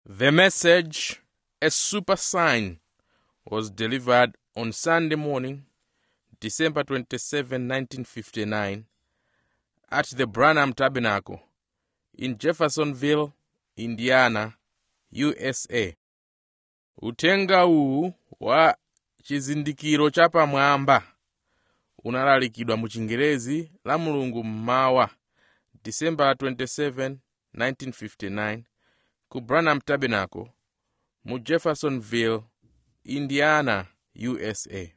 The message, A Super Sign, was delivered on Sunday morning, December 27, 1959, at the Branham Tabernacle in Jeffersonville, Indiana, USA. Uthenga uwu wa chizindikiro chapamwamba unalalikidwa mu Chingerezi la Mulungu mmawa, December 27, 1959, ku Branham Tabernacle mu Jeffersonville, Indiana, USA.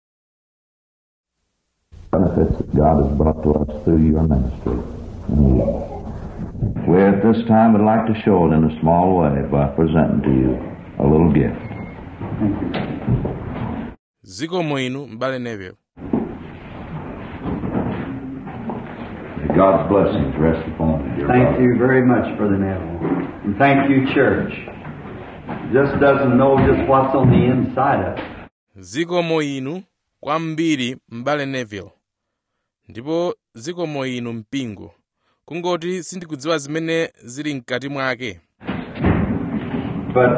benefits that God has brought to us through your ministry. And we at this time would like to show it in a small way by presenting to you a little gift. zikomo inu m'bale Neville May God's blessings rest upon you, dear Thank brother. you very much, Brother Neville. And thank you, church. Just doesn't know just what's on the inside of it. zikomo inu kwambiri m'bale Neville ndipo zikomo inu mpingo kungoti sindikudziwa zimene zili mkati mwake But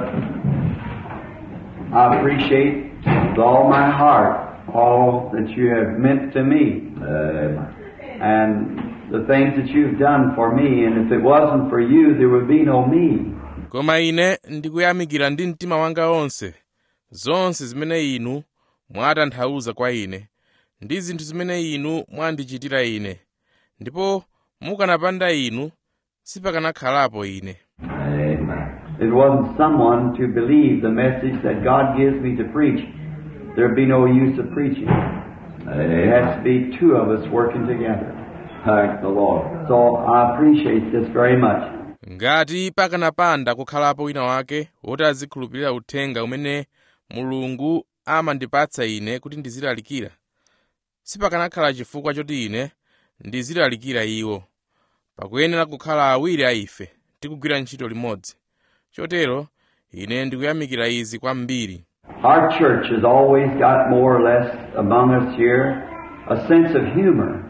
I appreciate with all my heart all that you have meant to me Amen. and the things that you've done for me. And if it wasn't for you, there would be no me. koma ine ndikuyamikira ndi mtima wanga onse zonse zimene inu mwatanthauza kwa ine ndi zinthu zimene inu mwandichitira ine ndipo mukanapanda inu sipakanakhalapo ine Amen. If it wasn't someone to believe the message that God gives me to preach, there'd be no use of preaching. It has to Amen. be two of us working together. Thank the Lord. So I appreciate this very much. ngati pakanapanda kukhalapo wina wake woti azikhulupirira uthenga umene mulungu amandipatsa ine kuti ndizilalikira sipakanakhala chifukwa choti ine ndizilalikira iwo pakuyenera kukhala awiri a ife tikugwira ntchito limodzi chotero ine ndikuyamikira izi kwambiri Our church has always got more or less among us here a sense of humor.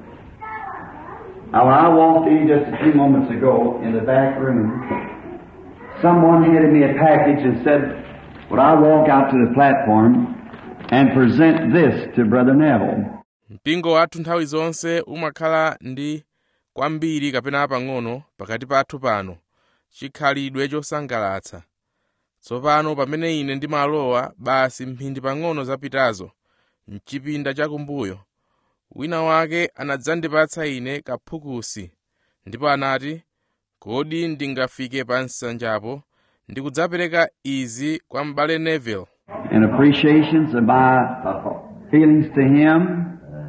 Now, when I walked in just a few moments ago in the back room, someone handed me a package and said, Would I walk out to the platform and present this to Brother Neville? mpingo wathu nthawi zonse umakhala ndi kwambiri kapena pang'ono pakati pathu pano chikhalidwe chosangalatsa tsopano pamene ine ndimalowa basi mphindi pang'ono zapitazo mchipinda chakumbuyo wina wake anadzandipatsa ine kaphukusi ndipo anati kodi ndingafike pa nsanjapo ndikudzapereka izi kwa m'bale neville in appreciations of my feelings to him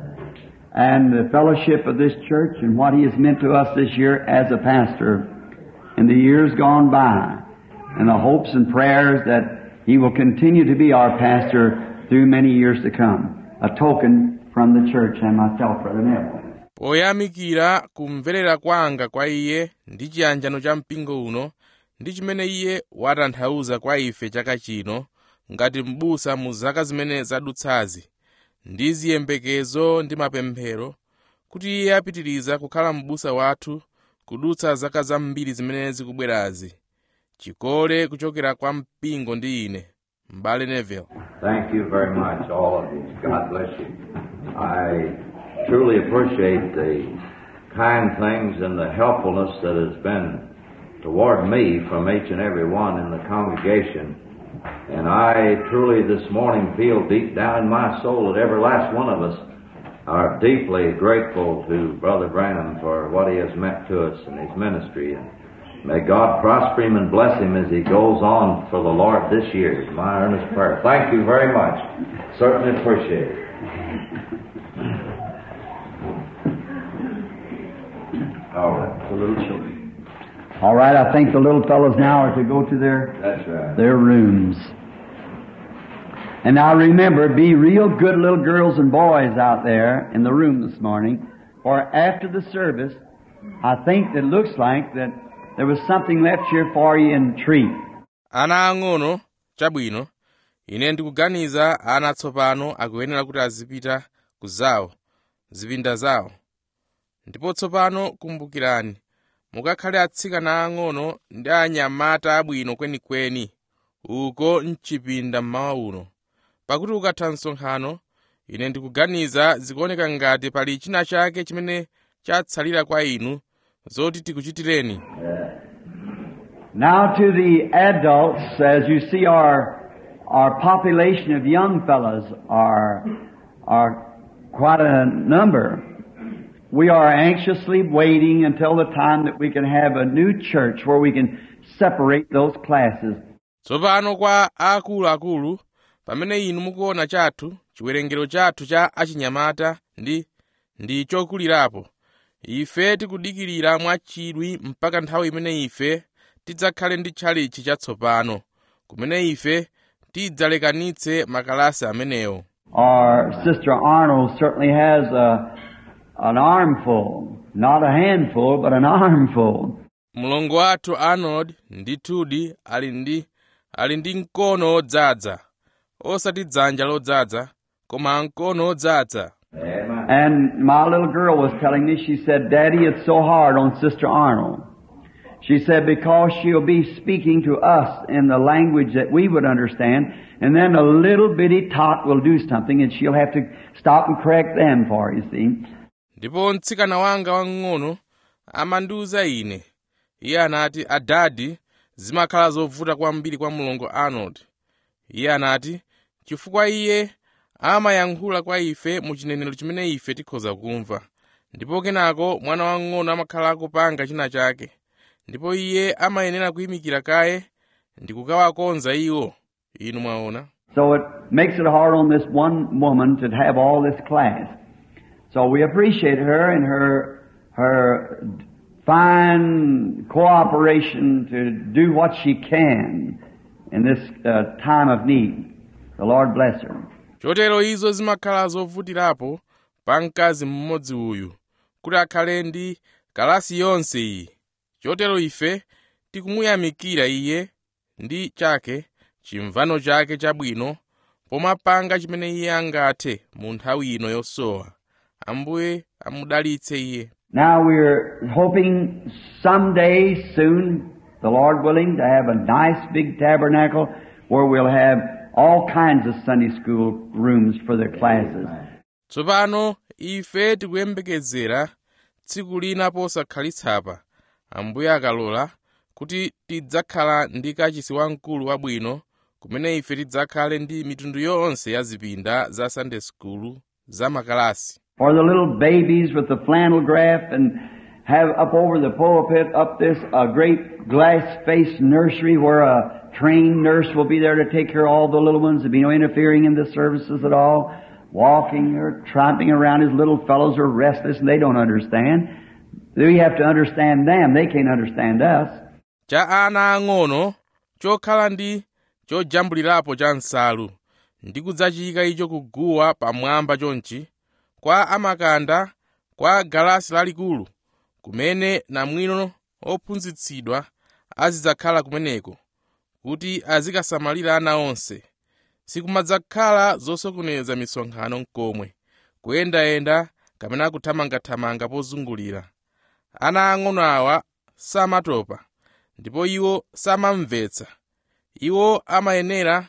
and the fellowship of this church and what he has meant to us this year as a pastor in the years gone by and the hopes and prayers that he will continue to be our pastor through many years to come. A token from the church and myself, Brother Neville. poyamikira kumverera kwanga kwa iye ndi chiyanjano cha mpingo uno ndi chimene iye watanthauza kwa ife chaka chino ngati m'busa mu zaka zimene zadutsazi ndi ziyembekezo ndi mapemphero kuti iye apitiriza kukhala m'busa wathu kudutsa zaka zambiri zimene zikubwerazi chikole kuchokera kwa mpingo ndi ine m'bale neville Thank you very much, all of you. God bless you. I truly appreciate the kind things and the helpfulness that has been toward me from each and every one in the congregation. And I truly this morning feel deep down in my soul that every last one of us are deeply grateful to Brother Branham for what he has meant to us in his ministry. And may God prosper him and bless him as he goes on for the Lord this year. is My earnest prayer. Thank you very much. Certainly appreciate it. All right. The little children. All right, I think the little fellows now are to go to their That's right. their rooms. And now remember, be real good little girls and boys out there in the room this morning, for after the service, I think that looks like that there was something left here for you in treat. ana ang'ono chabwino ine ndikuganiza ana tsopano akuyenera kuti azipita ku zawo zipinda zawo ndipo tsopano kumbukirani mukakhale atsikana ang'ono ndi anyamata abwino kwenikweni uko mchipinda mmawa uno pakuti ukatha msonkhano ine ndikuganiza zikuoneka ngati pali china chake chimene chatsalira kwa inu zoti tikuchitireni Now to the adults, as you see our, our population of young fellows are, are quite a number. We are anxiously waiting until the time that we can have a new church where we can separate those classes. tsopano kwa akuluakulu pamene inu mukuona chathu chiwerengero chathu cha achinyamata ndi ndi chokulirapo ife tikudikirira mwachidwi mpaka nthawi imene ife tidzakhale ndi tchalichi chatsopano kumene ife tidzalekanitse makalasi amenewo Our sister Arnold certainly has a, an armful, not a handful, but an armful. mlongo wathu arnold ndithudi ali ndi ali ndi mkono odzaza osati dzanja lodzaza koma mkono odzaza Amen. And my little girl was telling me, she said, Daddy, it's so hard on Sister Arnold. She said, because she'll be speaking to us in the language that we would understand, and then a little bitty tot will do something, and she'll have to stop and correct them for, you see. ndipo mtsikana wanga wang'ono amandiwuza ine iye anati adadi zimakhala zovuta kwambiri kwa mlongo arnold iye anati chifukwa iye amayankhula kwa ife mu chinenero chimene ife tikhoza kumva ndipo kenako mwana wang'ono amakhala akupanga china chake ndipo iye amayenera kuyimikira kaye ndi kukawakonza iwo inu mwaona So it makes it hard on this one woman to have all this class. So we appreciate her and her her fine cooperation to do what she can in this uh, time of need. The Lord bless her. chotero izo zimakhala zovutirapo pa mkazi mmodzi uyu kuti akhale ndi kalasi yonse iyi chotero ife tikumuyamikira iye ndi chake chimvano chake chabwino pomapanga chimene iye angathe mu nthawi ino yosowa ambuye amudalitse iye Now we're hoping someday soon, the Lord willing, to have a nice big tabernacle where we'll have all kinds of Sunday school rooms for the classes. tsopano ife tikuyembekezera tsiku lina posakhalitsa ambuye akalola kuti tidzakhala ndi kachisi wamkulu wabwino kumene ife tidzakhale ndi mitundu yonse ya zipinda za sunday school za makalasi For the little babies with the flannel graph and have up over the pulpit up this a great glass faced nursery where a trained nurse will be there to take care of all the little ones. There'll be no interfering in the services at all. Walking or tramping around as little fellows are restless and they don't understand. We have to understand them. They can't understand us. cha ana ang'ono chokhala ndi chojambulirapo cha nsalu ndi kudzachika icho kuguwa pamwamba chonchi kwa amakanda kwa galasi lalikulu kumene namwino ophunzitsidwa azidzakhala kumeneko kuti azikasamalira ana onse sikumadzakhala zosokoneza misonkhano nkomwe kuyendayenda kapena kuthamangathamanga pozungulira ana ang'ono awa samatopa ndipo iwo samamvetsa iwo amayenera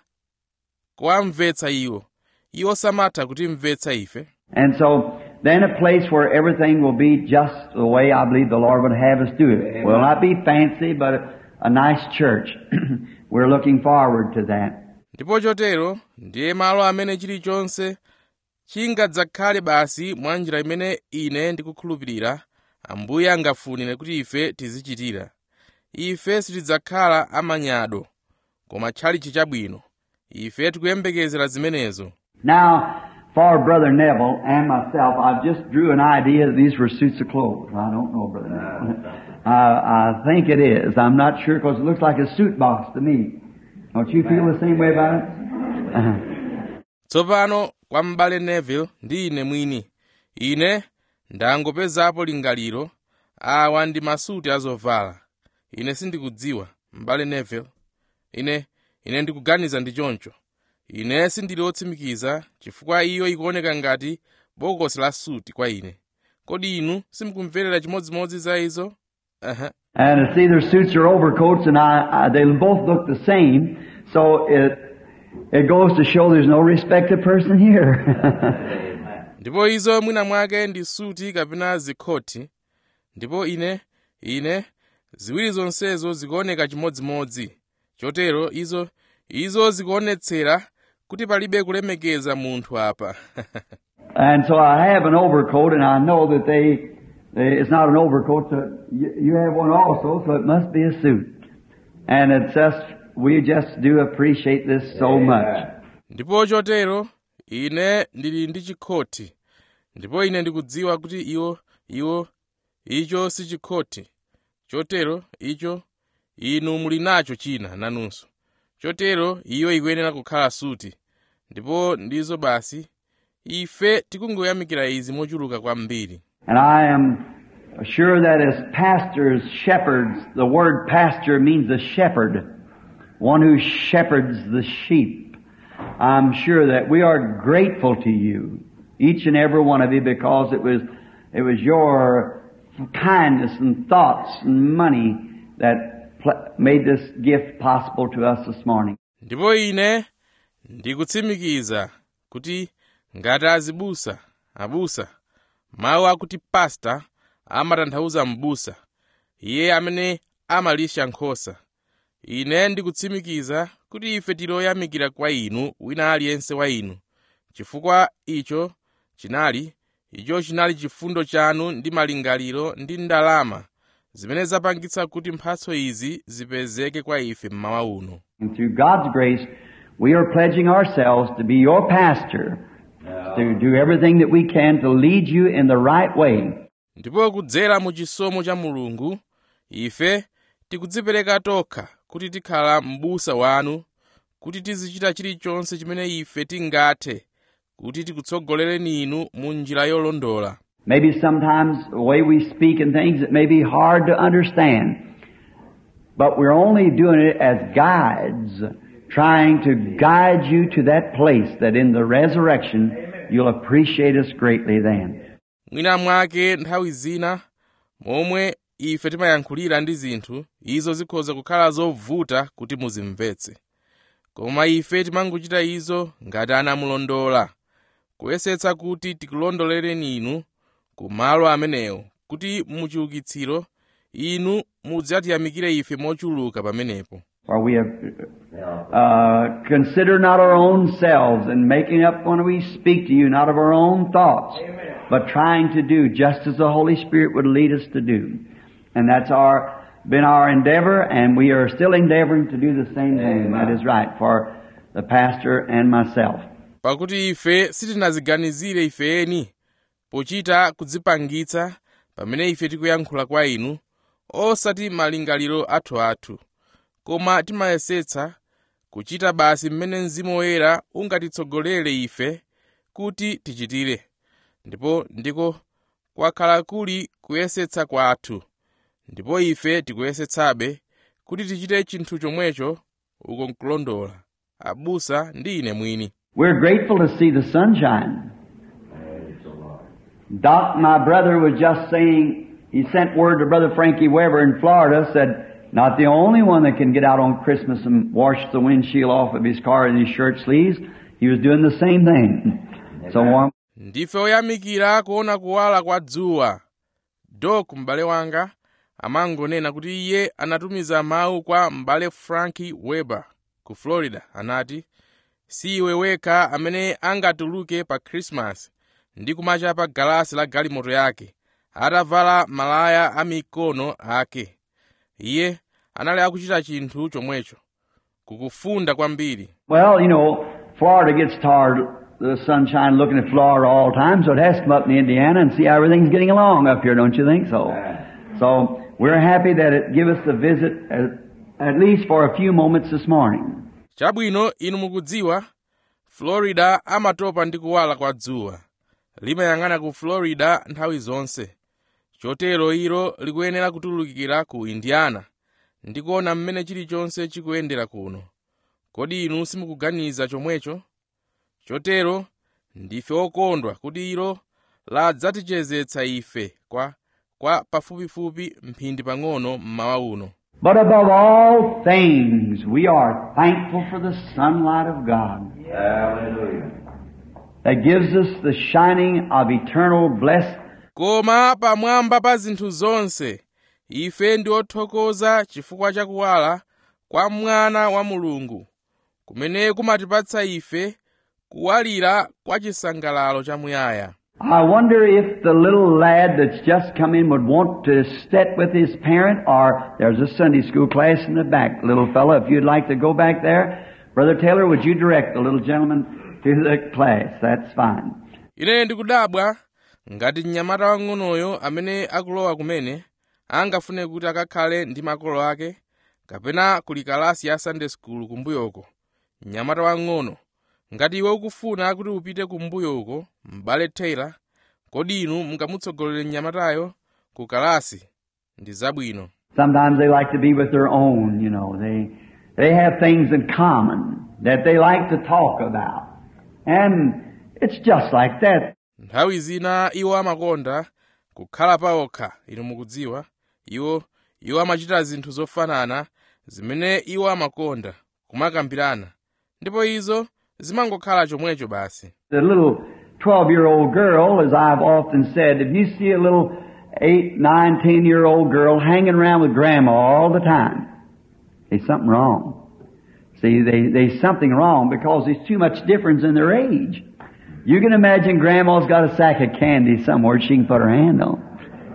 kuwamvetsa iwo iwo samatha kutimvetsa ife And so, then a place where everything will be just the way I believe the Lord would have us do it. Will not be fancy, but a, a nice church. We're looking forward to that. ndipo chotero ndiye malo amene chilichonse chingadzakhale basi mwa njira imene ine ndikukhulupirira ambuye angafunire kuti ife tizichitira ife sitidzakhala amanyado koma tchalichi chabwino ife tikuyembekezera zimenezo Now, for Brother Neville and myself, I just drew an idea that these were suits of clothes. I don't know, Brother Neville. I, I think it is. I'm not sure because it looks like a suit box to me. Don't you feel the same way about it? Uh-huh. tsopano kwa m'bale neville ndi ine mwini ine ndangopezapo lingaliro awa ndi masuti azovala ine sindikudziwa m'bale neville ine ine ndikuganiza ndi choncho ine sindili wotsimikiza chifukwa iyo ikuoneka ngati bokosi la suti kwa ine kodi inu simukumverera chimodzimodzi za izo uh And it's either suits or overcoats, and I, I, they both look the same. So it it goes to show there's no respected person here. ndipo izo mwina mwake ndi suti kapena zikhoti ndipo ine ine ziwiri zonsezo zikuoneka chimodzimodzi chotero izo izo zikuonetsera kuti palibe kulemekeza munthu apa and so I have an overcoat, and I know that they, they it's not an overcoat. So you, you have one also, so it must be a suit. And it's just we just do appreciate this so much. ndipo chotero ine ndili ndi chikhoti ndipo ine ndikudziwa kuti iwo iwo icho si chikhoti chotero icho inu muli nacho china nanunso chotero iyo ikuyenera kukhala suti ndipo ndizo basi ife tikungoyamikira izi mochuluka kwambiri And I am sure that as pastors, shepherds, the word pastor means a shepherd, one who shepherds the sheep. I'm sure that we are grateful to you, each and every one of you, because it was, it was your kindness and thoughts and money that pl- made this gift possible to us this morning. ndipo ine ndikutsimikiza kuti ngati azibusa abusa mawu akuti pasta amatanthauza m'busa iye amene amalisha nkhosa ine ndikutsimikiza kuti ife tiloyamikira kwa inu wina aliyense wa inu chifukwa icho chinali icho chinali chifundo chanu ndi malingaliro ndi ndalama zimene zapangitsa kuti mphatso izi zipezeke kwa ife mmawa uno And through God's grace, we are pledging ourselves to be your pastor, to do everything that we can to lead you in the right way. ndipo kudzera mu chisomo cha mulungu ife tikudzipereka tokha kuti tikhala m'busa wanu kuti tizichita chilichonse chimene ife tingathe kuti tikutsogolereni inu mu njira yolondola Maybe sometimes the way we speak and things, it may be hard to understand. But we're only doing it as guides, trying to guide you to that place that in the resurrection you'll appreciate us greatly then. mwina mwake nthawi zina momwe ife timayankhulira ndi zinthu izo zikhoza kukhala zovuta kuti muzimvetse koma ife timangochita izo ngati anamulondola kuyesetsa kuti tikulondolereni inu ku malo amenewo kuti muchiukitsiro inu mudzatiyamikire ife mochuluka pamenepo For we have uh, consider not our own selves and making up when we speak to you, not of our own thoughts, but trying to do just as the Holy Spirit would lead us to do. And that's our been our endeavor, and we are still endeavoring to do the same thing. That is right for the pastor and myself. pakuti ife sitinaziganizire ifeni pochita kudzipangitsa pamene ife tikuyankhula kwa inu osati malingaliro athuathu koma timayesetsa kuchita basi mmene mzimu woyera ungatitsogolere ife kuti tichitire ndipo ndiko kwakhala kuli kuyesetsa kwathu ndipo ife tikuyesetsabe kuti tichite chinthu chomwecho uko nkulondola abusa ndi ine mwini We're grateful to see the sunshine. Doc, my brother, was just saying, he sent word to Brother Frankie Weber in Florida, said, not the only one that can get out on Christmas and wash the windshield off of his car in his shirt sleeves. He was doing the same thing. So warm. ndife oyamikira kuona kuwala kwa dzuwa dok m'bale wanga amangonena kuti iye anatumiza mawu kwa m'bale franki weber ku florida anati si iwe wekha amene angatuluke pa krismasi ndi kumachapa galasi la galimoto yake atavala malaya a mikono ake iye anali akuchita chinthu chomwecho kukufunda kwambiri Well, you know, Florida gets tired of the sunshine looking at Florida all the time, so it has to come up in Indiana and see how everything's getting along up here, don't you think so? So, we're happy that it give us the visit at, at least for a few moments this morning. chabwino inu mukudziwa florida amatopa ndi kuwala kwa dzuwa limayang'ana ku florida nthawi zonse chotero ilo likuyenera kutulukira ku indiana ndi kuona mmene chilichonse chikuyendera kuno kodi inu simukuganiza chomwecho chotero ndife okondwa kuti ilo ladzatichezetsa ife kwa kwa pafupifupi mphindi pang'ono mmawa uno But above all things, we are thankful for the sunlight of God Hallelujah. that gives us the shining of eternal blessed koma pamwamba pa zinthu zonse ife ndi othokoza chifukwa cha kuwala kwa mwana wa mulungu kumene kumatipatsa ife kuwalira kwa chisangalalo chamuyaya I wonder if the little lad that's just come in would want to sit with his parent, or there's a Sunday school class in the back, little fellow. If you'd like to go back there, Brother Taylor, would you direct the little gentleman to the class? That's fine. ine ndikudabwa ngati mnyamata wang'onoyo amene akulowa kumene angafune kuti akakhale ndi makolo ake kapena kuli kalasi ya sunday school kumbuyoko mnyamata wang'ono ngati iwe ukufuna kuti upite kumbuyoko m'bale taylor kodi inu mungamutsogolere mnyamatayo ku kalasi ndi zabwino Sometimes they like to be with their own, you know. They, they have things in common that they like to talk about. And it's just like that. nthawi zina iwo amakonda kukhala paokha inu mukudziwa iwo iwo amachita zinthu zofanana zimene iwo amakonda kumakambirana ndipo izo zimangokhala chomwecho basi The little 12 year old girl, as I've often said, if you see a little 8, 9, 10 year old girl hanging around with grandma all the time, there's something wrong. See, they, there's something wrong because there's too much difference in their age. You can imagine grandma's got a sack of candy somewhere she can put her hand on.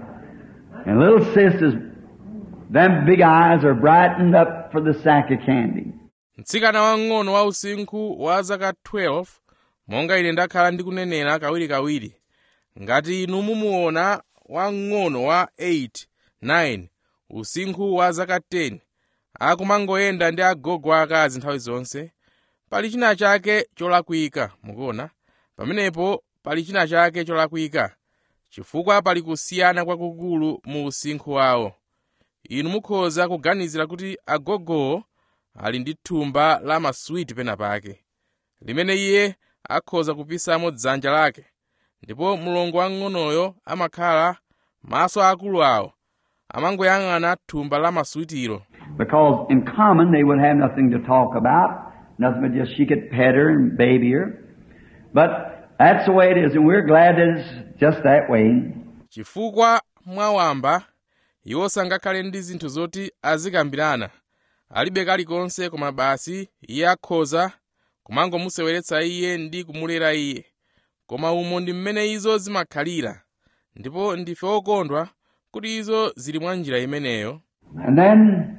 And little sisters, them big eyes are brightened up for the sack of candy. mtsikana wang'ono wa usinkhu wa zaka 12 monga ine ndakhala ndikunenera kawirikawiri ngati inu mumuona wang'ono wa 8 9 usinkhu wa zaka 10 akumangoyenda ndi agogo akazi nthawi zonse pali china chake cholakwika mukuona pamenepo pali china chake cholakwika chifukwa pali kusiyana kwakukulu mu usinkhu wawo inu mukhoza kuganizira kuti agogowo ali ndi thumba la maswiti pena pake limene iye akhoza kupisamo dzanja lake ndipo mlongo wang'onoyo amakhala maso akulu awo amangoyang'ana thumba la maswitiro Because in common they would have nothing to talk about, nothing but just she could pet her and baby her. But that's the way it is, and we're glad that it's just that way. chifukwa mwawamba iwo sangakhale ndi zinthu zoti azikambirana alibe kalikonse koma basi iye akhoza kumangomuseweretsa iye ndi kumulera iye koma umo ndi mmene izo zimakhalira ndipo ndife okondwa kuti izo zili mwa njira imeneyo And then,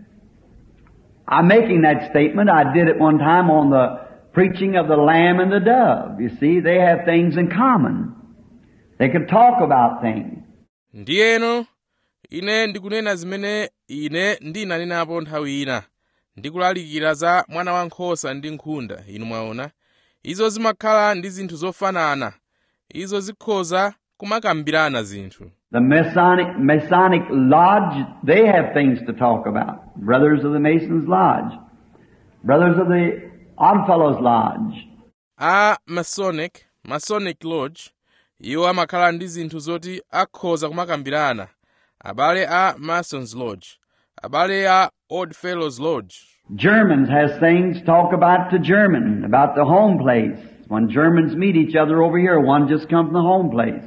I'm making that statement. I did it one time on the preaching of the lamb and the dove. You see, they have things in common. They can talk about things. ndiyeno ine ndikunena zimene ine ndinanenapo nthawi ina ndikulalikira za mwana wankhosa ndi nkhunda inu mwaona izo zimakhala ndi zinthu zofanana izo zikhoza kumakambirana zinthu The Masonic, Masonic Lodge, they have things to talk about. Brothers of the Masons Lodge. Brothers of the Oddfellows Lodge. a masonic masonic lodge iwo amakhala ndi zinthu zoti akhoza kumakambirana abale a masons lodge abale a odd fellows lodge Germans has things to talk about to German, about the home place. When Germans meet each other over here, one just comes from the home place.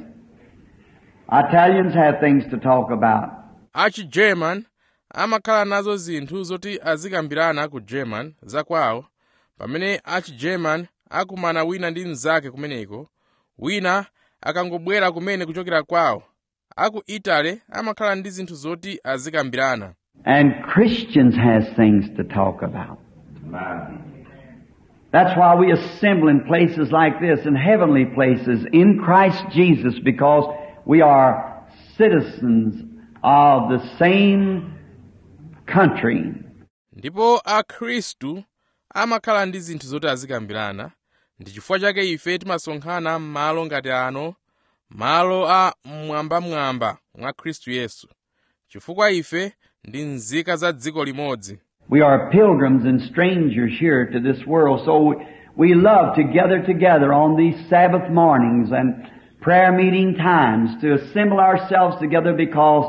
Italians have things to talk about. achi-german amakhala nazo zinthu zoti azikambirana ku german zakwawo pamene achi-german akumana wina ndi mnzake kumeneko wina akangobwera kumene kuchokera kwawo aku italy amakhala ndi zinthu zoti azikambirana And Christians has things to talk about. Amen. That's why we assemble in places like this, in heavenly places, in Christ Jesus, because we are citizens of the same country. ndipo akhristu amakhala ndi zinthu zoti azikambirana ndi chifukwa chake ife timasonkhana m'malo ngati ano malo a mmwambamwamba mwa khristu yesu chifukwa ife ndi nzika za dziko limodzi We are pilgrims and strangers here to this world, so we, we love to gather together on these Sabbath mornings and prayer meeting times to assemble ourselves together because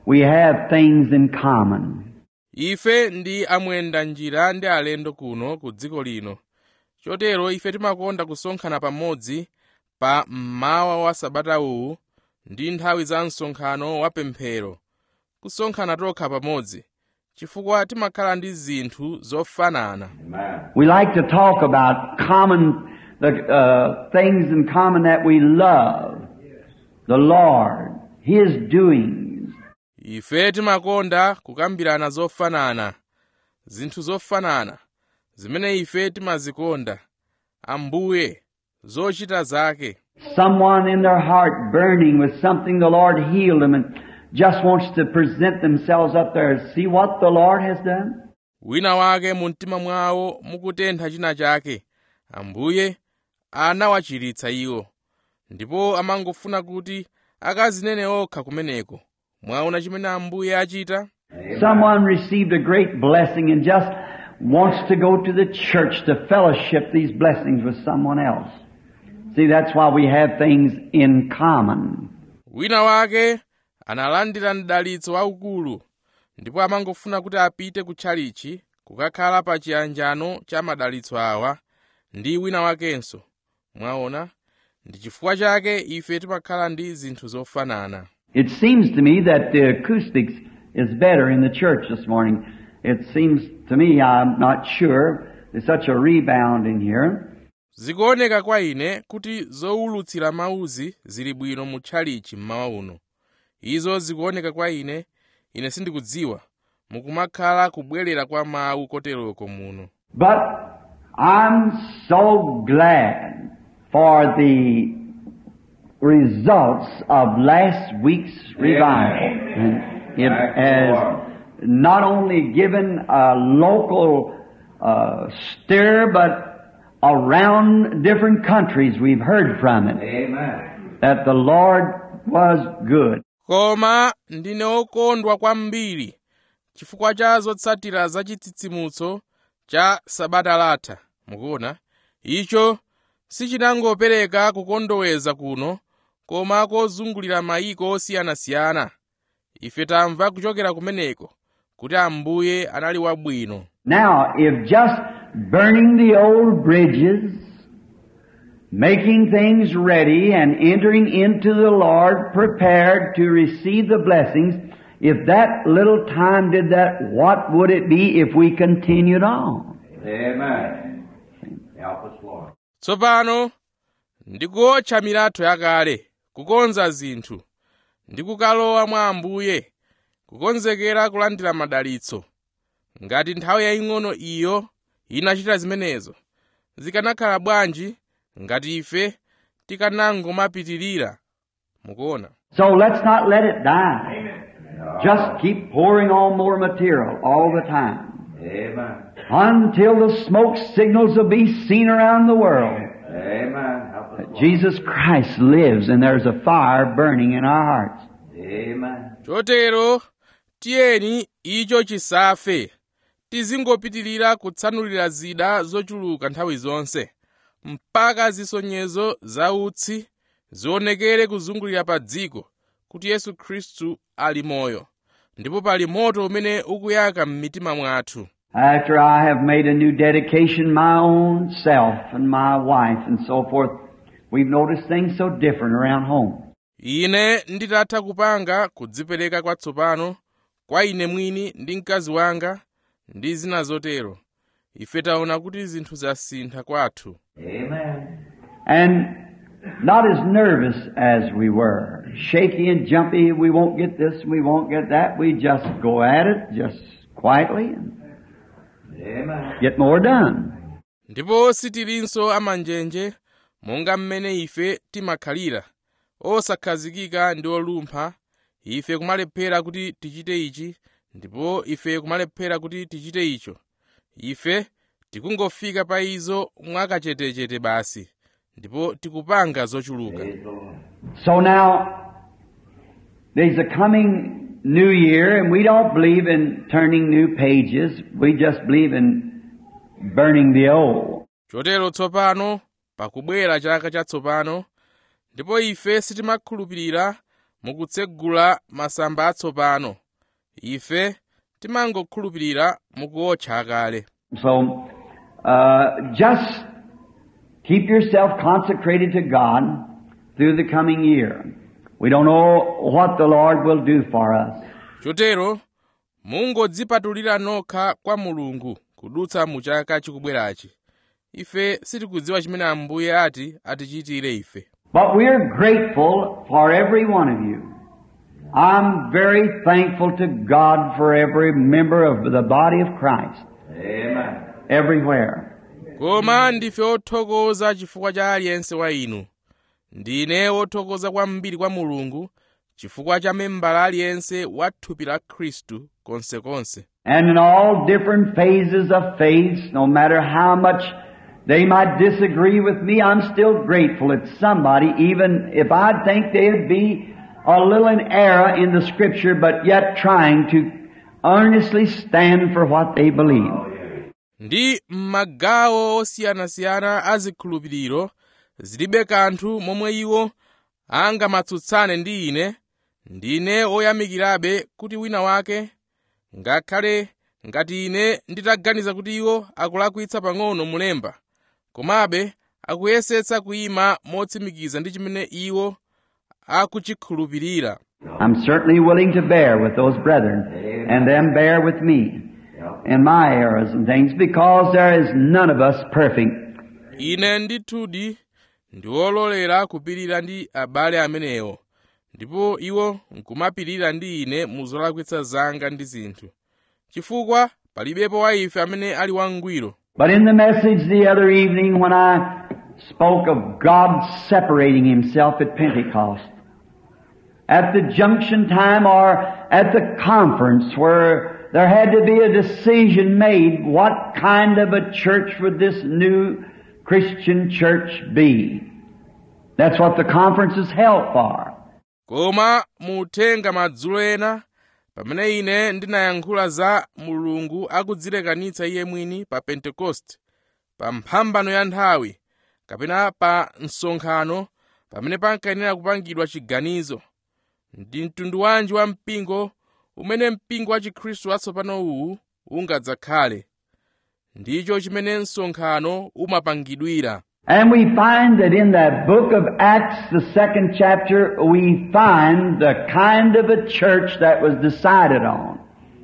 we have things in common. ife ndi amwenda njira ndi alendo kuno ku dziko lino chotero ife timakonda kusonkhana pamodzi pa mmawa wa sabata uwu ndi nthawi za msonkhano wa pemphero kusonkhana tokha pamodzi chifukwa timakhala ndi zinthu zofanana Amen. We like to talk about common, the uh, things in common that we love. The Lord, His doings. ife timakonda kukambirana zofanana zinthu zofanana zimene ife timazikonda ambuye zochita zake Someone in their heart burning with something the Lord healed them and just wants to present themselves up there and see what the Lord has done. wina wake mu mtima mwawo mukutentha china chake ambuye anawachiritsa iwo ndipo amangofuna kuti akazinene okha kumeneko mwaona chimene ambuye achita Someone received a great blessing and just wants to go to the church to fellowship these blessings with someone else. See, that's why we have things in common. wina wake analandira mdalitso waukulu ndipo amangofuna kuti apite ku tchalichi kukakhala pa chiyanjano cha madalitso awa ndi wina wakenso mwaona ndi chifukwa chake ife timakhala ndi zinthu zofanana It seems to me that the acoustics is better in the church this morning. It seems to me, I'm not sure, there's such a rebound in here. zikuoneka kwa ine kuti zowulutsira mawuzi zili bwino mu tchalichi mmawa uno izo zikuoneka kwa ine ine sindikudziwa mukumakhala kubwerera kwa mawu koteroko muno But I'm so glad for the results of last week's revival. And it Thank you, has Lord. not only given a local uh, stir, but around different countries we've heard from it Amen. that the Lord was good. koma ndine okondwa kwambiri chifukwa cha zotsatira za chitsitsimutso cha sabata latha mukuona icho sichinangopereka kukondoweza kuno koma kozungulira mayiko osiyanasiyana ife tamva kuchokera kumeneko kuti ambuye anali wabwino Now, if just burning the old bridges, making things ready and entering into the Lord prepared to receive the blessings, if that little time did that, what would it be if we continued on? Amen. Help us, Lord. tsopano ndikuotcha milatho yakale kukonza zinthu ndi kukalowa mwa ambuye kukonzekera kulandira madalitso ngati nthawi yaying'ono iyo inachita zimenezo zikanakhala bwanji ngati ife tikanangomapitirira mukuona So let's not let it die. Just keep pouring on more material all the time Amen. until the smoke signals will be seen around the world. Amen. Help us, Lord. Jesus Christ lives and there's a fire burning in our hearts. Amen. chotero tiyeni icho chisafe tizingopitirira kutsanulira zida zochuluka nthawi zonse mpaka zisonyezo za utsi zionekere kuzungulira pa dziko kuti yesu khristu ali moyo ndipo pali moto umene ukuyaka m'mitima mwathu After I have made a new dedication, my own self and my wife and so forth, we've noticed things so different around home. ine nditatha kupanga kudzipereka kwatsopano kwa ine mwini ndi mkazi wanga ndi zina zotero ife taona kuti zinthu zasintha kwathu Amen. And not as nervous as we were. Shaky and jumpy, we won't get this, we won't get that. We just go at it, just quietly, and Amen. get more done. ndipo sitilinso amanjenje monga mmene ife timakhalira osakhazikika ndi olumpha ife kumalephera kuti tichite ichi ndipo ife kumalephera kuti tichite icho ife tikungofika pa izo mwakachetechete basi ndipo tikupanga zochuluka Praise the Lord. So now, there's a coming new year, and we don't believe in turning new pages. We just believe in burning the old. chotero tsopano pakubwera chaka chatsopano ndipo ife sitimakhulupirira mukutsegula masamba atsopano ife timangokhulupirira mukuotcha akale So, uh, just keep yourself consecrated to God through the coming year. We don't know what the Lord will do for us. chotero mungodzipatulira nokha kwa mulungu kudutsa mu chaka chikubwerachi ife sitikudziwa chimene ambuye ati atichitire ife But we're grateful for every one of you. I'm very thankful to God for every member of the body of Christ, Amen. everywhere. koma ndife othokoza chifukwa cha aliyense wa inu ndine wothokoza kwambiri kwa mulungu chifukwa cha membala aliyense wa thupi la khristu konsekonse And in all different phases of faith, no matter how much they might disagree with me, I'm still grateful that somebody, even if I think they'd be a little in error in the scripture, but yet trying to earnestly stand for what they believe. ndi m'magawo osiyanasiyana a zikhulupiriro zilibe kanthu momwe iwo angamatsutsane ndi ine ndine woyamikirabe kuti wina wake ngakhale ngati ine nditaganiza kuti iwo akulakwitsa pang'ono mulemba komabe akuyesetsa kuyima motsimikiza ndi chimene iwo akuchikhulupirira I'm certainly willing to bear with those brethren and them bear with me in my errors and things because there is none of us perfect. ine ndithudi ndi wololera kupirira ndi abale amenewo ndipo iwo nkumapirira ndi ine mu zolakwitsa zanga ndi zinthu chifukwa palibepo wa ife amene ali wangwiro But in the message the other evening when I spoke of God separating Himself at Pentecost, at the junction time or at the conference where there had to be a decision made, what kind of a church would this new Christian church be? That's what the conference is held for. koma muthenga madzulo ena pamene ine ndinayankhula za mulungu akudzilekanitsa iye mwini pa pentekoste pa mphambano ya nthawi kapena pa msonkhano pamene pankayenera kupangidwa chiganizo ndi mtundu wanji wa mpingo umene mpingo wa chikhristu watsopano uwu ungadzakhale ndicho chimene msonkhano umapangidwira And we find that in that book of Acts, the second chapter, we find the kind of a church that was decided on.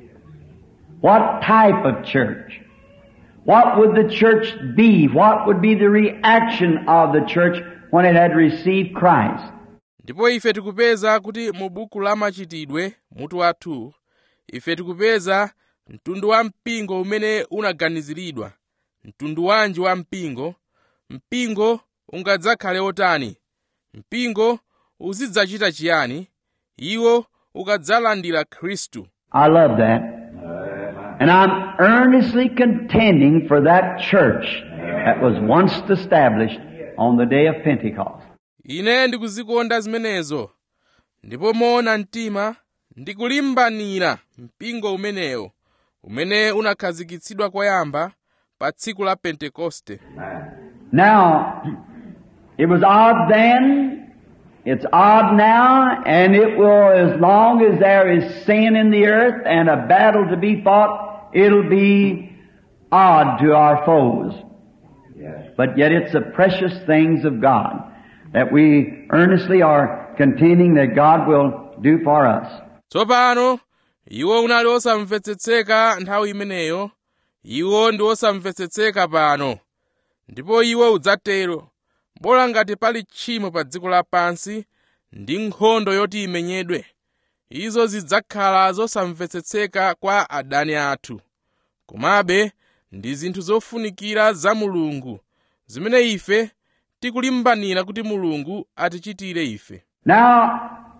What type of church? What would the church be? What would be the reaction of the church when it had received Christ? ndipo ife tikupeza kuti mu buku la machitidwe mutu wathu ife tikupeza mtundu wa mpingo umene unaganiziridwa mtundu wanji wa mpingo mpingo ungadzakhale otani mpingo uzidzachita chiyani iwo ukadzalandira khristu I love that. And I'm earnestly contending for that church that was once established on the day of Pentecost. ine ndikuzikonda zimenezo ndipo moona mtima ndikulimbanira mpingo umenewo umene unakhazikitsidwa koyamba pa tsiku la pentekoste Now, it was odd then, it's odd now, and it will, as long as there is sin in the earth and a battle to be fought, it'll be odd to our foes. Yes. But yet it's the precious things of God that we earnestly are contending that God will do for us. tsopano iwo unali osamvetsetseka nthawi imeneyo iwo ndi osamvetsetseka pano ndipo iwo udzatero bola ngati pali tchimo pa dziko lapansi ndi nkhondo yoti imenyedwe izo zidzakhala zosamvetsetseka kwa adani athu komabe ndi zinthu zofunikira za mulungu zimene ife tikulimbanira kuti mulungu atichitire ife Now,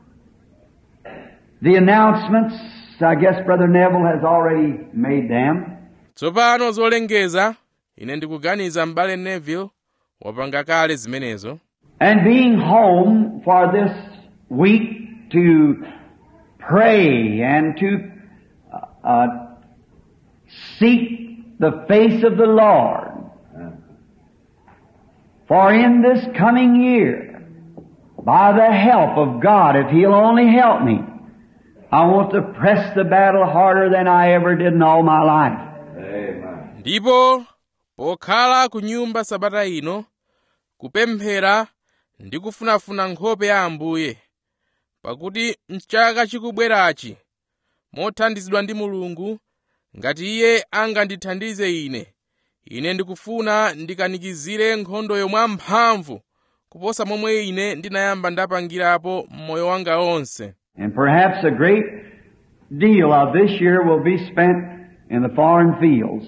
the announcements, I guess Brother Neville has already made them. tsopano zolengeza ine ndikuganiza m'bale neville wapanga kale zimenezo And being home for this week to pray and to uh, uh, seek the face of the Lord. For in this coming year, by the help of God, if He'll only help me, I want to press the battle harder than I ever did in all my life. Amen. ndipo pokhala ku nyumba sabata ino kupemphera ndi kufunafuna nkhope ya ambuye pakuti mchaka chikubwerachi mothandizidwa ndi mulungu ngati iye angandithandize ine ine ndikufuna ndikanikizire nkhondoyo mwamphamvu kuposa momwe ine ndinayamba ndapangirapo mmoyo wanga onse And perhaps a great deal of this year will be spent in the foreign fields.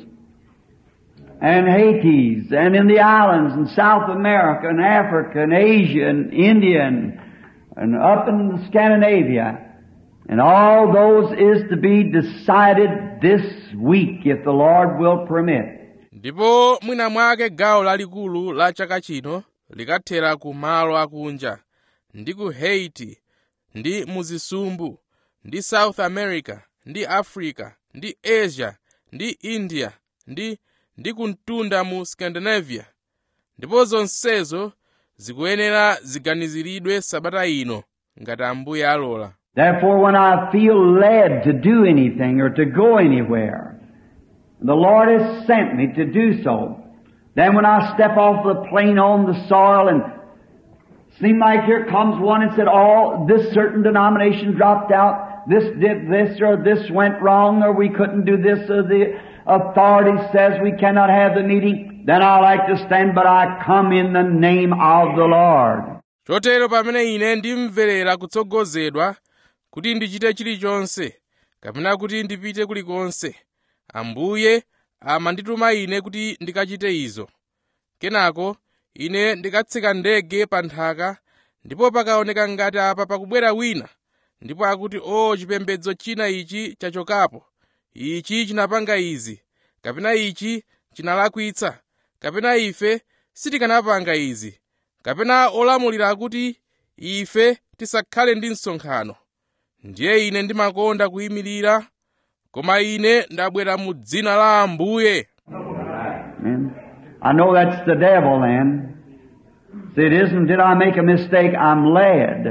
And Hades, and in the islands, and South America, and Africa, and Asia, and India, and, and up in Scandinavia. And all those is to be decided this week, if the Lord will permit. ndipo mwina mwake gawo lalikulu la chaka chino likathera ku malo akunja ndi ku haiti ndi muzisumbu ndi south america ndi africa ndi asia ndi india ndi ndi kumtunda mu scandinavia ndipo zonsezo zikuyenera ziganiziridwe sabata ino ngati ambuye alola Therefore, when I feel led to do anything or to go anywhere, the Lord has sent me to do so. Then when I step off the plane on the soil and seem like here comes one and said, oh, this certain denomination dropped out, this did this or this went wrong or we couldn't do this or the authority says we cannot have the meeting, then I like to stand, but I come in the name of the Lord. chotero pamene ine ndimverera kutsogozedwa kuti ndichite chilichonse kapena kuti ndipite kulikonse ambuye amandituma ine kuti ndikachite izo kenako ine ndikatseka ndege pa nthaka ndipo pakaoneka ngati apa pakubwera wina ndipo akuti o chipembedzo china ichi chachokapo ichi chinapanga izi kapena ichi chinalakwitsa kapena ife sitikanapanga izi kapena olamulira akuti ife tisakhale ndi msonkhano ndiye ine ndimakonda kuyimirira koma ine ndabwera mu dzina la ambuye Amen. I know that's the devil then. See, it isn't did I make a mistake, I'm led.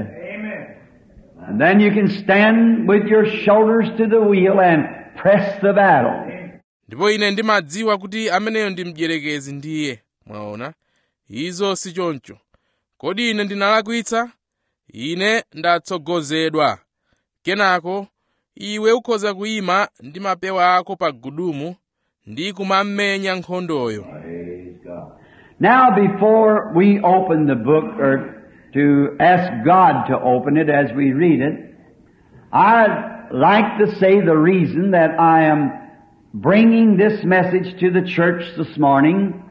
And then you can stand with your shoulders to the wheel and press the battle. ndipo ine ndimadziwa kuti ameneyo ndi mdierekezi ndiye mwaona izo si choncho kodi ine ndinalakwitsa ine ndatsogozedwa kenako iwe ukhoza kuyima ndi mapewa ako pa gudumu ndi kumamenya nkhondoyo Praise God. Now before we open the book or to ask God to open it as we read it, I'd like to say the reason that I am bringing this message to the church this morning.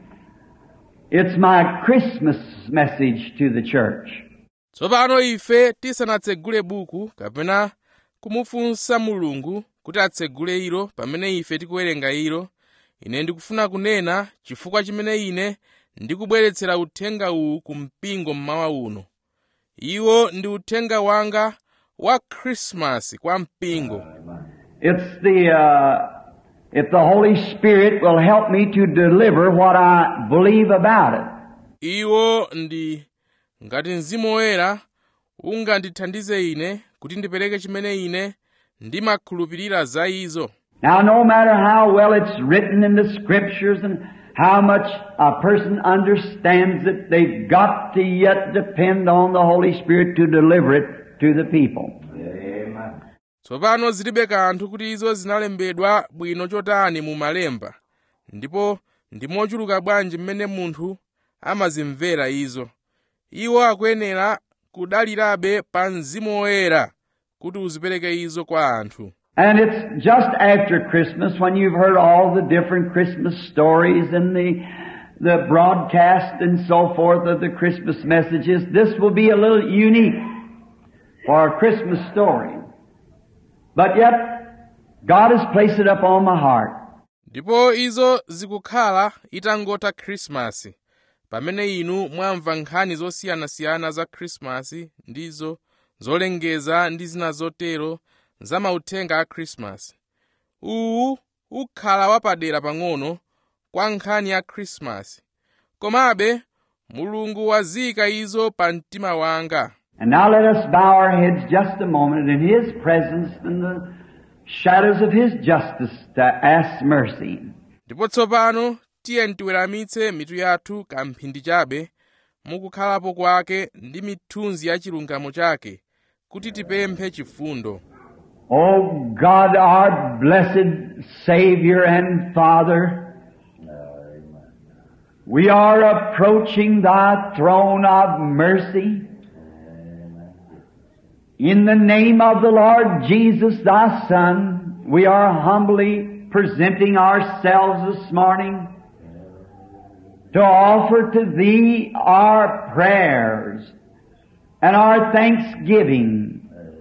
It's my Christmas message to the church. tsopano ife tisanatsegule buku kapena kumufunsa mulungu kuti atsegule ilo pamene ife tikuwerenga ilo ine ndikufuna kunena chifukwa chimene ine ndikubweretsera uthenga uwu ku mpingo mmawa uno iwo ndi uthenga wanga wa khrisimasi kwa mpingo It's the, uh, if the Holy Spirit will help me to deliver what I believe about it. iwo ndi ngati mzimu woyera ungandithandize ine kuti ndipereke chimene ine ndimakhulupirira za izo Now, no matter how well it's written in the scriptures and how much a person understands it, they've got to yet depend on the Holy Spirit to deliver it to the people. Amen. tsopano zilibe kanthu kuti izo zinalembedwa bwino chotani mu malemba ndipo ndi mochuluka bwanji mmene munthu amazimvera izo iwo akuyenera kudalirabe pa mzimu woyera kuti uzipereke izo kwa anthu And it's just after Christmas when you've heard all the different Christmas stories and the, the broadcast and so forth of the Christmas messages. This will be a little unique for a Christmas story. But yet, God has placed it upon my heart. ndipo izo zikukhala itangotha khrisimasi pamene inu mwamva nkhani zosiyanasiyana za khrisimasi ndizo zolengeza ndi zina zotero za mauthenga a khrisimasi uwu ukhala wapadera pang'ono kwa nkhani ya khrisimasi komabe mulungu wazika izo pa mtima wanga And now let us bow our heads just a moment in His presence in the shadows of His justice to ask mercy. ndipo tsopano tiye tiweramitse mitu yathu kamphindi chabe mukukhalapo kwake ndi mithunzi ya chilungamo chake kuti tipemphe chifundo O God, our blessed Savior and Father, we are approaching Thy throne of mercy. In the name of the Lord Jesus, Thy Son, we are humbly presenting ourselves this morning to offer to Thee our prayers and our thanksgiving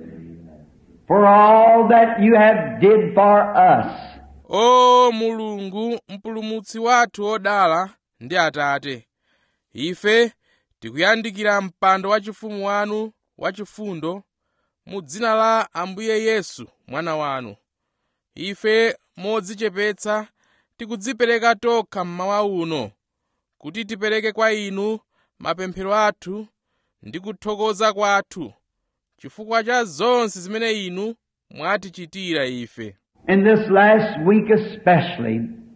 for all that you have did for us. o mulungu mpulumutsi wathu wodala ndi atate ife tikuyandikira mpando wachifumu wanu wachifundo mu dzina la ambuye yesu mwana wanu ife modzichepetsa tikudzipereka tokha mmawa uno kuti tipereke kwa inu mapemphero athu ndi kuthokoza kwathu chifukwa cha zonse zimene inu mwatichitira ife In this last week especially,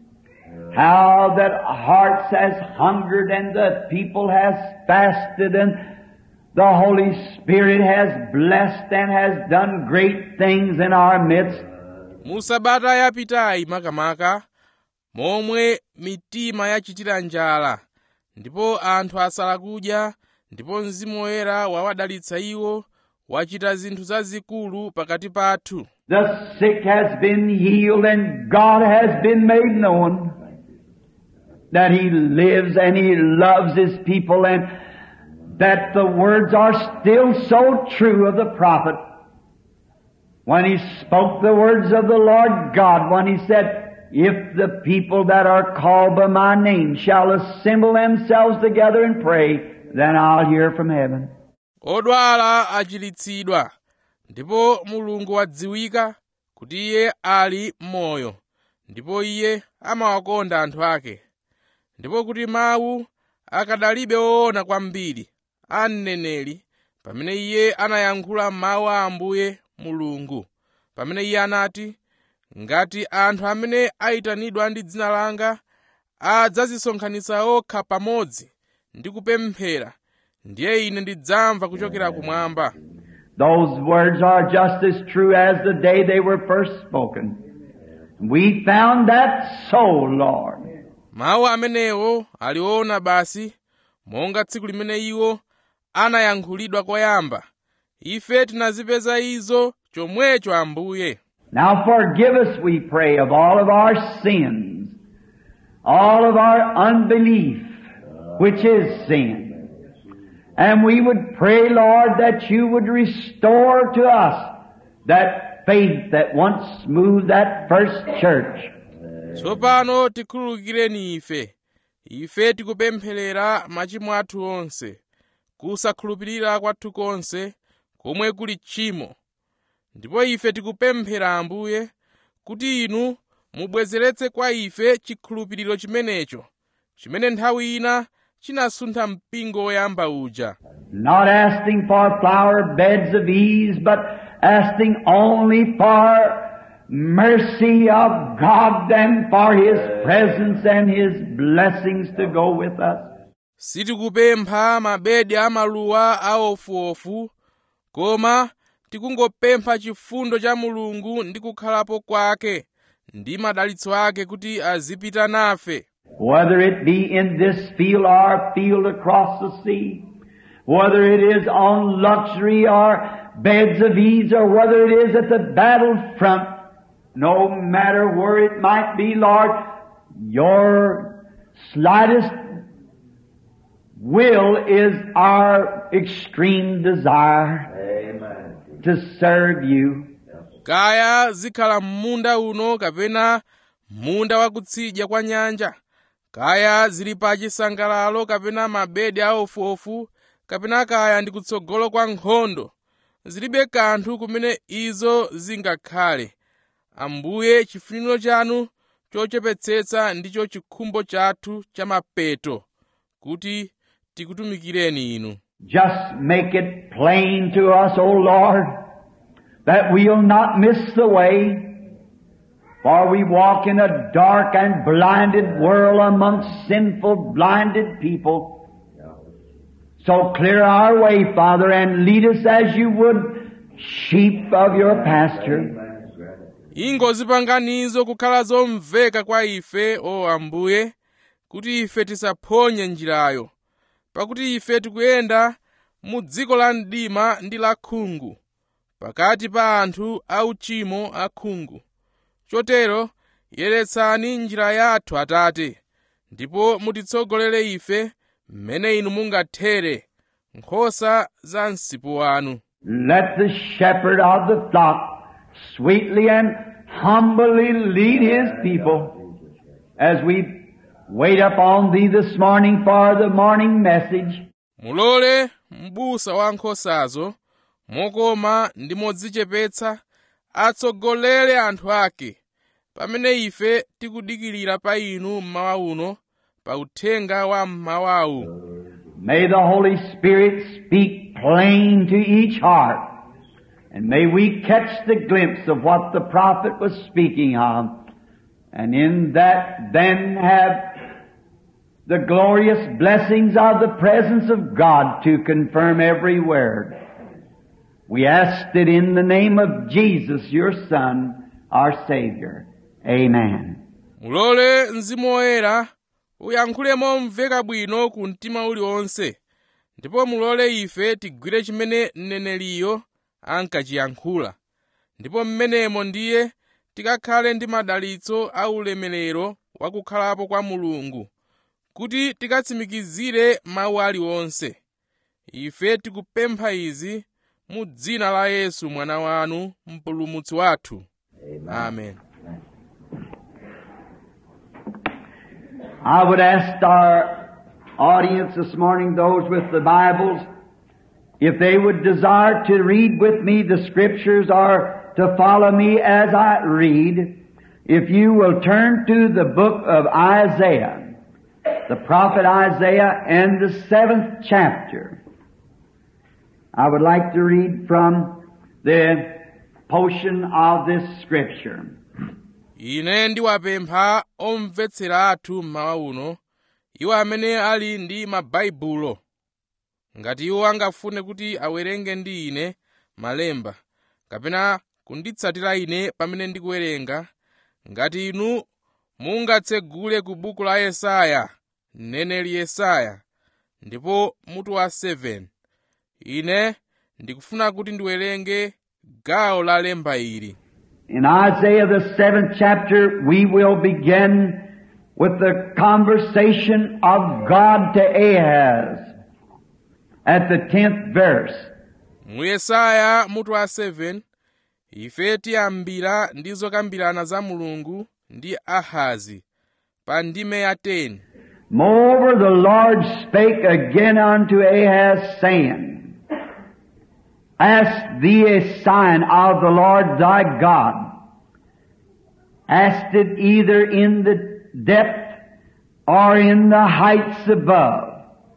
how that hearts has hungered and the people has fasted and the Holy Spirit has blessed and has done great things in our midst. mu sabata yapitayi makamaka momwe mitima yachitira njala ndipo anthu asala kudya ndipo mzimu woyera wawadalitsa iwo wachita zinthu zazikulu pakati pathu The sick has been healed and God has been made known that He lives and He loves His people and that the words are still so true of the prophet when he spoke the words of the Lord God when he said, if the people that are called by my name shall assemble themselves together and pray, then I'll hear from heaven. odwala achiritsidwa ndipo mulungu wadziwika kuti iye ali m'moyo ndipo iye amawakonda anthu ake ndipo kuti mawu akadalibe woona kwambiri a mneneri pamene iye anayankhula mawu a ambuye mulungu pamene iye anati ngati anthu amene ayitanidwa ndi dzina langa adzazisonkhanitsa okha pamodzi ndi kupemphera ndiye ine ndidzamva kuchokera kumwamba Those words are just as true as the day they were first spoken. We found that so, Lord. mawu amenewo aliwona basi monga tsiku limene iwo anayankhulidwa koyamba ife tinazipeza izo chomwecho ambuye Now forgive us, we pray, of all of our sins, all of our unbelief, which is sin. And we would pray, Lord, that you would restore to us that faith that once moved that first church. tsopano tikhululukireni ife ife tikupempherera machimo athu onse kusakhulupirira kwathu konse komwe kuli tchimo ndipo ife tikupemphera ambuye kuti inu mubwezeretse kwa ife chikhulupiriro chimenecho chimene nthawi ina chinasuntha mpingo woyamba uja Not asking for flower beds of ease, but asking only for mercy of God and for His presence and His blessings to go with us. sitikupempha mabedi amaluwa aofuofu koma tikungopempha chifundo cha mulungu ndi kukhalapo kwake ndi madalitso ake kuti azipita nafe Whether it be in this field or a field across the sea, whether it is on luxury or beds of ease or whether it is at the battlefront, no matter where it might be, Lord, your slightest will is our extreme desire Amen. to serve you. kaya zikhala m'munda uno kapena munda wakutsidya kwa nyanja kaya zili pa chisangalalo kapena mabedi aofuofu kapena kaya ndi kutsogolo kwa nkhondo zilibe kanthu kumene izo zingakhale ambuye chifuniro chanu chochepetsetsa ndicho chikhumbo chathu cha mapeto kuti tikutumikireni inu just make it plain to us, O Lord, that we'll not miss the way, for we walk in a dark and blinded world amongst sinful, blinded people. So clear our way, Father, and lead us as you would sheep of your pasture. ingozipanganizo kukhala zomveka kwa ife o ambuye kuti ife tisaphonye njirayo pakuti ife tikuyenda mu dziko la mdima ndi la khungu pakati pa anthu auchimo akhungu chotero yeretsani njira yathu atate ndipo mutitsogolere ife mmene inu mungathere nkhosa za msipu wanu Let the shepherd of the flock sweetly and humbly lead his people as we wait upon thee this morning for the morning message. mulole m'busa wa nkhosazo mokoma ndi modzichepetsa atsogolere anthu ake pamene ife tikudikirira pa inu mmawa uno pa uthenga wa mmawawu May the Holy Spirit speak plain to each heart. And may we catch the glimpse of what the prophet was speaking of. And in that then have the glorious blessings of the presence of God to confirm every word. We ask it in the name of Jesus, your Son, our Savior. Amen. mulole mzimu woyera uyankhule momveka bwino ku mtima uliwonse ndipo mulole ife tigwire chimene mneneliyo ankachiyankhula ndipo mmenemo ndiye tikakhale ndi madalitso a ulemerero wa kukhalapo kwa mulungu kuti tikatsimikizire mawu aliwonse ife tikupempha izi mu dzina la yesu mwana wanu mpulumutsi wathu amen I would ask our audience this morning, those with the Bibles, if they would desire to read with me the scriptures or to follow me as I read, if you will turn to the book of Isaiah, the prophet Isaiah and the seventh chapter. I would like to read from the portion of this scripture. ine ndiwapempha omvetsera athu mmawa uno iwo amene ali ndi mabaibulo ngati iwo angafune kuti awerenge ndi ine malemba kapena kunditsatira ine pamene ndikuwerenga ngati inu mungatsegule ku buku la yesaya mneneli yesaya ndipo mutu wa 7 ine ndikufuna kuti ndiwerenge gawo la lemba ili In Isaiah the seventh chapter, we will begin with the conversation of God to Ahaz at the tenth verse. mu yesaya mutu wa 7 ife tiyambira ndi zokambirana za mulungu ndi ahazi pa ndime ya 10 Moreover, the Lord spake again unto Ahaz, saying, Ask thee a sign of the Lord thy God. Ask it either in the depth or in the heights above.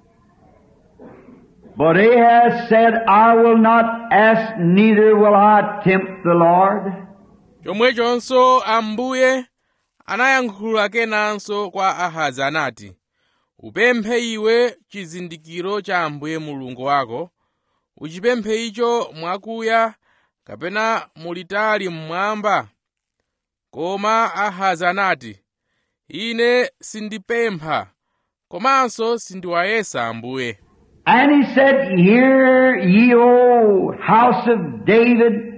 But Ahaz said, I will not ask, neither will I tempt the Lord. chomwechonso ambuye anayankhula kenanso kwa ahazi anati upemphe iwe chizindikiro cha ambuye mulungu wako uchipemphe icho mwakuya kapena mulitali mmwamba koma ahazi anati ine sindipempha komanso sindiwayesa ambuye And he said, Hear ye, O house of David,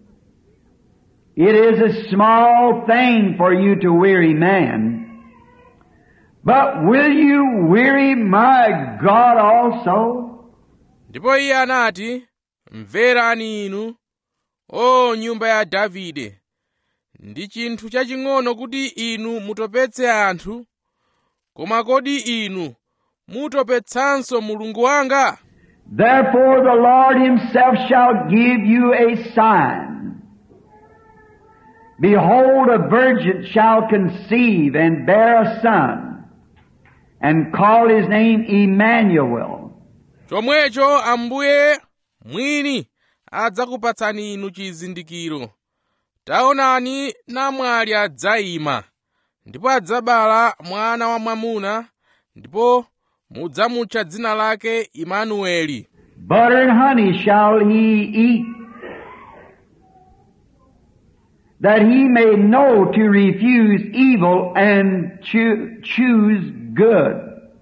it is a small thing for you to weary man. But will you weary my God also? ndipo iye anati mverani inu o nyumba ya davide ndi chinthu chaching'ono kuti inu mutopetse anthu koma kodi inu mutopetsanso mulungu wanga Therefore the Lord himself shall give you a sign. Behold, a virgin shall conceive and bear a son, and call his name Emmanuel. chomwecho ambuye mwini adzakupatsani inu chizindikiro taonani namwali adzayima ndipo adzabala mwana wamwamuna ndipo mudzamutcha dzina lake imanueli Butter and honey shall he eat, that he may know to refuse evil and choo- choose good.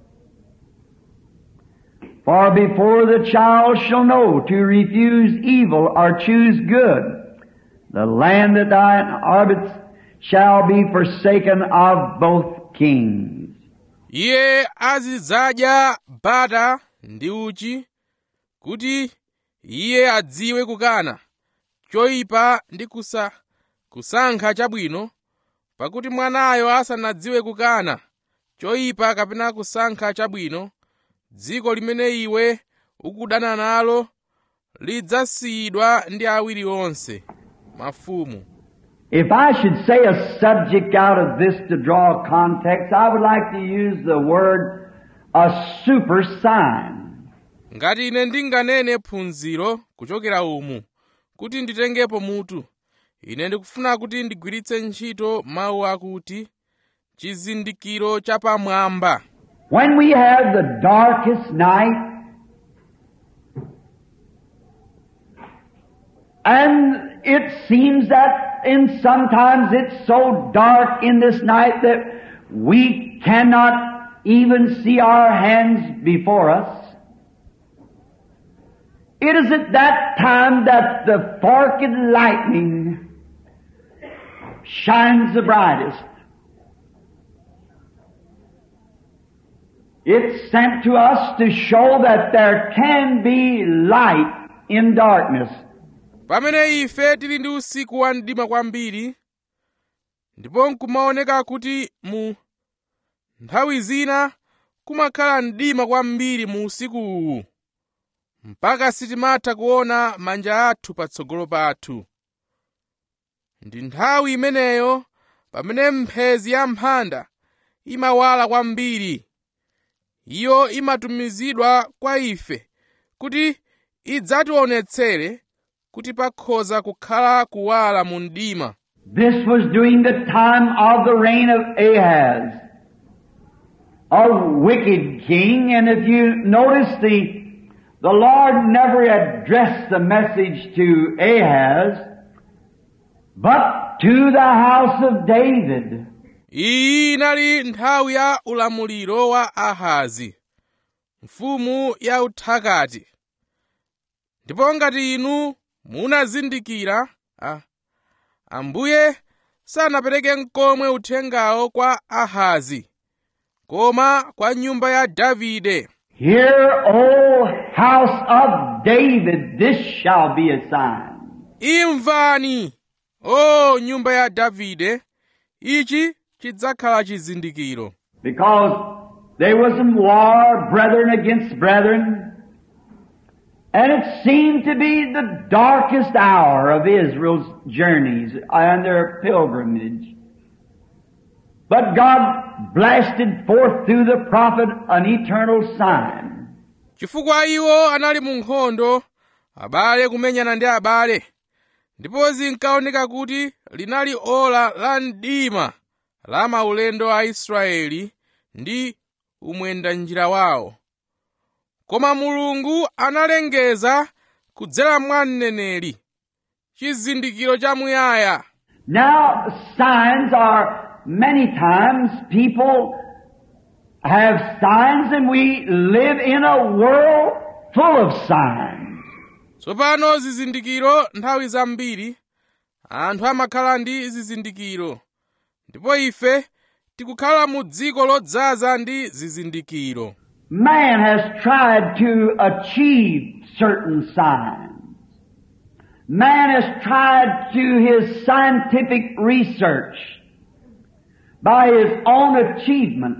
For before the child shall know to refuse evil or choose good, the land that thou inhabitest shall be forsaken of both kings. iye azidzadya bata ndi uchi kuti iye adziwe kukana choyipa ndi kusa, kusankha chabwino pakuti mwanayo asanadziwe kukana choyipa kapena kusankha chabwino dziko limene iwe ukudana nalo lidzasiyidwa ndi awiri onse mafumu If I should say a subject out of this to draw context, I would like to use the word a super sign. ngati ine ndinganene phunziro kuchokera umu kuti nditengepo mutu ine ndikufuna kuti ndigwiritse ntchito mawu akuti chizindikiro chapamwamba When we have the darkest night, and it seems that in sometimes it's so dark in this night that we cannot even see our hands before us. It is at that time that the forked lightning shines the brightest. It's sent to us to show that there can be light in darkness. pamene ife tili ndi usiku wa mdima kwambiri ndipo nkumaoneka kuti mu nthawi zina kumakhala mdima kwambiri mu usiku uwu mpaka sitimatha kuona manja athu patsogolo pathu ndi nthawi imeneyo pamene mphezi ya mphanda imawala kwambiri iyo imatumizidwa kwa ife kuti idzationetsere kuti pakhoza kukhala kuwala mu mdima This was during the time of the reign of Ahaz, a wicked king, and if you notice the, the Lord never addressed the message to Ahaz, but to the house of David. iyi inali nthawi ya ulamuliro wa ahazi mfumu ya uthakati ndipo ngati inu munazindikira a, ambuye sanapereke nkomwe uthengawo kwa ahazi koma kwa nyumba ya davide Hear, O house of David, this shall be a sign. imvani o nyumba ya davide ichi chidzakhala chizindikiro Because there was in war, brethren against brethren, and it seemed to be the darkest hour of Israel's journeys and their pilgrimage. But God blasted forth through the prophet an eternal sign. chifukwa iwo anali mu nkhondo abale kumenyana ndi abale ndipo zinkaoneka kuti linali ola la mdima la maulendo a israeli ndi umwendanjira wawo koma mulungu analengeza kudzera mwa mneneri chizindikiro chamuyaya Now, signs are many times people have signs and we live in a world full of signs. tsopano zizindikiro nthawi zambiri anthu amakhala ndi zizindikiro ndipo ife tikukhala mu dziko lodzaza ndi zizindikiro Man has tried to achieve certain signs. Man has tried to his scientific research by his own achievement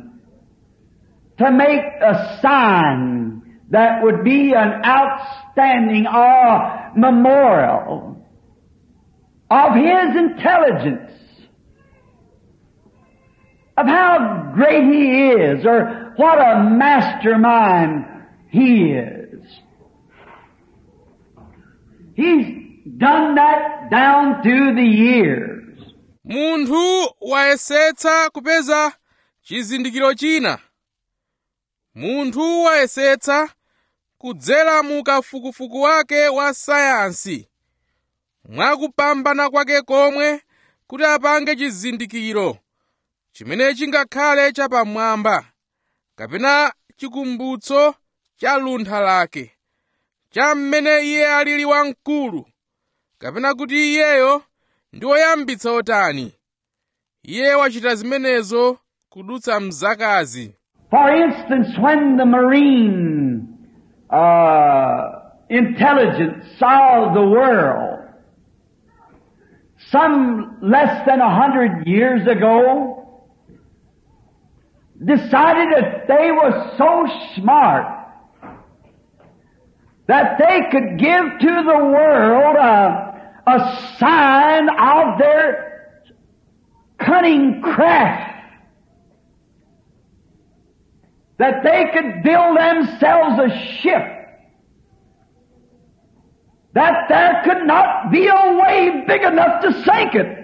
to make a sign that would be an outstanding or memorial of his intelligence, of how great he is, or what a mastermind he is. He's done that down through the years. munthu wayesetsa kupeza chizindikiro china munthu wayesetsa kudzera mu kafukufuku wake wa sayansi mwakupambana kwake komwe kuti apange chizindikiro chimene chingakhale chapamwamba kapena chikumbutso cha luntha lake cha mmene iye alili wamkulu kapena kuti iyeyo ndi woyambitsa otani iye wachita zimenezo kudutsa mzakazi For instance, when the marine uh, intelligence saw the world some less than a hundred years ago, decided that they were so smart that they could give to the world a, a sign of their cunning craft. That they could build themselves a ship. That there could not be a wave big enough to sink it.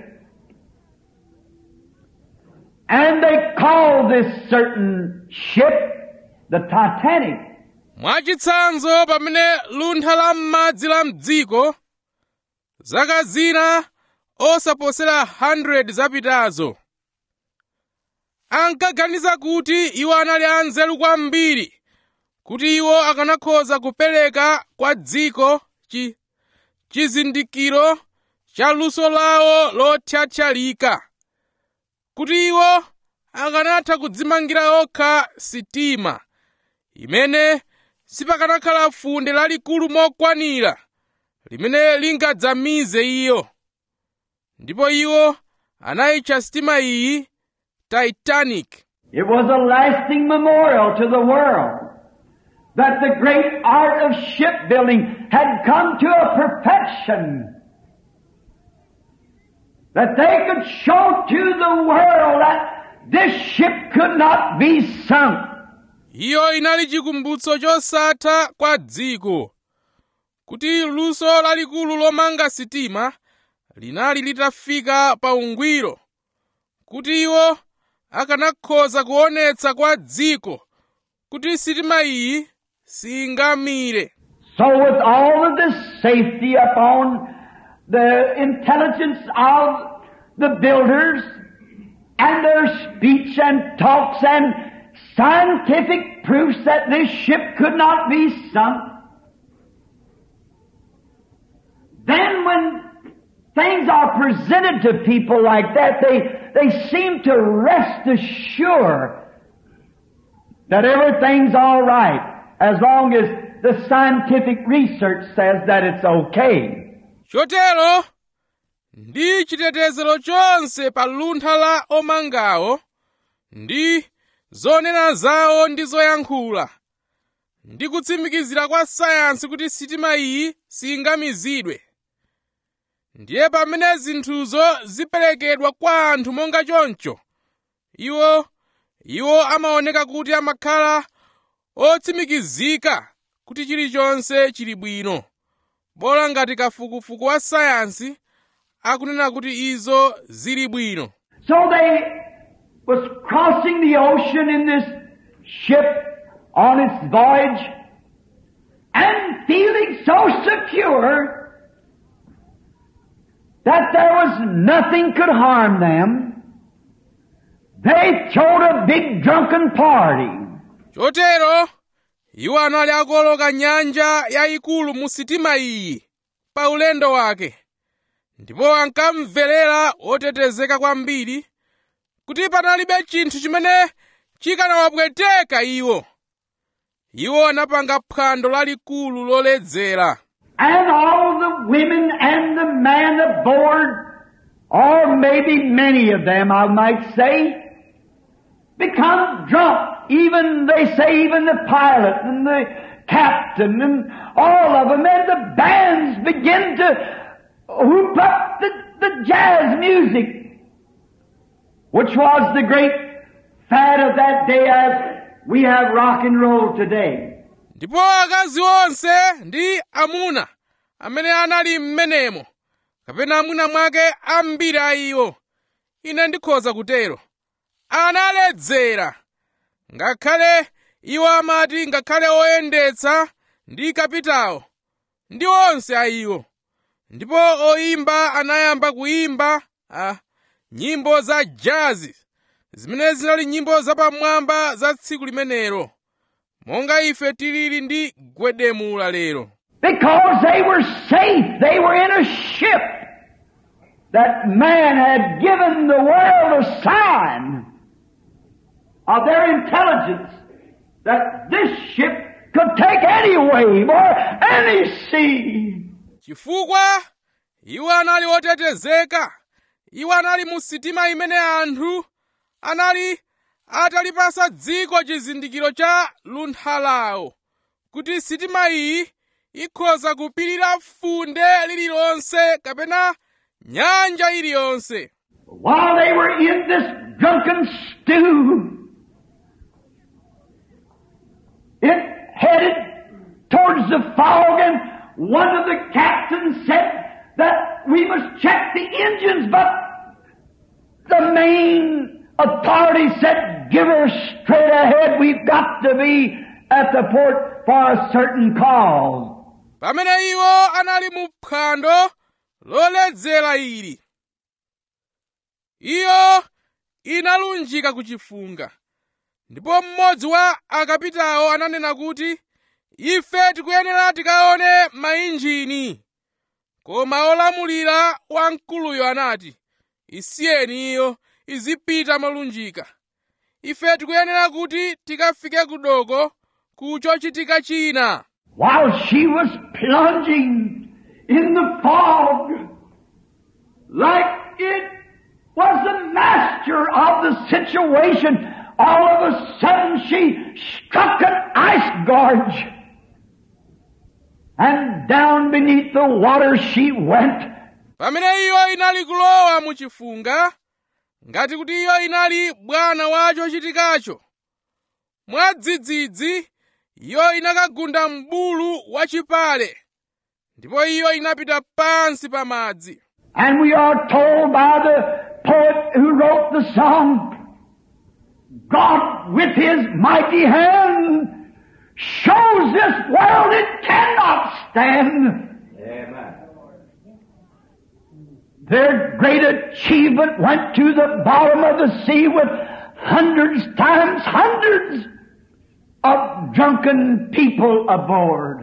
And they called this certain ship the Titanic. mwachitsanzo pamene luntha la m'madzi la mdziko zaka zina osaposera 100 zapitazo ankaganiza kuti iwo anali anzeru kwambiri kuti iwo akanakhoza kupereka kwa dziko chi, chizindikiro cha luso lawo lothyathyalika kuti iwo akanatha kudzimangira okha sitima imene sipakanakhala funde lalikulu mokwanira limene lingadzamize iyo ndipo iwo anayitcha sitima iyi titanic It was a lasting memorial to the world that the great art of shipbuilding had come to a perfection. That they could show to the world that this ship could not be sunk. iyo inali chikumbutso chosatha kwa dziko kuti luso lalikulu lomanga sitima linali litafika pa ungwiro kuti iwo akanakhoza kuonetsa kwa dziko kuti sitima iyi singamire So with all of this safety upon the intelligence of the builders and their speech and talks and scientific proofs that this ship could not be sunk, then when things are presented to people like that, they, they seem to rest assured that everything's all right as long as the scientific research says that it's okay. chotero ndi chitetezero chonse pa luntha la omangawo ndi zonena zawo ndi zoyankhula ndi kutsimikizira kwa sayansi kuti sitima iyi singamizidwe ndiye pamene zinthuzo ziperekedwa kwa anthu monga choncho iwo iwo amaoneka kuti amakhala otsimikizika kuti chilichonse chili bwino bola ngati kafukufuku wa sayansi akunena kuti izo zili bwino So they was crossing the ocean in this ship on its voyage and feeling so secure that there was nothing could harm them. They thrown a big drunken party. chotero iwo anali akuoloka nyanja yayikulu mu sitima iyi pa ulendo wake ndipo ankamverera otetezeka kwambiri kuti panalibe chinthu chimene chikanawapweteka iwo iwo anapanga phwando lalikulu loledzera And all the women and the man aboard, or maybe many of them, I might say, become drunk. Even, they say, even the pilot and the captain and all of them, and the bands begin to whoop up the, the jazz music, which was the great fad of that day as we have rock and roll today. ndipo akazi onse ndi amuna amene anali m'menemo kapena mwina mwake ambiri a iwo ine ndikhoza kutero analedzera ngakhale iwo amati ngakhale oyendetsa ndi kapitawo ndi onse a iwo ndipo oyimba anayamba kuyimba ah, nyimbo za jazi zimene zinali nyimbo zapamwamba za tsiku limenelo monga ife tilili ndi gwedemula lero Because they were safe. They were in a ship that man had given the world a sign of their intelligence that this ship could take any wave or any sea. chifukwa iwo anali otetezeka iwo anali mu sitima imene anthu anali atalipasa dziko chizindikiro cha luntha lawo kuti sitima iyi ikhoza kupirira funde lililonse kapena nyanja iliyonse While they were in this drunken stew, it headed towards the fog and one of the captains said that we must check the engines, but the main authority said, give her straight ahead. We've got to be at the port for a certain cause. pamene iwo anali mu phwando loledzera ili iyo inalunjika ku chifunga ndipo mmodzi wa akapitawo ananena kuti ife tikuyenera tikaone mainjini koma olamulira wamkuluyo anati isiyeni iyo izipita molunjika ife tikuyenera kuti tikafike ku doko ku chochitika china while she was plunging in the fog like it was the master of the situation. All of a sudden she struck an ice gorge and down beneath the water she went. pamene iyo inali kulowa mu chifunga ngati kuti iyo inali bwana wa chochitikacho mwadzidzidzi iyo inakagunda m'bulu wachipale ndipo iyo inapita pansi pa madzi And we are told by the poet who wrote the song, God with his mighty hand shows this world it cannot stand. Amen. Their great achievement went to the bottom of the sea with hundreds times hundreds of drunken people aboard.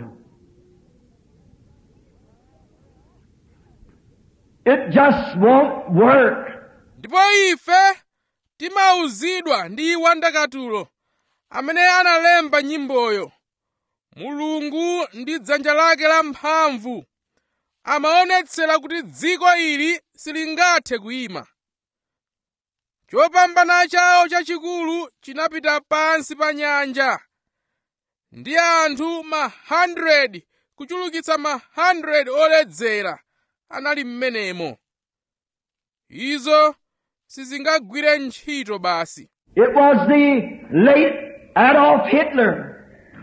It just won't work. ndipo ife timauzidwa ndi wandakatulo amene analemba nyimboyo mulungu ndi dzanja lake lamphamvu amaonetsera kuti dziko ili silingathe kuyima chopambana chawo chachikulu chinapita pansi pa nyanja ndi anthu ma 100 kuchulukitsa ma 100 oledzera anali m'menemo izo sizingagwire ntchito basi It was the late Adolf Hitler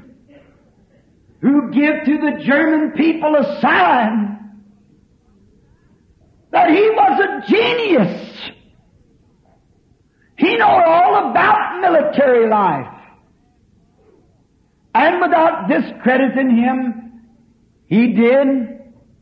who gave to the German people a sign that he was a genius. He knew all about military life. And without discrediting him, he did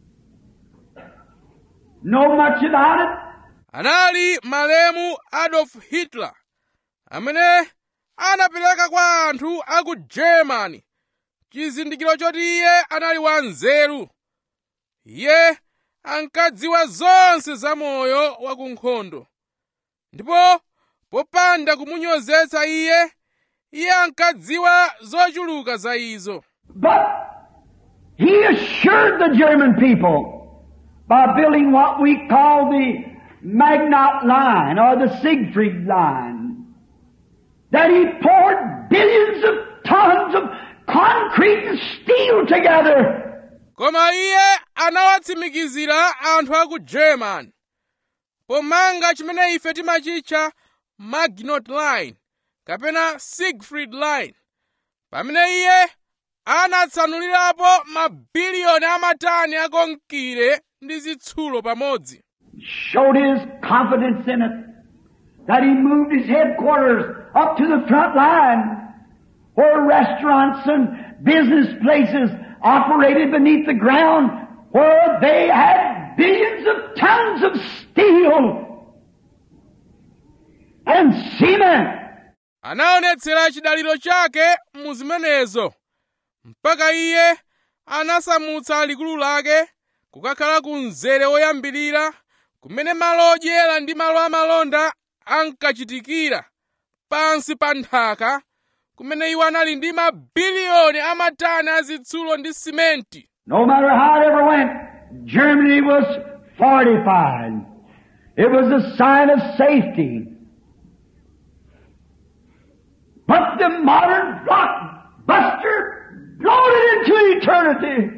know much about it. anali malemu adolf hitler amene anapereka kwa anthu a ku germany chizindikiro choti iye anali wanzeru iye ankadziwa zonse za moyo wa ku nkhondo ndipo popanda kumunyozetsa iye iye ankadziwa zochuluka za izo But he assured the German people by building what we call the Magnat line or the Siegfried line that he poured billions of tons of concrete and steel together koma iye anawatsimikizira anthu a ku german pomanga chimene ife timachitcha maginot line kapena siegfried line pamene iye anatsanulirapo mabiliyoni amatani akonkire ndi zitsulo pamodzi Showed his confidence in it. That he moved his headquarters up to the front line where restaurants and business places operated beneath the ground where they had billions of tons of steel and cement anaonetsera chidaliro chake mu zimenezo mpaka iye anasamutsa likulu lake kukakhala ku mzere woyambirira kumene malo odyera ndi malo amalonda ankachitikira pansi pa nthaka kumene iwo anali ndi mabiliyoni amatani azitsulo ndi simenti No matter how it ever went, Germany was fortified. It was a sign of safety. But the modern blockbuster bloated into eternity.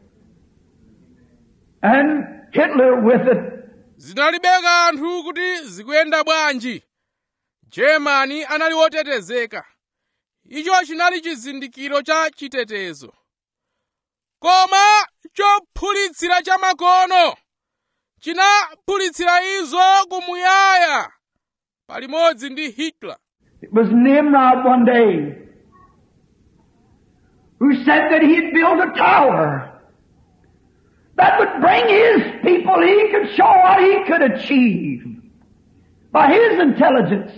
And Hitler with it. zinalibe kanthu kuti zikuyenda bwanji germany anali wotetezeka icho chinali chizindikiro cha chitetezo koma chophulitsira cha makono chinaphulitsira izo kumuyaya palimodzi ndi hitler It was Nimrod one day who said that he'd build a tower that would bring his people, he could show what he could achieve by his intelligence.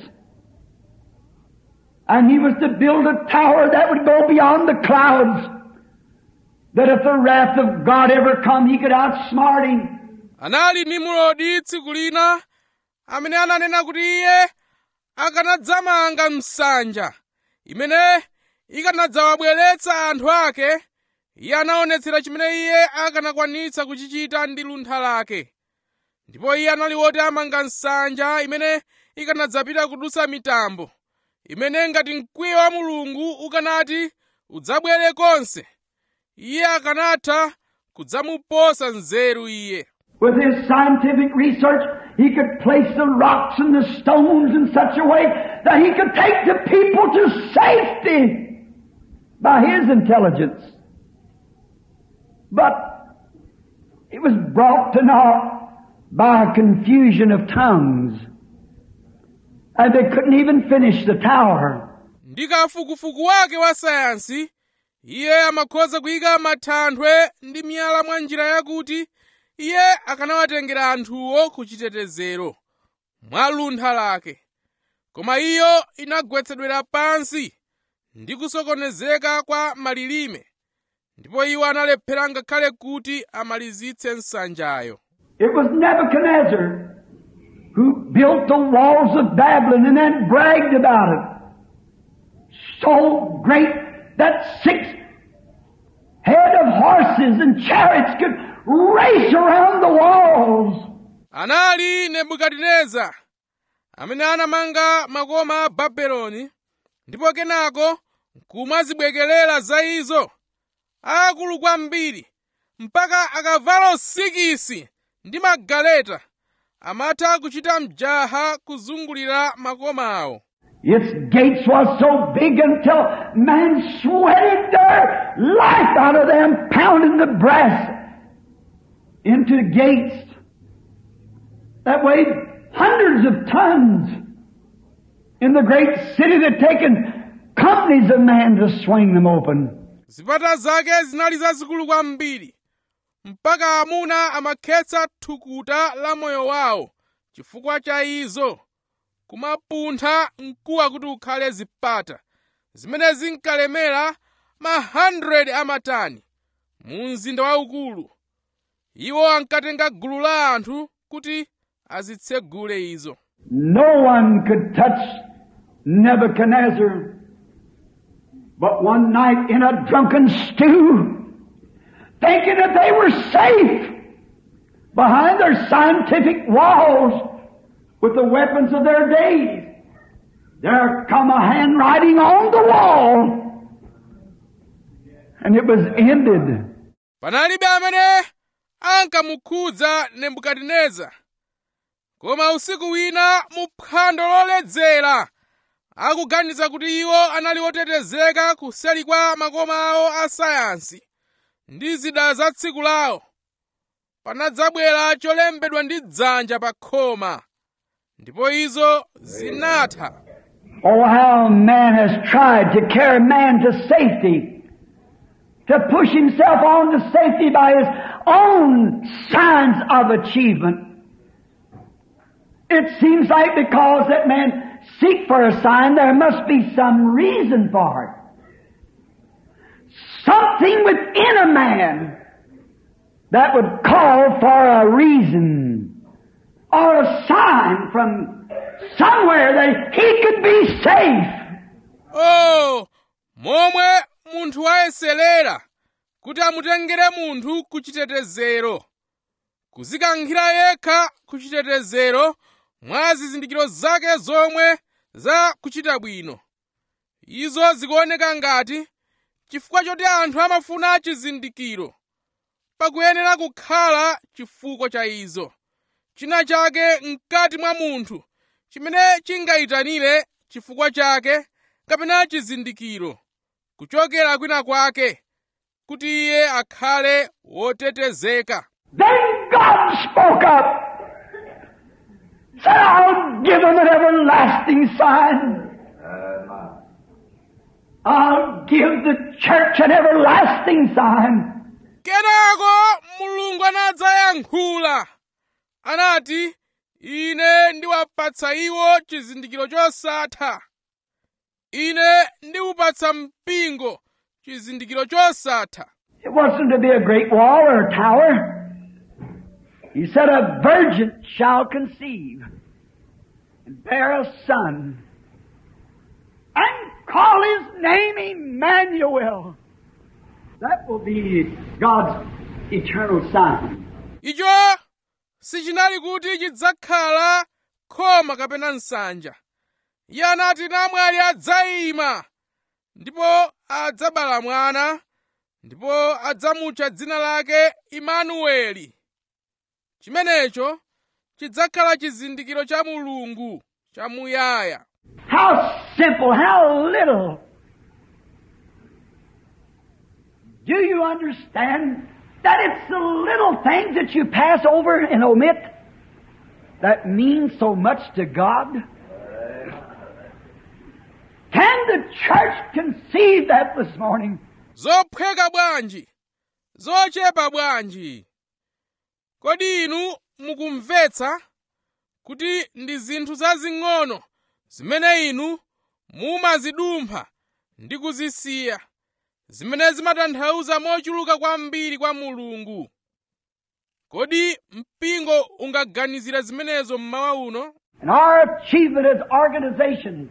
And he was to build a tower that would go beyond the clouds, that if the wrath of God ever come, he could outsmart him. anali nimurodi tsiku lina amene ananena kuti iye akanadzamanga msanja imene ikanadzawabweretsa anthu ake iye anaonetsera chimene iye akanakwanitsa kuchichita ndi luntha lake ndipo iye anali woti amanga nsanja imene ikanadzapita kudutsa mitambo imene ngati mkwiyo wa mulungu ukanati udzabwere konse iye akanatha kudzamuposa nzeru iye With his scientific research, he could place the rocks and the stones in such a way that he could take the people to safety by his intelligence. But it was brought to naught by a confusion of tongues. And they couldn't even finish the tower. ndi kafukufuku wake wa sayansi iye amakhoza kuyika mathanthwe ndi miyala mwa njira yakuti iye akanawatengera anthuwo ku chitetezero mwa luntha lake koma iyo inagwetsedwera pansi ndi kusokonezeka kwa malilime ndipo iwo analephera ngakhale kuti amalizitse nsanjayo It was Nebuchadnezzar who built the walls of Babylon and then bragged about it. So great that six head of horses and chariots could race around the walls. anali nebukadineza amene anamanga makoma a babeloni ndipo kenako kumazibwekelera za izo akulu kwambiri mpaka akavalo sikisi ndi magaleta amatha kuchita mjaha kuzungulira makoma awo Its gates was so big until man sweated their life out of them, pounding the brass into the gates that weighed hundreds of tons in the great city that taken companies of men to swing them open. zipata zake zinali zazikulu kwambiri mpaka amuna amakhetsa thukuta la moyo wawo chifukwa cha izo kumapuntha mkuwa kuti ukhale zipata zimene zinkalemera ma 100 amatani mu mzinda waukulu iwo ankatenga gulu la anthu kuti azitsegule izo No one could touch Nebuchadnezzar. But one night in a drunken stew, thinking that they were safe behind their scientific walls with the weapons of their days, there come a handwriting on the wall. And it was ended. panalibe amene ankamukhudza nebukadineza koma usiku wina mu phwando loledzera akuganiza kuti iwo anali otetezeka kuseri kwa makoma awo a sayansi ndi zida za tsiku lawo panadzabwera cholembedwa ndi dzanja pa khoma ndipo izo zinatha Oh, how man has tried to carry man to safety, to push himself on to safety by his own signs of achievement. It seems like because that man seek for a sign, there must be some reason for it. Something within a man that would call for a reason or a sign from somewhere that he could be safe. oh momwe munthu ayeserera kuti amutengere munthu ku chitetezero kuzikankhira yekha ku chitetezero mwa zizindikiro zake zomwe za kuchita bwino izo zikuoneka ngati chifukwa choti anthu amafuna chizindikiro pakuyenera kukhala chifukwa cha izo china chake mkati mwa munthu chimene chingayitanire chifukwa chake kapena chizindikiro kuchokera kwina kwake kuti iye akhale wotetezeka Then God spoke up. Said, I'll give him an everlasting sign. I'll give the church an everlasting sign. kenako mulungu anadzayankhula anati ine ndiwapatsa iwo chizindikiro chosatha ine ndiwupatsa mpingo chizindikiro chosatha It wasn't to be a great wall or a tower. He said, a virgin shall conceive and bear a son and call his name Emmanuel. That will be God's eternal sign. icho sichinali kuti chidzakhala khoma kapena nsanja iye anati namwali adzayima ndipo adzabala mwana ndipo adzamutcha dzina lake imanueli chimenecho chidzakhala chizindikiro cha mulungu chamuyaya How simple, how little. Do you understand that it's the little things that you pass over and omit that mean so much to God? Can the church conceive that this morning? zophweka bwanji zochepa bwanji kodi inu mukumvetsa kuti ndi zinthu zazing'ono zimene inu mumazidumpha ndi kuzisiya zimene zimatanthauza mochuluka kwambiri kwa mulungu kodi mpingo ungaganizira zimenezo mmawa uno And our achievement as organizations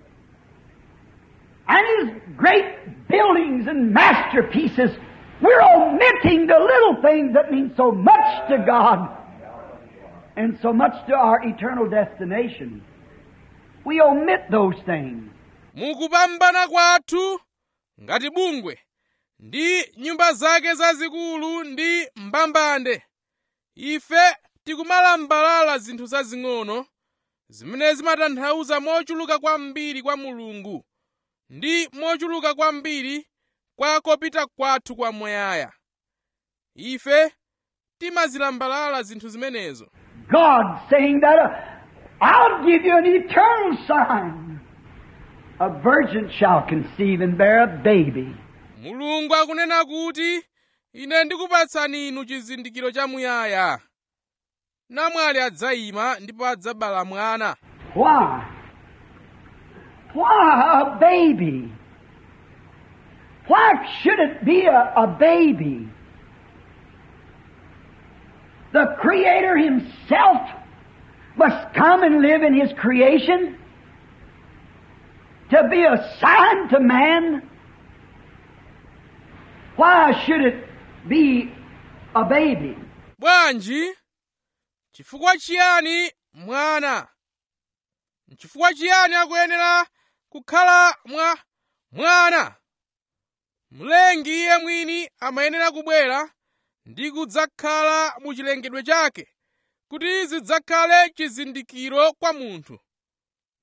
and his great buildings and masterpieces, we're omitting the little things that mean so much to God and so much to our eternal destination. We omit those things. mukupambana kwathu ngati bungwe ndi nyumba zake zazikulu ndi mbambande ife tikumalambalala zinthu zazing'ono zimene zimatanthauza mochuluka kwambiri kwa mulungu ndi mochuluka kwambiri kwa kopita kwathu kwamuyaya ife timazilambalala zinthu zimenezo God saying that uh, I'll give you an eternal sign. A virgin shall conceive and bear a baby. mulungu akunena kuti ine ndikupatsani inu chizindikiro chamuyaya namwali adzayima ndipo adzabala mwana Why? Why a baby? Why should it be a, a baby? The Creator Himself must come and live in His creation to be a sign to man. Why should it be a baby? bwanji chifukwa chiyani mwana chifukwa chiyani akuyenera kukhala mwa mwana mlengi iye mwini amayenera kubwera ndi kudzakhala mu chilengedwe chake kuti zidzakhale chizindikiro kwa munthu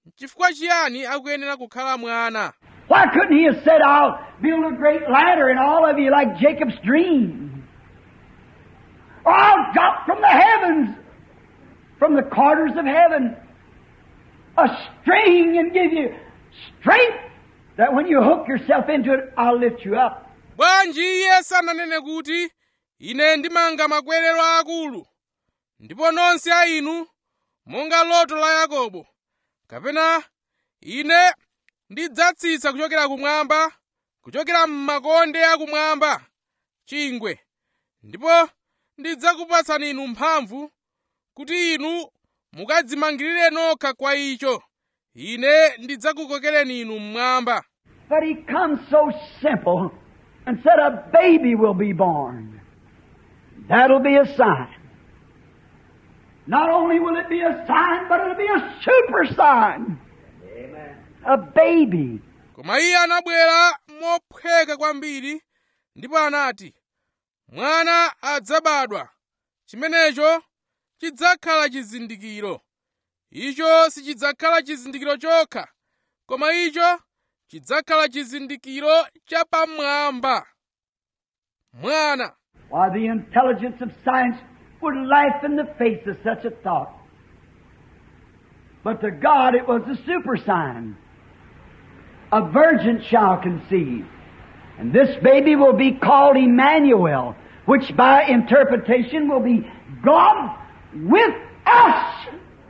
chifukwa chiyani akuyenera kukhala mwana Why couldn't he have said, I'll build a great ladder and all of you like Jacob's dream? Or I'll drop from the heavens, from the corners of heaven, a string and give you strength that when you hook yourself into it, I'll lift you up. bwanji iye sananene kuti ine ndimanga makwerero akulu ndipo nonse a inu monga loto la yakobo kapena ine ndidzatsitsa kuchokera kumwamba kuchokera m'makonde akumwamba chingwe ndipo ndidzakupatsani inu mphamvu kuti inu mukadzimangirire nokha kwa icho ine ndidzakukokereni inu mmwamba But he comes so simple and said, A baby will be born. That'll be a sign. Not only will it be a sign, but it'll be a super sign. A baby. koma iye anabwera mophweka kwambiri ndipo anati mwana adzabadwa chimenecho chidzakhala chizindikiro icho sichidzakhala chizindikiro chokha koma icho chidzakhala chizindikiro chapamwamba mwana Why, the intelligence of science would laugh in the face of such a thought. But to God it was a super sign. A virgin shall conceive. And this baby will be called Emmanuel, which by interpretation will be God with us.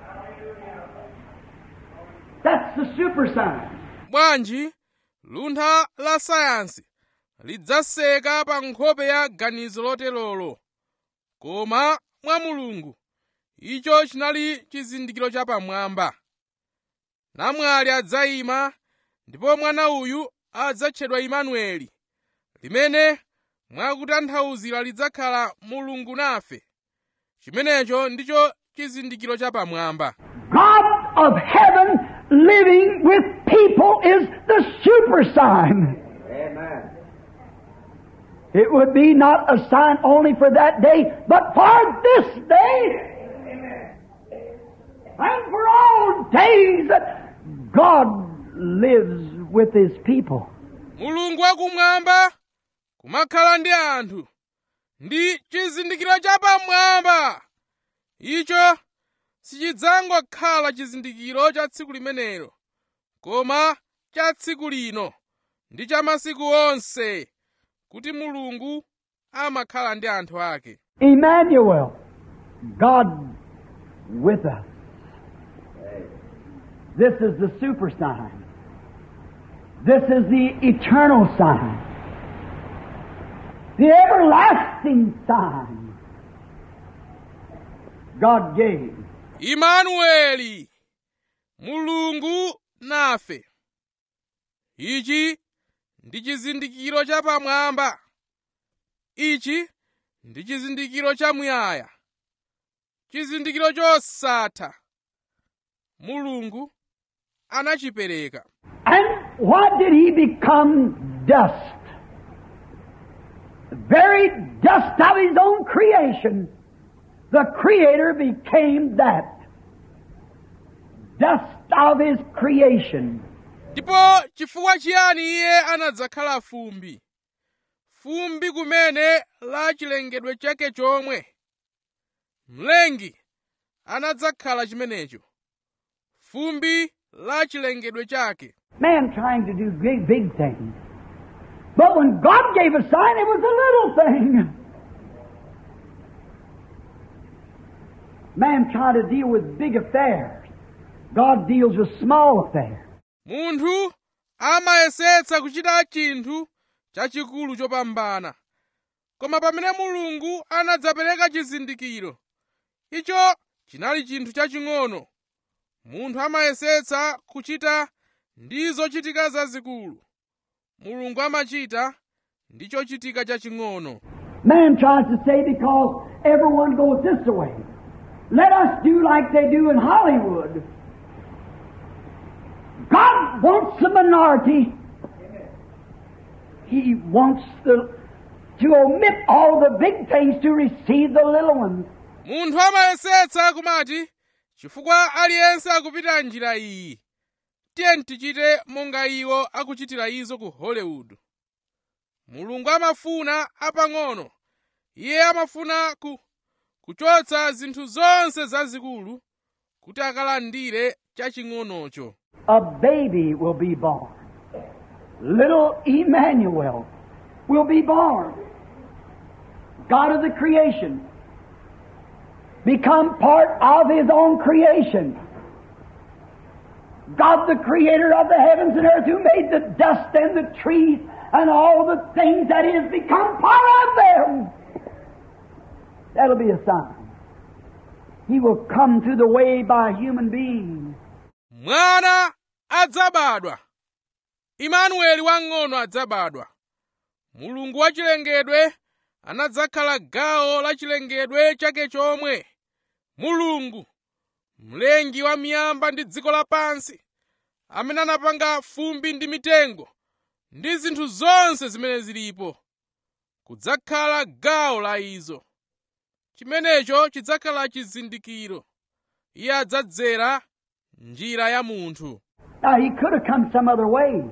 That's the super sign. bwanji luntha la sayansi lidzaseka pa nkhope ya ganizo loterolo koma mwa mulungu icho chinali chizindikiro chapamwamba namwali adzayima ndipo mwana uyu adzatchedwa imanueli limene mwakutanthauzira lidzakhala mulungu nafe chimenecho ndicho chizindikiro chapamwamba God of heaven living with people is the super sign. Amen. It would be not a sign only for that day, but for this day. And for all days that God lives with His people. mulungu wakumwamba kumakhala ndi anthu ndi chizindikiro chapamwamba icho sichidzangokhala chizindikiro cha tsiku limenelo koma cha tsiku lino ndi cha masiku onse kuti mulungu amakhala ndi anthu ake Emmanuel, God with us. This is the super sign. This is the eternal sign. The everlasting sign God gave. imanueli mulungu nafe ichi ndi chizindikiro chapamwamba ichi ndi chizindikiro chamuyaya chizindikiro chosatha mulungu anachipereka And what did he become dust? The very dust of his own creation. The Creator became that. Dust of his creation. ndipo chifukwa chiyani iye anadzakhala fumbi fumbi kumene la chilengedwe chake chomwe mlengi anadzakhala chimenecho fumbi la chilengedwe chake Man trying to do big, big things. But when God gave a sign, it was a little thing. Man trying to deal with big affairs. God deals with small affairs. munthu amayesetsa kuchita chinthu chachikulu chopambana koma pamene mulungu anadzapereka chizindikiro icho chinali chinthu chaching'ono munthu amayesetsa kuchita ndi zochitika zazikulu mulungu amachita ndi chochitika chaching'ono Man tries to say because everyone goes this way. Let us do like they do in Hollywood. God wants the minority. He wants the, to omit all the big things to receive the little ones. munthu amayesetsa kumati chifukwa aliyense akupita njira iyi tiye tichite monga iwo akuchitira izo ku hollywood mulungu amafuna apang'ono iye amafuna ku, kuchotsa zinthu zonse zazikulu kuti akalandire chaching'onocho A baby will be born. Little Emmanuel will be born. God of the creation. Become part of His own creation. God the creator of the heavens and earth who made the dust and the trees and all the things that is become part of them. That'll be a sign. He will come through the way by a human being. mwana adzabadwa imanueli wang'ono adzabadwa mulungu wachilengedwe anadzakhala gawo la chilengedwe chake chomwe mulungu mlengi wa miyamba ndi dziko lapansi amene anapanga fumbi ndi mitengo ndi zinthu zonse zimene zilipo kudzakhala gawo la izo chimenecho chidzakhala chizindikiro iye adzadzera njira ya munthu Now, he could have come some other way.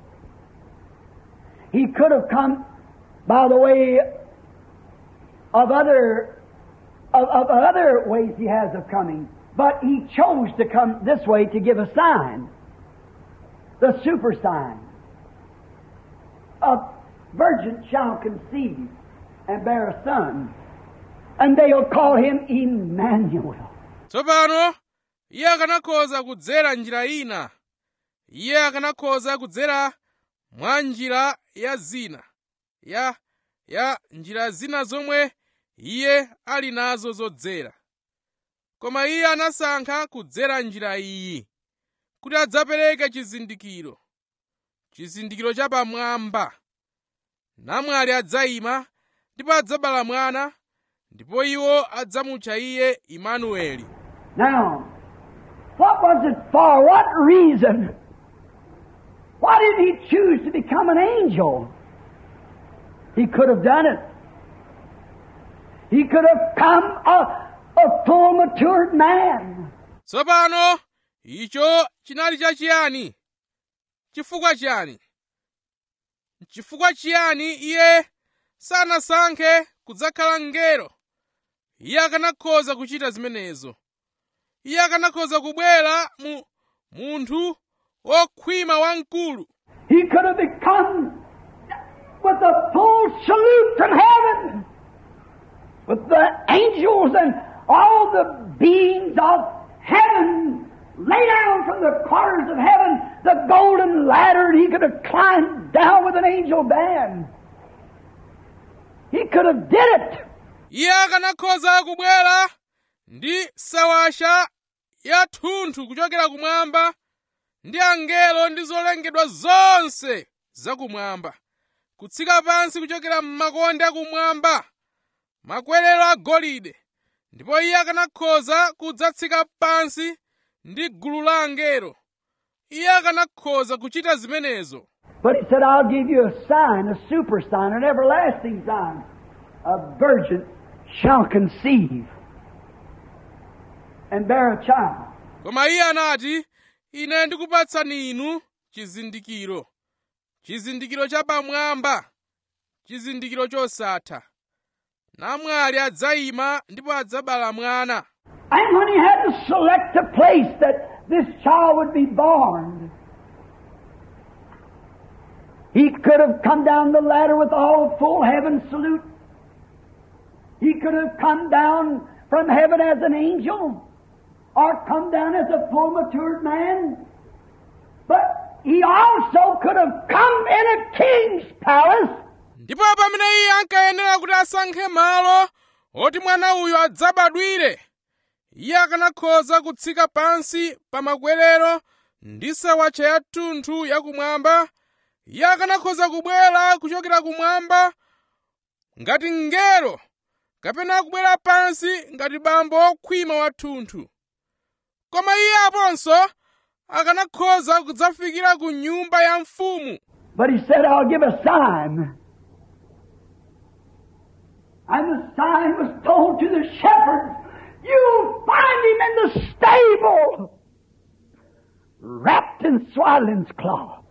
He could have come by the way of other of, of other ways he has of coming, but he chose to come this way to give a sign, the super sign. A virgin shall conceive and bear a son, and they'll call him Emmanuel. tsopano iye akanakhoza kudzera njira ina iye akanakhoza kudzera mwa njira ya zina ya ya njira zina zomwe iye ali nazo zodzera koma iye anasankha kudzera njira iyi kuti adzapereke chizindikiro chizindikiro cha pamwamba namwali adzayima ndipo adzabala mwana ndipo iwo adzamutcha iye imanueli Now, what was it for? What reason? Why did he choose to become an angel? He could have done it. He could have come a, a full matured man. tsopano icho chinali chachiyani chifukwa chiyani chifukwa chiyani iye sanasankhe kudzakhala mngelo iye akanakhoza kuchita zimenezo iye akanakhoza kubwera mu munthu wokhwima wamkulu He could have become with a full salute from heaven, with the angels and all the beings of heaven lay down from the corners of heaven the golden ladder, and he could have climbed down with an angel band. He could have did it. iye akanakhoza kubwera ndi sawasha yathunthu kuchokera kumwamba ndi angelo ndi zolengedwa zonse zakumwamba kutsika pansi kuchokera m'makonde akumwamba makwerero agolide ndipo iye akanakhoza kudzatsika pansi ndi gulu la angelo iye akanakhoza kuchita zimenezo But he said, I'll give you a sign, a super sign, an everlasting sign. A virgin shall conceive and bear a child. koma iye anati ine ndikupatsani inu chizindikiro chizindikiro cha pamwamba chizindikiro chosatha namwali adzayima ndipo adzabala mwana And when he had to select a place that this child would be born, he could have come down the ladder with all full heaven salute. He could have come down from heaven as an angel, or come down as a full matured man. But he also could have come in a king's palace ndipo pamene iye ankayenera kuti asankhe malo oti mwana uyu adzabadwire iye akanakhoza kutsika pansi pa makwerero ndi sawatcha yathunthu yakumwamba iye akanakhoza kubwera kuchokera kumwamba ngati mngelo kapena kubwera pansi ngati bambo wokhwima wathunthu koma iye aponso akanakhoza kudzafikira ku nyumba ya mfumu But he said, I'll give a sign. And the sign was told to the shepherds, You'll find him in the stable, wrapped in swaddling's cloth.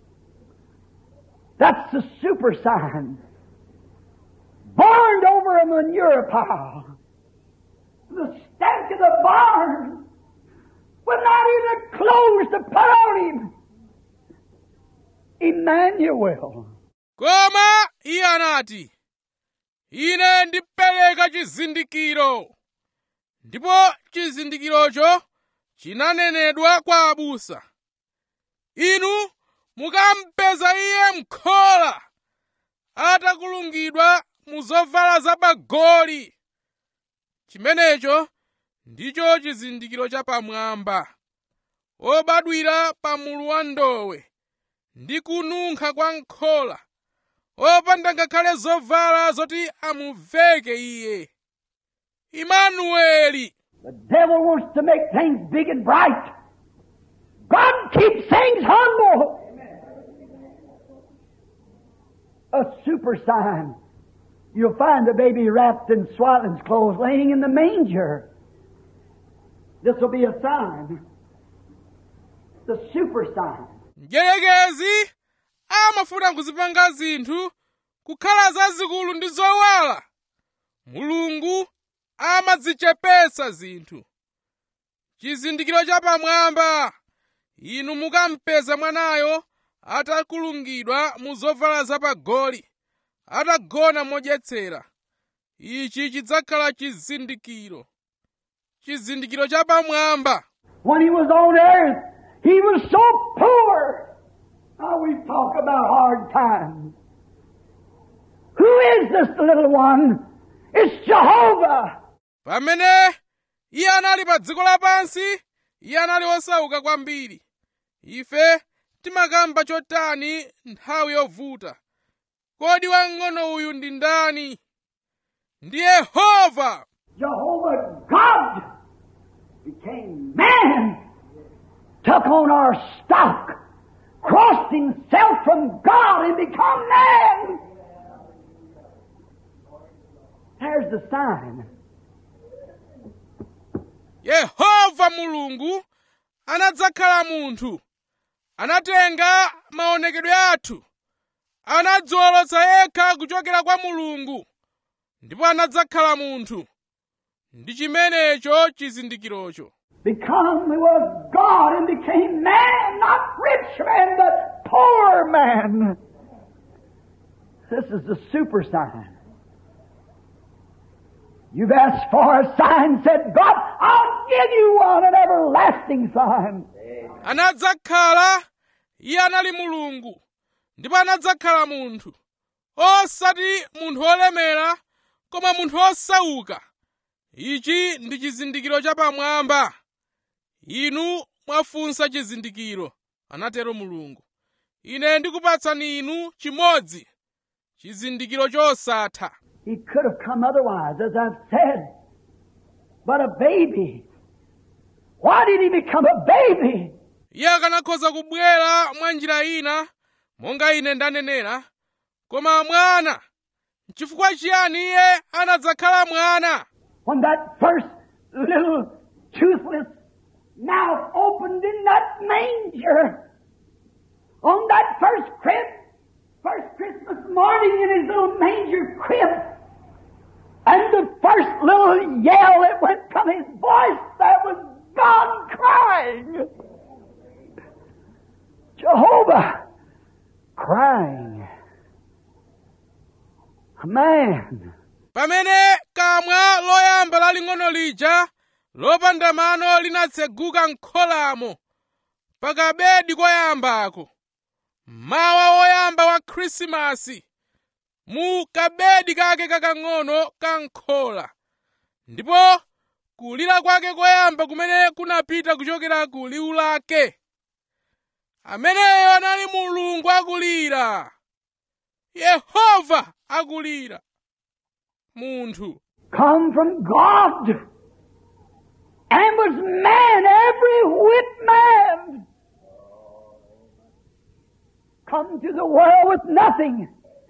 That's the super sign. Barned over a manure pile. The stank of the barn with not even clothes to put on him. Emmanuel. koma iye anati ine ndipereka chizindikiro ndipo chizindikirocho chinanenedwa kwa abusa inu mukampeza iye m'khola atakulungidwa mu zovala zapagoli chimenecho ndicho chizindikiro chapamwamba obadwira pa mulu wa ndowe ndi kununkha kwa nkhola opanda ngakhale zovala zoti amuveke iye imanueli The devil wants to make things big and bright. God keeps things humble. A super sign. You'll find the baby wrapped in swaddling's clothes laying in the manger. This will be a sign. The super sign. mdierekezi amafuna kuzipanga zinthu kukhala zazikulu ndi zowala mulungu amadzichepetsa zinthu chizindikiro chapamwamba inu mukampeza mwanayo atakulungidwa mu zovala zapagoli atagona modyetsera ichi chidzakhala chizindikiro chizindikiro chapamwamba When he was on earth, he was so poor. Now we talk about hard times. Who is this little one? It's Jehovah. pamene iye anali pa dziko lapansi iye anali osauka kwambiri ife timakamba chotani nthawi yovuta kodi wang'ono uyu ndi ndani ndi yehova Jehovah God became man, took on our stock, crossed himself from God and become man. There's the sign. yehova mulungu anadzakhala munthu anatenga maonekedwe athu anadziwolotsa yekha kuchokera kwa mulungu ndipo anadzakhala munthu ndi chimenecho chizindikirocho Become he was God and became man, not rich man, but poor man. This is the super sign. You've asked for a sign, said God, I'll give you one, an everlasting sign. anadzakhala iye anali mulungu ndipo anadzakhala munthu osati munthu olemera koma munthu osauka ichi ndi chizindikiro chapamwamba inu mwafunsa chizindikiro anatero mulungu ine ndikupatsani inu chimodzi chizindikiro chosatha He could have come otherwise, as I've said. But a baby. Why did he become a baby? iye akanakhoza kubwera mwa njira ina monga ine ndanenera koma mwana chifukwa chiyani iye anadzakhala mwana When that first little toothless mouth opened in that manger, on that first crib, first Christmas morning in his little manger crib, and the first little yell that went from his voice, that was God crying. Jehovah crying. A man. pamene kamwa loyamba laling'ono lija lopanda mano linatseguka m'kholamo pakabedi koyambako mawa woyamba wa khrisimasi mu kabedi kake kakang'ono ka nkhola ndipo kulira kwake koyamba kumene kunapita kuchokera ku liwu lake ameneyo anali mulungu akulira yehova akulira munthu come from God and was man, every whit man. Come to the world with nothing,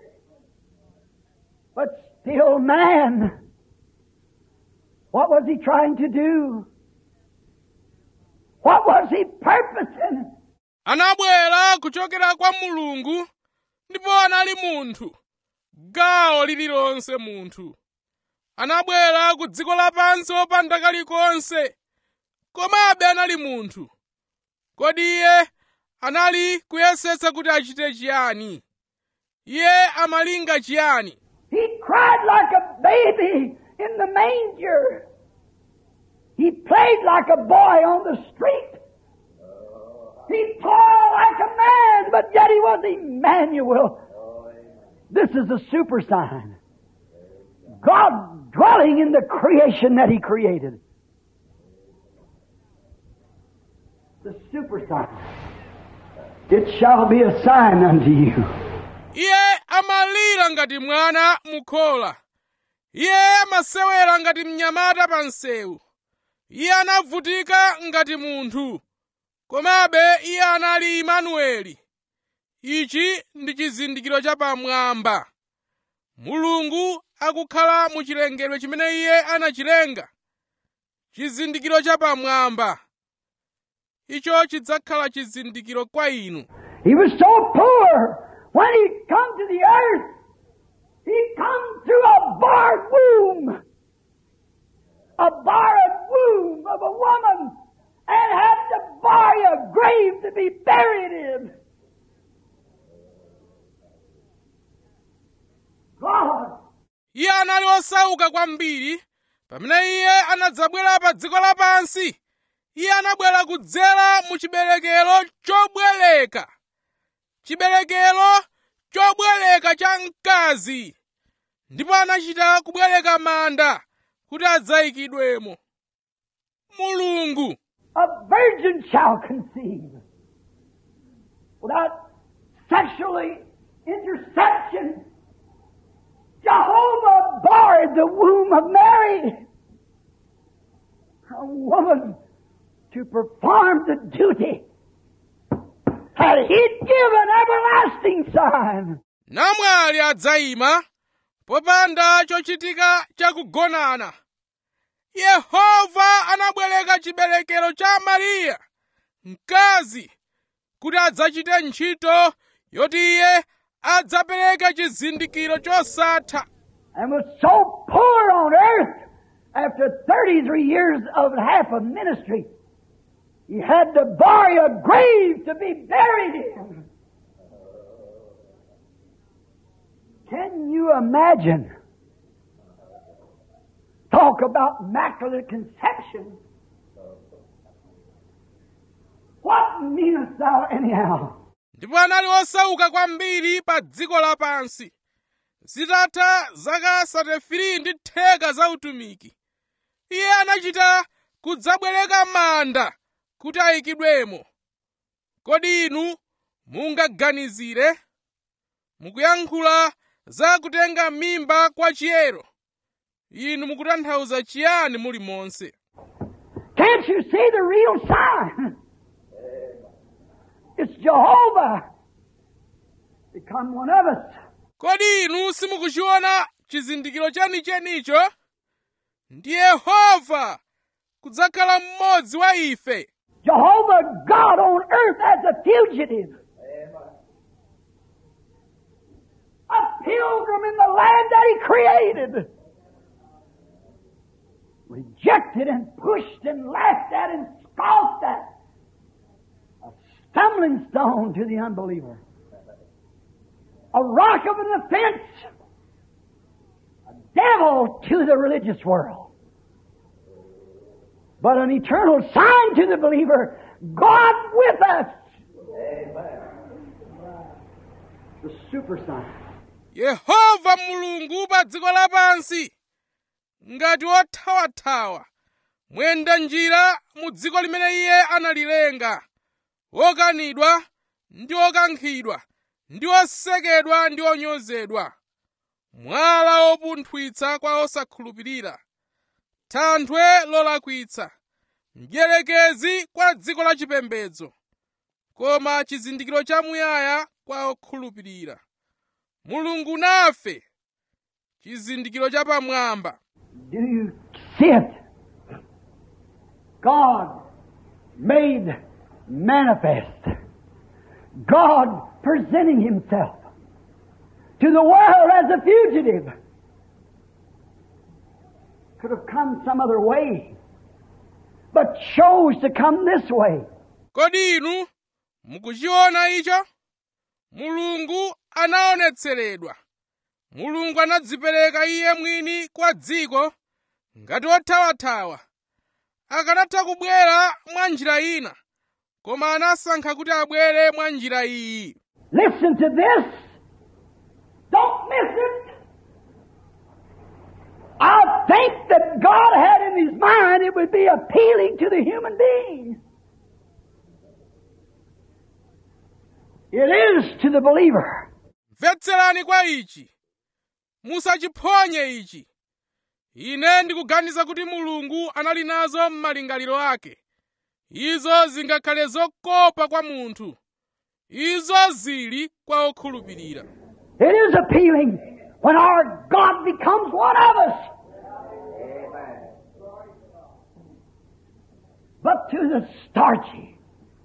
but still man. What was he trying to do? What was he purposing? anabwera kuchokera kwa mulungu ndipo anali munthu gawo lililonse munthu anabwera ku dziko lapansi wopanda kalikonse komabe anali munthu kodi iye anali kuyesetsa kuti achite chiyani iye amalinga chiyani He cried like a baby in the manger. He played like a boy on the street. He toiled like a man, but yet he was Emmanuel. This is a super sign. God dwelling in the creation that He created. The super sign. It shall be a sign unto you. iye amalira ngati mwana mukhola iye amasewera ngati mnyamata pa msewu iye anavutika ngati munthu komabe iye anali imanueli ichi ndi chizindikiro chapamwamba mulungu akukhala mu chilengedwe chimene iye anachilenga chizindikiro chapamwamba icho chidzakhala chizindikiro kwa inu He was so poor. When he come to the earth, he come through a barred womb. A barred womb of a woman and had to buy a grave to be buried in. God, iye anali osauka kwambiri pamene iye anadzabwera pa dziko lapansi iye anabwera kudzera mu chiberekero chobwereka chiberekero chobwereka cha mkazi ndipo anachita kubwereka manda kuti adzayikidwemo mulungu a virgin shall conceive without sexually interception. Jehovah barred the womb of Mary. A woman to perform the duty had he given everlasting sign. namwali adzayima popanda chochitika chakugonana yehova anabwereka chiberekero cha mariya mkazi kuti adzachite ntchito yoti iye adzapereke chizindikiro chosatha and was so poor on earth after 33 years of half of ministry. He had to buy a grave to be buried in. Can you imagine? Talk about immaculate conception. What meanest thou anyhow? ndipo anali osauka kwambiri pa dziko lapansi zitatha zaka 33 ndi theka za utumiki iye anachita kudzabwereka manda kuti ayikidwemo kodi inu mungaganizire mukuyankhula za kutenga mimba kwa chiyero inu mukutanthauza chiyani muli monse Can't you see the real sign? It's Jehovah become one of us. kodi inu simukuchiona chizindikiro chenichenicho ndi yehova kudzakhala mmodzi wa ife Jehovah God on earth as a fugitive. A pilgrim in the land that He created. Rejected and pushed and laughed at and scoffed at. A stumbling stone to the unbeliever. A rock of an offense. A devil to the religious world but an eternal sign to the believer God with us. The super sign. yehova mulungu pa dziko lapansi ngati wothawathawa mwenda njira mu dziko limene iye analilenga wokanidwa ndi wokankhidwa ndi osekedwa ndi onyozedwa mwala wopunthwitsa kwa osakhulupirira thanthwe lolakwitsa mdierekezi kwa dziko la chipembedzo koma chizindikiro chamuyaya kwa okhulupirira mulungu nafe chizindikiro chapamwamba Do you see it? God made manifest. God presenting Himself to the world as a fugitive. Could have come some other way, but chose to come this way. kodi inu mukuchiona icho mulungu anaonetseredwa mulungu anadzipereka iye mwini kwa dziko ngati wothawathawa akanatha kubwera mwa njira ina koma anasankha kuti abwere mwa njira iyi Listen to this. Don't miss it. I think that God had in His mind it would be appealing to the human being. It is to the believer. mvetserani kwa ichi musachiphonye ichi ine ndikuganiza kuti mulungu anali nazo m'malingaliro ake izo zingakhale zokopa kwa munthu izo zili kwa okhulupirira It is appealing when our God becomes one of us. But to the starchy,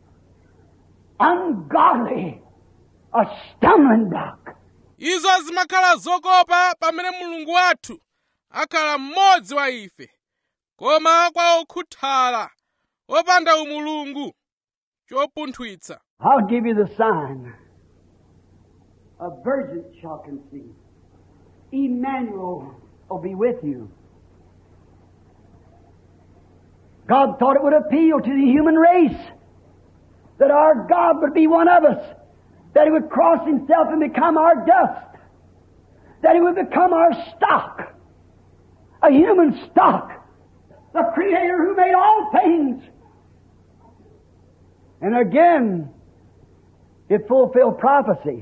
ungodly, a stumbling block. izo zimakhala zokopa pamene mulungu wathu akhala mmodzi wa ife koma kwa okhuthala opanda umulungu chopunthwitsa I'll give you the sign. A virgin shall conceive. Emmanuel will be with you. God thought it would appeal to the human race that our God would be one of us, that He would cross Himself and become our dust, that He would become our stock, a human stock, the Creator who made all things. And again, it fulfilled prophecy.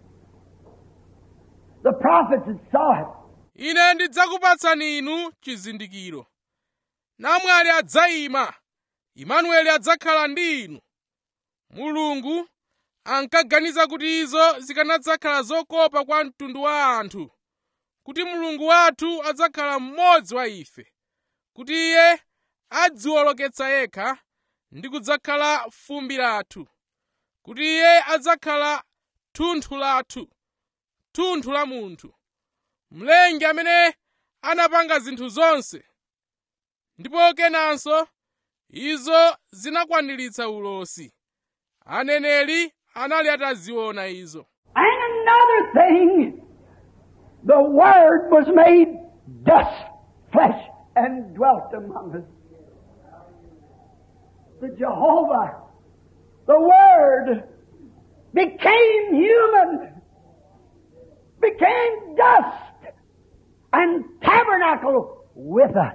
The prophets had saw it. ine ndidzakupatsani inu chizindikiro namwali adzayima imanueli adzakhala ndi inu mulungu ankaganiza kuti izo zikanadzakhala zokopa kwa mtundu wa anthu kuti mulungu wathu adzakhala mmodzi wa ife kuti iye adziwoloketsa yekha ndi kudzakhala fumbi lathu kuti iye adzakhala thunthu lathu thunthu la munthu mlengi amene anapanga zinthu zonse ndipo kenanso izo zinakwaniritsa ulosi aneneri anali ataziona izo And another thing, the Word was made dust, flesh, and dwelt among us. The Jehovah, the Word, became human, became dust, and tabernacled with us.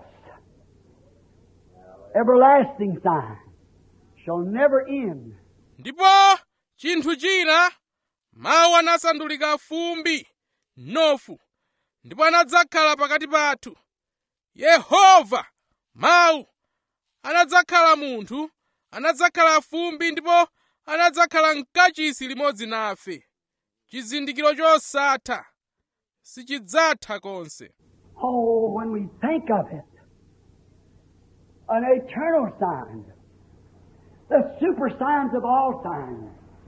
Everlasting sign shall never end. ndipo chinthu china mawu anasandulika fumbi nofu ndipo anadzakhala pakati pathu yehova mawu anadzakhala munthu anadzakhala fumbi ndipo anadzakhala mkachisi limodzi nafe chizindikiro chosatha sichidzatha konse Oh, when we think of it, an eternal sign, the super signs of all signs,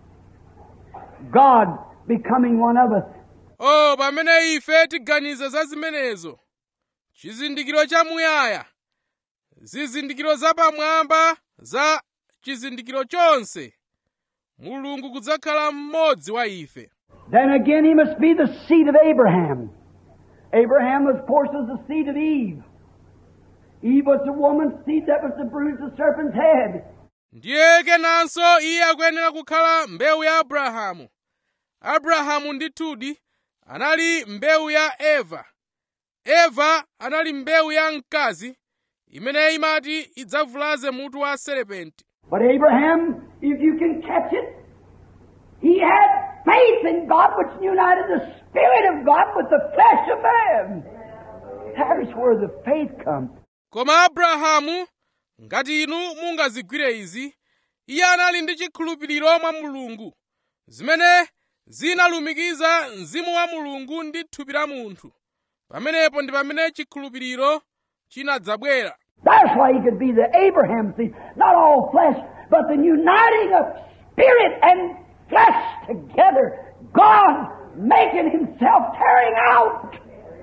God becoming one of us. o pamene ife tiganiza za zimenezo chizindikiro chamuyaya zizindikiro zapamwamba za chizindikiro chonse mulungu kudzakhala mmodzi wa ife Then again, he must be the seed of Abraham. Abraham, of course, was the seed of Eve. Eve was the woman's seed that was to bruise the serpent's head. ndiye kenanso iye akuyenera kukhala mbewu ya abrahamu abrahamu ndithudi anali mbewu ya eva eva anali mbewu ya mkazi imene imati idzavulaze mutu wa serepenti But Abraham, if you can catch it, he had faith in God which united the Spirit of God with the flesh of man. There's where the faith comes. koma abrahamu ngati inu mungazigwire izi iye anali ndi chikhulupiriro mwa mulungu zimene zinalumikiza mzimu wa mulungu ndi thupi la munthu pamenepo ndi pamene chikhulupiriro chinadzabwera That's why he could be the Abraham seed, not all flesh, but the uniting of spirit and flesh together. God making himself tearing out,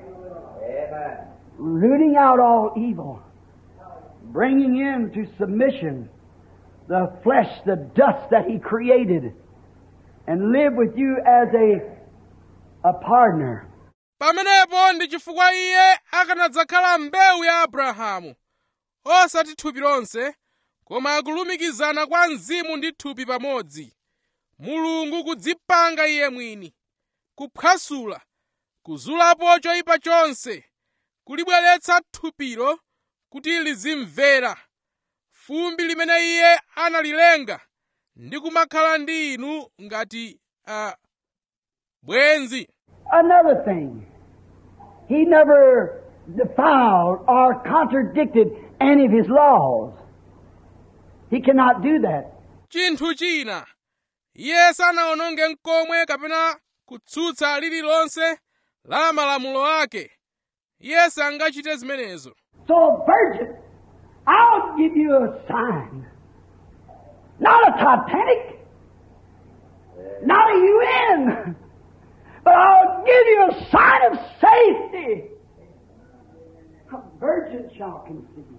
rooting out all evil, bringing into submission the flesh, the dust that he created, and live with you as a, a partner. pamenepo ndi chifukwa iye akanadzakhala mbewu ya abrahamu osati thupi lonse koma akulumikizana kwa mzimu ndi thupi pamodzi mulungu kudzipanga iye mwini kuphwasula kuzulapo choyipa chonse kulibweretsa thupilo kuti lizimvera fumbi limene iye analilenga ndi kumakhala ndi inu ngati uh, bwenzi Another thing, he never defiled or contradicted any of his laws. He cannot do that. chinthu china iye sanawononge mkomwe kapena kutsutsa lililonse la malamulo ake iye sangachite zimenezo So, virgin, I'll give you a sign. Not a Titanic, not a UN, but I'll give you a sign of safety. A virgin shall conceive.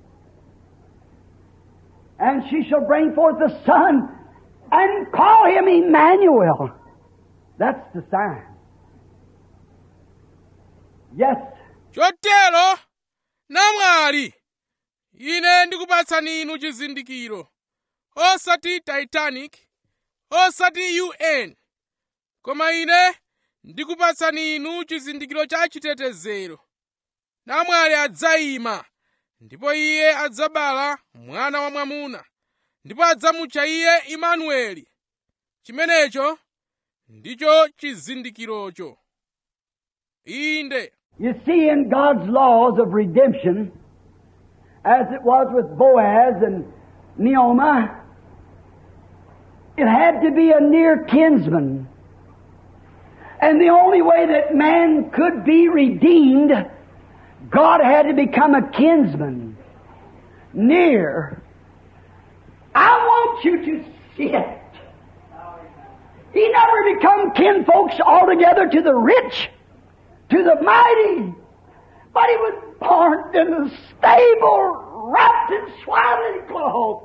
And she shall bring forth a son and call him Emmanuel. That's the sign. Yes, chotero namwali ine ndikupatsani inu chizindikiro osati titanic osati un koma ine ndikupatsani inu chizindikiro cha chitetezero namwali adzayima ndipo iye adzabala mwana wa mwamuna ndipo adzamutcha iye imanueli chimenecho ndicho chizindikirocho inde You see, in God's laws of redemption, as it was with Boaz and Naomi, it had to be a near kinsman. And the only way that man could be redeemed, God had to become a kinsman. Near. I want you to see it. He never become kinfolks altogether to the rich to the mighty. But he was born in the stable, wrapped in swaddling clothes.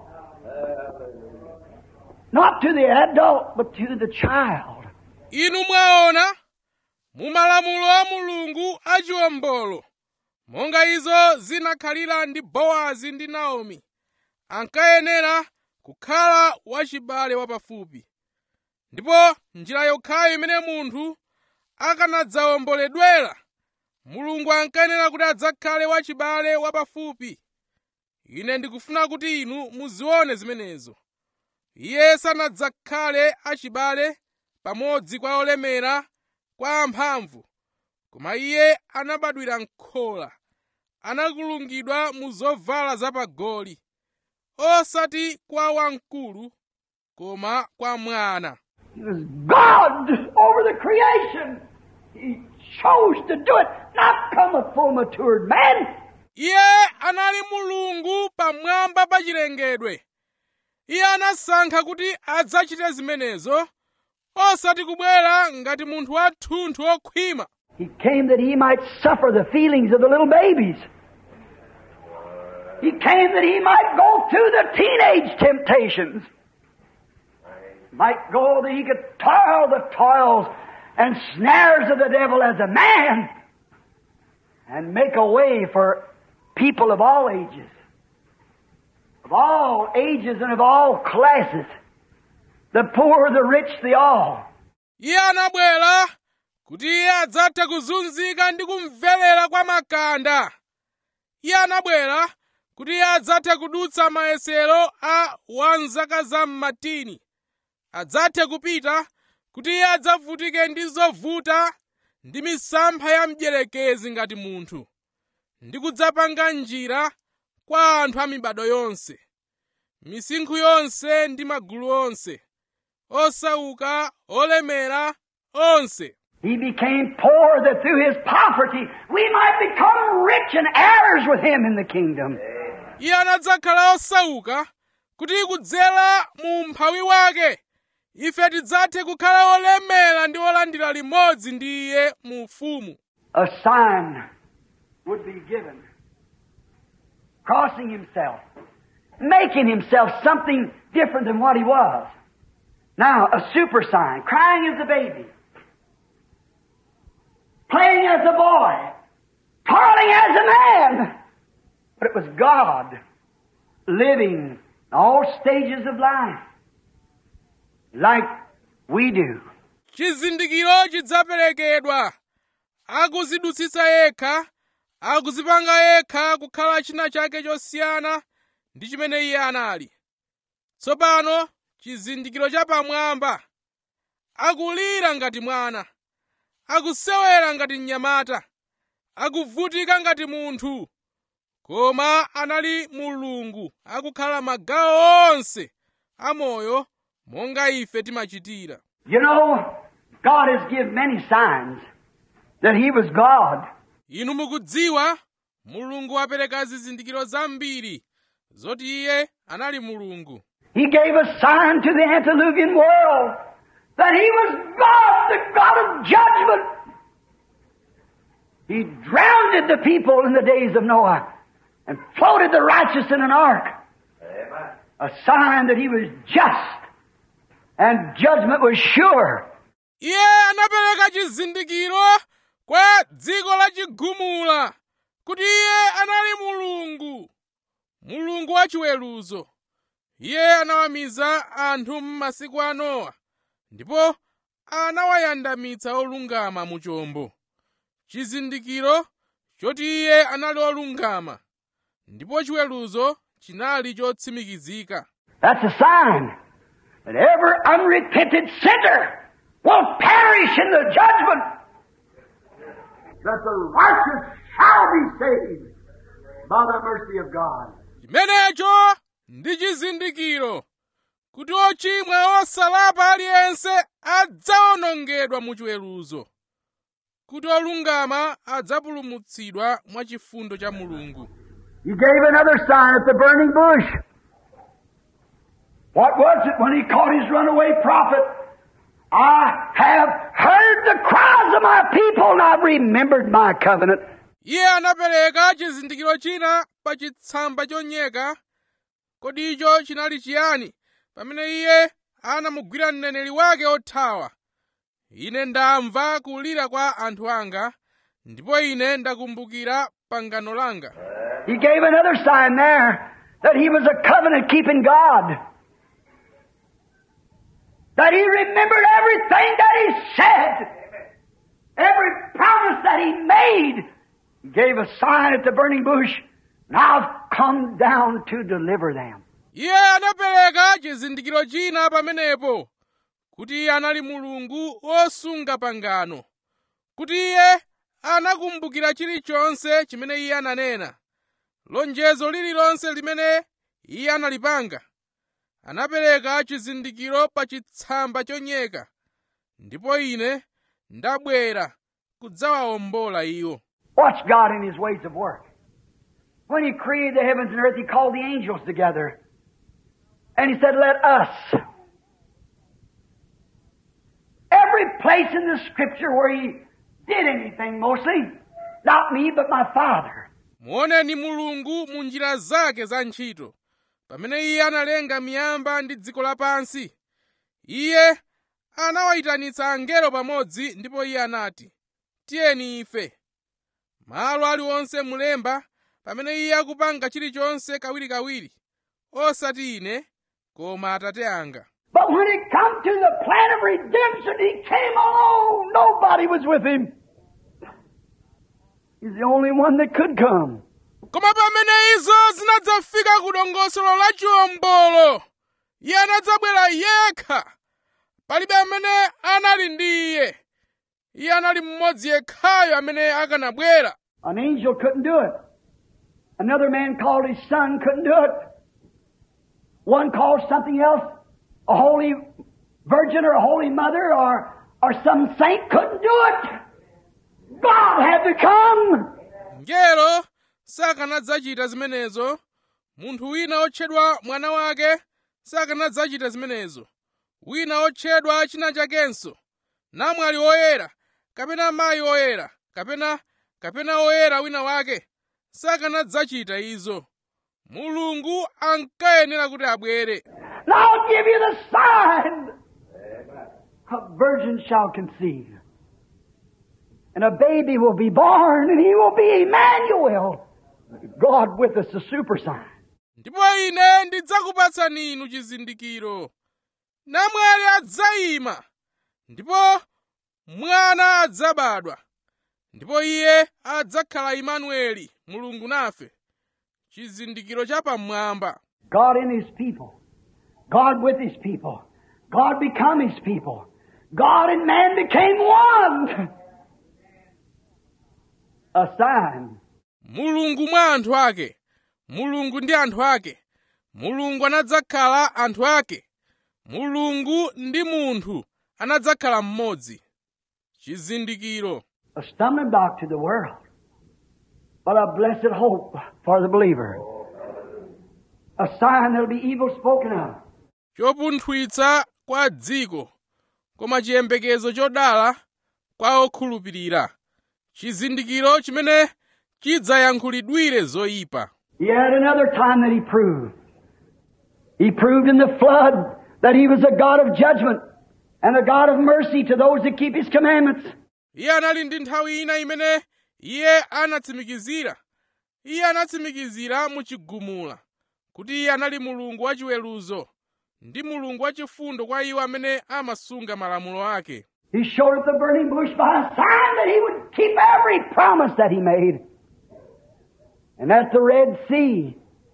Not to the adult, but to the child. inu mwaona mu malamulo a mulungu achiwombolo monga izo zinakhalira ndi bowazi ndi naomi ankayenera kukhala wachibale wapafupi ndipo njira yokhayo imene munthu akanadzawomboledwera mulungu ankayenera kuti adzakhale wachibale wapafupi ine ndikufuna kuti inu muzione zimenezo iye sanadzakhale achibale pamodzi kwa olemera kwa amphamvu koma iye anabadwira m'khola anakulungidwa mu zovala zapagoli osati kwa wamkulu koma kwa mwana He was God over the creation. He chose to do it, not come a full matured man. iye anali mulungu pamwamba pa chilengedwe iye anasankha kuti adzachite zimenezo osati kubwera ngati munthu wathunthu okhwima He came that he might suffer the feelings of the little babies. He came that he might go through the teenage temptations. Might go that he could toil the toils and snares of the devil as a man and make a way for people of all ages. Of all ages and of all classes. The poor, the rich, the all. iye anabwera kuti iye adzathe kuzunzika ndi kumverera kwa makanda iye anabwera kuti iye adzathe kudutsa mayesero a wanzaka za mmatini adzathe kupita kuti iye adzavutike ndi zovuta ndi misampha ya mdierekezi ngati munthu ndi kudzapanga njira kwa anthu a mibado yonse misinkhu yonse ndi magulu onse osauka olemera onse He became poor that through his poverty we might become rich and heirs with him in the kingdom. iye anadzakhala osauka kuti kudzera mu mphawi wake ife tidzathe kukhala olemera ndi olandira limodzi ndi iye mu ufumu A sign would be given. Crossing himself. Making himself something different than what he was. Now, a super sign. Crying as a baby. Playing as a boy. Toiling as a man. But it was God living all stages of life like we do. chizindikiro chidzaperekedwa akuzidutsitsa yekha akuzipanga yekha kukhala china chake chosiyana ndi chimene iye anali tsopano chizindikiro chapamwamba akulira ngati mwana akusewera ngati mnyamata akuvutika ngati munthu koma anali mulungu akukhala magawo onse amoyo monga ife timachitira You know, God has given many signs that He was God. inu mukudziwa mulungu wapereka zizindikiro zambiri zoti iye anali mulungu He gave a sign to the antediluvian world that He was God, the God of judgment. He drowned the people in the days of Noah and floated the righteous in an ark. A sign that He was just and judgment was sure. iye anapereka chizindikiro kwa dziko la chigumula kuti iye anali mulungu mulungu wachiweruzo iye anawamiza anthu m'masiku a nowa ndipo anawayandamitsa olungama mu chombo chizindikiro choti iye anali olungama ndipo chiweruzo chinali chotsimikizika That's a sign that every unrepented sinner will perish in the judgment. That the righteous shall be saved by the mercy of God. chimenecho ndi chizindikiro kuti ochimwa osalapa aliyense adzawonongedwa mu chiweruzo kuti olungama adzapulumutsidwa mwa chifundo cha mulungu He gave another sign at the burning bush. What was it when he caught his runaway prophet? I have heard the cries of my people and I've remembered my covenant. iye anapereka chizindikiro china pa chitsamba chonyeka kodi icho chinali chiyani pamene iye anamugwira mneneri wake othawa ine ndamva kulira kwa anthu anga ndipo ine ndakumbukira pangano langa He gave another sign there that he was a covenant keeping God. That he remembered everything that he said. Every promise that he made. He gave a sign at the burning bush. And I've come down to deliver them. iye anapereka chizindikiro china pamenepo kuti iye anali mulungu wosunga pangano kuti iye anakumbukira chilichonse chimene iye ananena lonjezo lililonse limene iye analipanga anapereka chizindikiro pa chitsamba chonyeka ndipo ine ndabwera kudzawawombola iwo Watch God in His ways of work. When He created the heavens and earth, He called the angels together. And He said, let us. Every place in the scripture where He did anything mostly, not me, but my Father. muoneni mulungu mu njira zake za ntchito pamene iye analenga miyamba ndi dziko lapansi iye anawayitanitsa angelo pamodzi ndipo iye anati tiyeni ife malo aliwonse mulemba pamene iye akupanga chilichonse kawirikawiri osati ine koma atate anga But when it come to the plan of redemption, He came alone. Nobody was with Him. He's the only one that could come. koma pamene izo zinadzafika ku dongosolo la chiwombolo iye anadzabwera yekha palibe amene anali ndi iye iye anali mmodzi yekhayo amene akanabwera An angel couldn't do it. Another man called his son couldn't do it. One called something else, a holy virgin or a holy mother or, or some saint couldn't do it. God had to come. ngelo sakanadzachita zimenezo munthu wina otchedwa mwana wake sakanadzachita zimenezo wina otchedwa china chakenso namwali woyera kapena mayi oyera kapena kapena oyera wina wake sakanadzachita izo mulungu ankayenera kuti abwere And I'll give you the sign. A virgin shall conceive. And a baby will be born, and he will be Emmanuel. God with us, the super sign. ndipo ine ndidzakupatsani inu chizindikiro namwali adzayima ndipo mwana adzabadwa ndipo iye adzakhala imanueli mulungu nafe chizindikiro chapamwamba God in his people. God with his people. God become his people. God and man became one. A sign. mulungu mwa anthu ake mulungu ndi anthu ake mulungu anadzakhala anthu ake mulungu ndi munthu anadzakhala mmodzi chizindikiro A stumbling block to the world, but a blessed hope for the believer. A sign that'll be evil spoken of. chopunthwitsa kwa dziko koma chiyembekezo chodala kwa okhulupirira chizindikiro chimene chidzayankhulidwire zoyipa He had another time that he proved. He proved in the flood that he was a God of judgment and a God of mercy to those that keep his commandments. iye anali ndi nthawi ina imene iye anatsimikizira iye anatsimikizira mu chigumula kuti iye anali mulungu wachiweruzo ndi mulungu wachifundo kwa iwo amene amasunga malamulo ake He showed at the burning bush by a sign that he would keep every promise that he made. And at the Red Sea,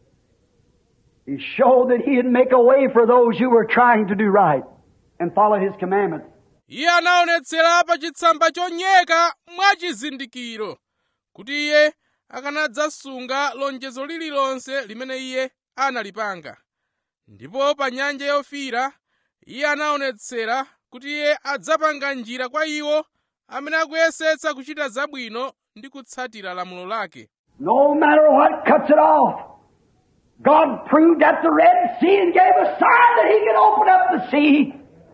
he showed that he'd make a way for those who were trying to do right and follow his commandments. iye anaonetsera pa chitsamba chonyeka mwa chizindikiro kuti iye akanadzasunga lonjezo lililonse limene iye analipanga ndipo pa nyanja yofiira iye anaonetsera kuti iye adzapanga njira kwa iwo amene akuyesetsa kuchita zabwino ndi kutsatira lamulo lake No matter what cuts it off, God proved at the Red Sea and gave a sign that he could open up the sea.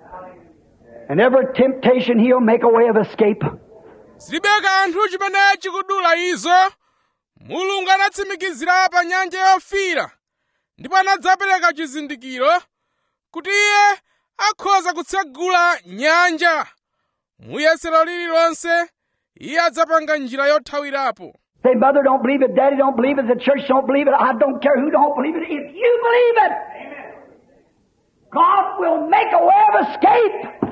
And every temptation he'll make a way of escape. zilibe kanthu chimene chikudula izo mulungu anatsimikizira pa nyanja yofiira ndipo anadzapereka chizindikiro kuti iye akhoza kutsegula nyanja muyesero lililonse iye adzapanga njira yothawirapo Say, mother don't believe it, daddy don't believe it, the church don't believe it, I don't care who don't believe it. If you believe it, God will make a way of escape.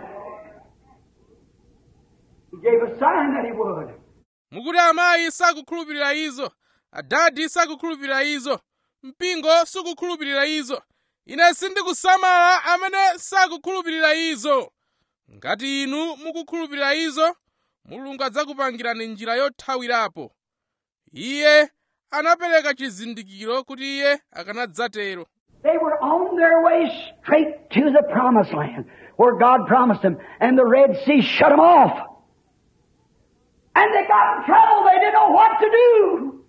He gave a sign that He would. mukuti amayi sakukhulupirira izo adadi sakukhulupirira izo mpingo sukukhulupirira izo ine sindikusamala amene sakukhulupirira izo ngati inu mukukhulupirira izo mulungu adzakupangirani njira yothawirapo iye anapereka chizindikiro kuti iye akanadzatero They were on their way straight to the promised land where God promised them, and the Red Sea shut them off. And they got in trouble. They didn't know what to do.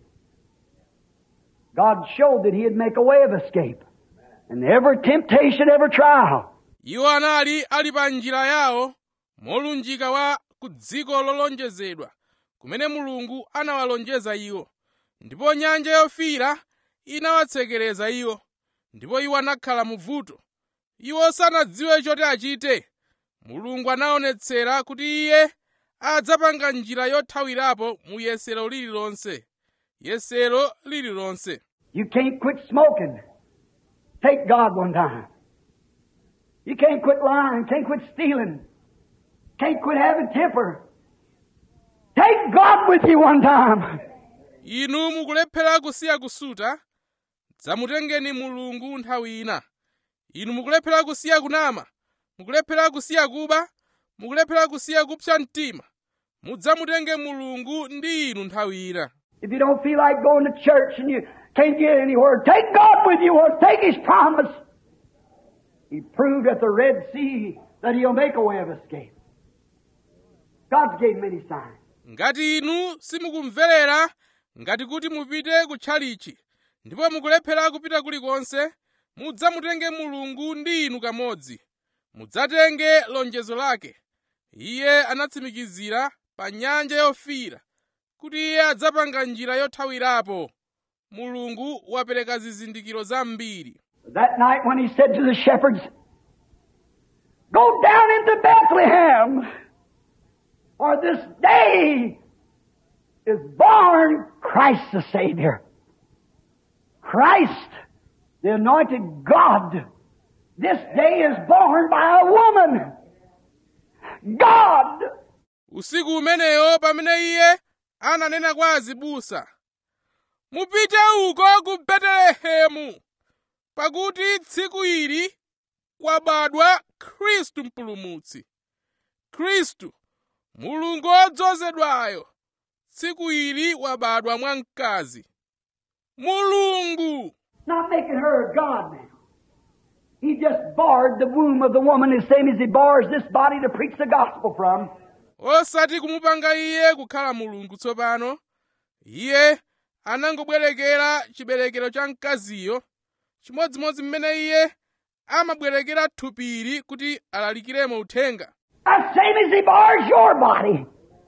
God showed that He'd make a way of escape. And every temptation, every trial, iwo anali ali pa njira yawo molunjika wa ku dziko lolonjezedwa kumene mulungu anawalonjeza iwo ndipo nyanja yofiira inawatsekereza iwo ndipo iwo anakhala mu vuto iwo sanadziwe choti achite mulungu anaonetsera kuti iye adzapanga njira yothawirapo mu yesero lililonse yesero lililonse you can't quit smoking. Take God one time. You can't quit lying, can't quit stealing, can't quit having temper. Take God with you one time. inu mukulephera kusiya kusuta dzamutengeni mulungu nthawi ina inu mukulephera kusiya kunama mukulephera kusiya kuba mukulephera kusiya kupsa mtima mudzamutenge mulungu ndi inu nthawi ina If you don't feel like going to church and you can't get anywhere, take God with you or take His promise. He proved at the Red Sea that He'll make a way of escape. God's gave many signs. ngati inu simukumverera ngati kuti mupite ku tchalichi ndipo mukulephera kupita kulikonse mudzamutenge mulungu ndi inu kamodzi mudzatenge lonjezo lake iye anatsimikizira pa nyanja yofiira kuti iye adzapanga njira yothawirapo mulungu wapereka zizindikiro zambiri That night when he said to the shepherds, Go down into Bethlehem, for this day is born Christ the Savior. Christ, the anointed God, this day is born by a woman. God, usiku umeneyo pamene iye ananena kwa azibusa mupite uko ku betelehemu pakuti tsiku ili kwabadwa khristu mpulumutsi khristu mulungu wodzozedwayo tsiku ili wabadwa mwa mkazi mulungu not making her a God now. He just barred the womb of the woman the same as he bars this body to preach the gospel from. osati kumupanga iye kukhala mulungu tsopano iye anangobwerekera chiberekero cha mkaziyo chimodzimodzi mmene iye amabwerekera thupiri kuti alalikiremo uthenga The same as he bars your body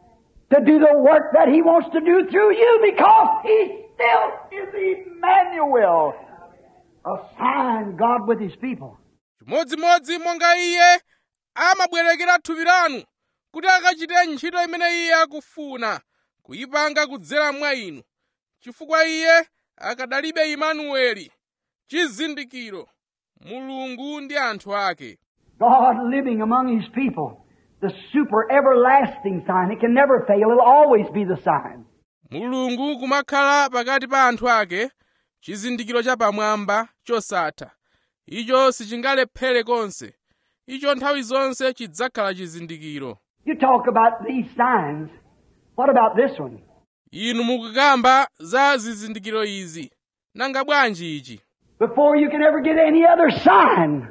to do the work that he wants to do through you because he still is Emmanuel, a sign God with his people. chimodzimodzi monga iye amabwerekera thupi lanu kuti akachite ntchito imene iye akufuna kuyipanga kudzera mwa inu chifukwa iye akadalibe imanueli chizindikiro mulungu ndi anthu ake God living among his people, the super everlasting sign. It can never fail, it'll always be the sign. mulungu kumakhala pakati pa anthu ake chizindikiro chapamwamba chosatha icho sichingalephere konse icho nthawi zonse chidzakhala chizindikiro You talk about these signs. What about this one? inu mukukamba za zizindikiro izi nanga bwanji ichi before you can ever get any other sign.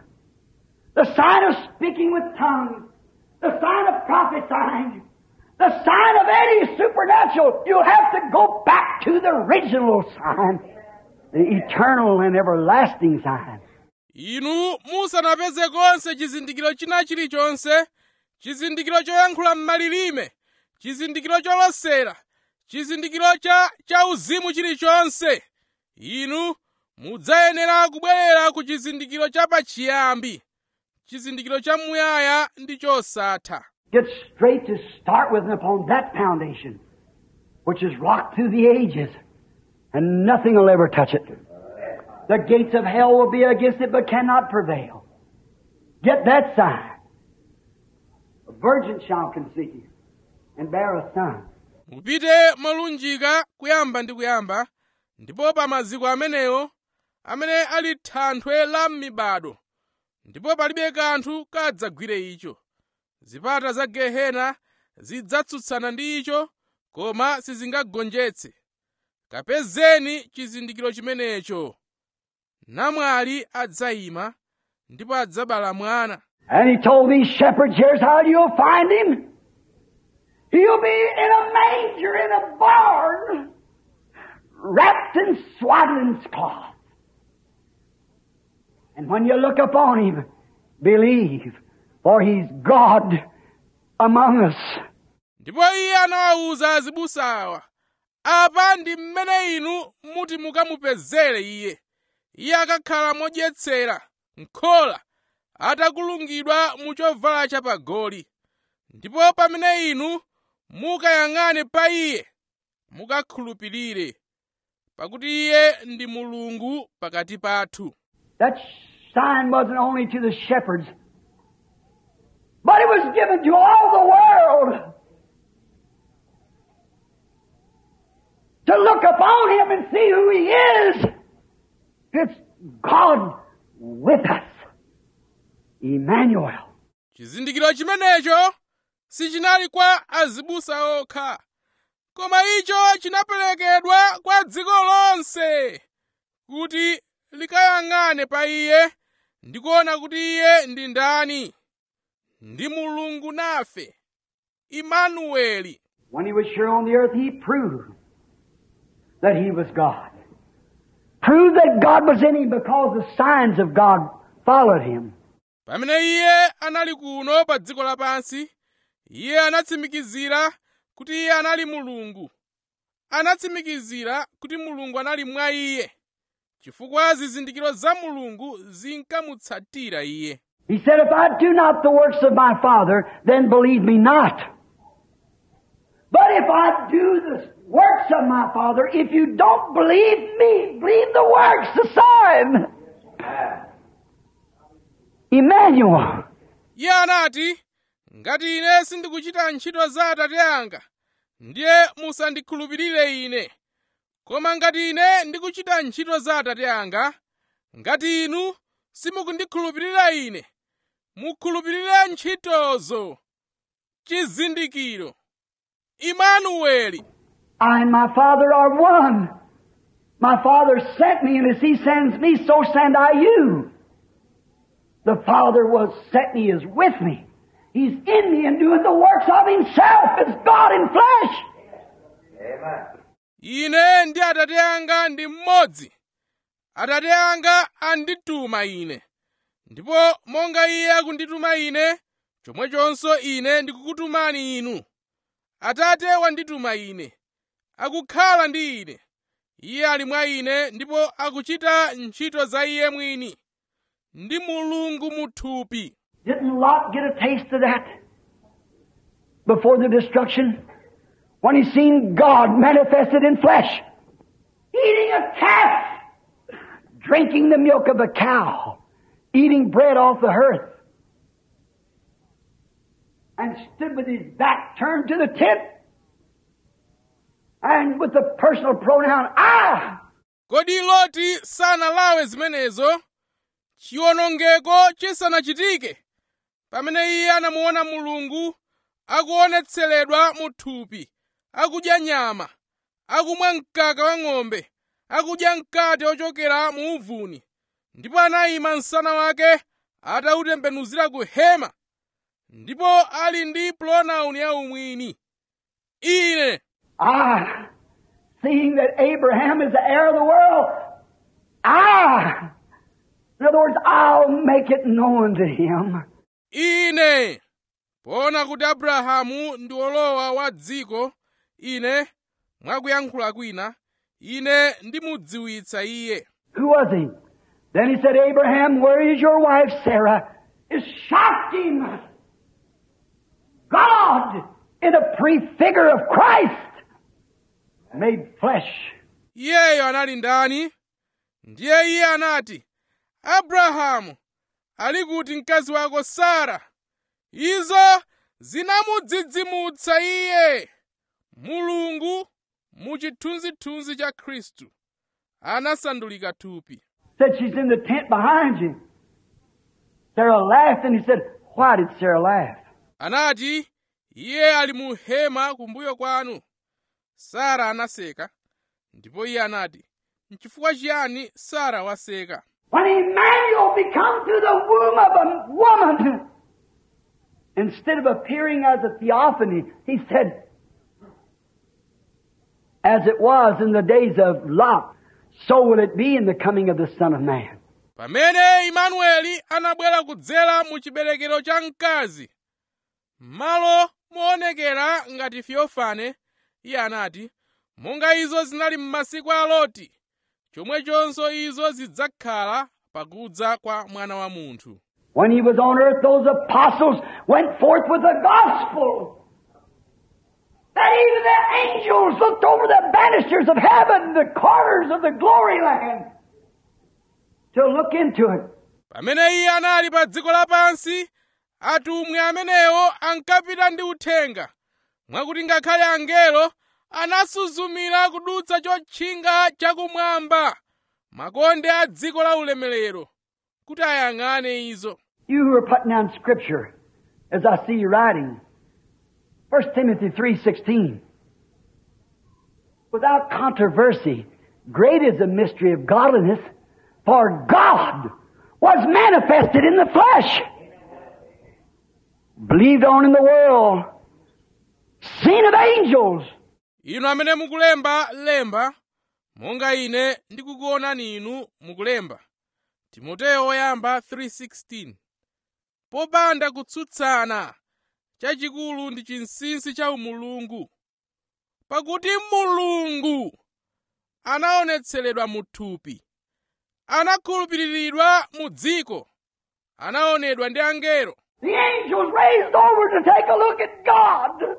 The sign of speaking with tongues, the sign of prophesying, the sign of any supernatural. You'll have to go back to the original sign, the eternal and everlasting sign. inu musanapeze konse chizindikiro china chilichonse chizindikiro choyankhula m'malilime chizindikiro cholosera chizindikiro cha chauzimu chilichonse inu mudzayenera kubwerera ku chizindikiro cha pachiyambi chizindikiro cha muyaya ndi chosatha Get straight to start with and upon that foundation, which is rocked through the ages, and nothing will ever touch it. The gates of hell will be against it but cannot prevail. Get that sign. A virgin shall conceive and bear a son. mupite molunjika kuyamba ndi kuyamba ndipo pa maziko amenewo amene ali thanthwe la m'mibado ndipo palibe kanthu kadzagwire icho zipata za gehena zidzatsutsana ndi icho koma sizingagonjetse kapezeni chizindikiro chimenecho namwali adzayima ndipo adzabala mwana And he told these shepherds, here's how you'll find him. He'll be in a manger in a barn, wrapped in swaddling cloth. And when you look upon him, believe, for he's God among us. ndipo iye anawawuza azibusawa apa ndi mmene inu muti mukamupezere iye iye akakhala modyetsera nkhola atakulungidwa mu chovala chapagoli ndipo pamene inu mukayang'ane pa iye mukakhulupirire pakuti iye ndi mulungu pakati pathu That sign wasn't only to the shepherds, but it was given to all the world. To look upon him and see who he is. It's God with us. Emmanuel. chizindikiro chimenecho sichinali kwa azibusa okha koma icho chinaperekedwa kwa dziko lonse kuti likayang'ane pa iye ndi kuona kuti iye ndi ndani ndi mulungu nafe imanueli When he was here on the earth, he proved that he was God. proved that God was in him because the signs of God followed him. pamene iye anali kuno pa dziko lapansi iye anatsimikizira kuti iye anali mulungu anatsimikizira kuti mulungu anali mwa iye chifukwa zizindikiro za mulungu zinkamutsatira iye He said, If I do not the works of my Father, then believe me not. But if I do the works of my Father, if you don't believe me, believe the works, the sign. Emmanuel. iye anati ngati ine sindikuchita ntchito za atate anga ndiye musandikhulupirire ine koma ngati ine ndikuchita ntchito za atate anga ngati inu simukundikhulupirira ine mukhulupirire ntchitozo chizindikiro imanueli I and my Father are one. My Father sent me, and as He sends me, so send I you. The Father was sent me, is with me. He's in me and doing the works of Himself as God in flesh. ine ndi atate anga ndi mmodzi atate anga andituma ine ndipo monga iye akundituma ine chomwechonso ine ndikukutumani inu atate wandituma ine akukhala ndi ine iye ali mwa ine ndipo akuchita ntchito za iye mwini ndi mulungu muthupi Didn't Lot get a taste of that before the destruction? When he seen God manifested in flesh, eating a calf, drinking the milk of a cow, eating bread off the hearth, and stood with his back turned to the tent, and with the personal pronoun I. kodi loti sanalawe zimenezo chiwonongeko chisanachitike pamene iye anamuona mulungu akuonetseredwa mu thupi akudya nyama akumwa mkaka wa ng'ombe akudya mkate ochokera mu uvuni ndipo anayima msana wake atautembenuzira ku hema ndipo ali ndi pronoun ya umwini ine I, seeing that Abraham is the heir of the world, I, in other words, I'll make it known to him. ine poona kuti abrahamu ndi wolowa wa dziko ine mwakuyankhula kwina ine ndimudziwitsa iye Who was he? Then he said, Abraham, where is your wife Sarah? It shocked him. God, in a prefigure of Christ, made flesh. iyeyo anali ndani ndiye iye anati abrahamu ali kuti mkazi wako sara izo zinamudzidzimutsa iye mulungu mu chithunzithunzi cha khristu anasandulika thupi Said she's in the tent behind you. Sarah laughed and he said, Why did Sarah laugh? anati iye ali mu hema kumbuyo kwanu sara anaseka ndipo iye anati nchifukwa chiyani sara waseka When Emmanuel become through the womb of a woman, instead of appearing as a theophany, he said, as it was in the days of Lot, so will it be in the coming of the Son of Man. pamene imanueli anabwera kudzera mu chiberekero cha mkazi m'malo moonekera ngati fiofane iye anati monga izo zinali m'masiku a loti chomwechonso izo zidzakhala pakudza kwa mwana wa munthu When he was on earth, those apostles went forth with the gospel. That even the angels looked over the banisters of heaven, the corners of the glory land, to look into it. pamene iye anali pa dziko lapansi atumwi amenewo ankapita ndi uthenga mwakuti ngakhale angelo anasuzumira kudutsa chotchinga chakumwamba makonde a dziko la ulemerero kuti ayang'ane izo You who are putting down scripture, as I see you writing, 1 Timothy 3.16. Without controversy, great is the mystery of godliness, for God was manifested in the flesh, believed on in the world, seen of angels, inu amene mukulemba lemba monga ine ndikukuonani inu mukulemba timoteyo woyamba 3:16 popanda kutsutsana chachikulu ndi chinsinsi cha umulungu pakuti mulungu anaonetseredwa mu thupi anakhulupiriridwa mu dziko anaonedwa ndi angelo The angels raised over to take a look at God.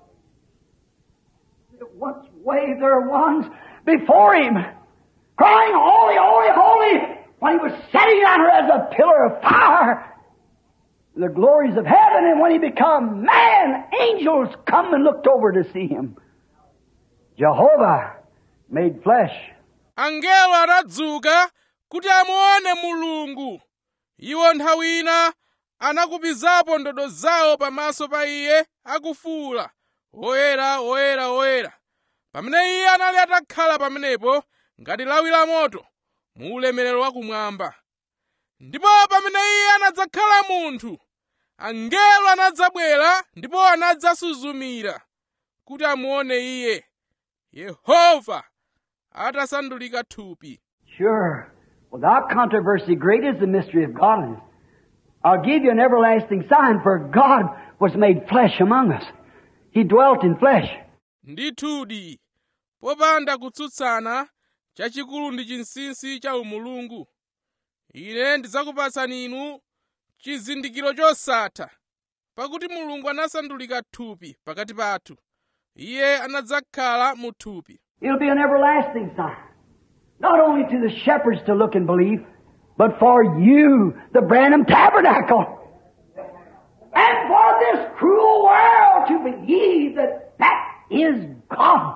They once waved their wands before Him, crying, Holy, holy, holy, when He was sitting on her as a pillar of fire. The glories of heaven, and when He become man, angels come and looked over to see Him. Jehovah made flesh. angelo anadzuka kuti amuone mulungu iwo nthawi ina anakupizapo ndodo zawo pamaso pa iye akufuwula oyera oyera oyera pamene iye anali atakhala pamenepo ngati lawi la moto mu ulemerero wakumwamba ndipo pamene iye anadzakhala munthu angelo anadzabwera ndipo anadzasuzumira kuti amuone iye yehova atasandulika thupi Sure. Without controversy, great is the mystery of godliness. I'll give you an everlasting sign, for God was made flesh among us. He dwelt in flesh. ndithudi popanda kutsutsana chachikulu ndi chinsinsi cha umulungu ine ndidzakupatsani inu chizindikiro chosatha pakuti mulungu anasandulika thupi pakati pathu iye anadzakhala mu thupi It'll be an everlasting sign. Not only to the shepherds to look and believe, but for you, the Branham Tabernacle. And for this cruel world to believe that that is God.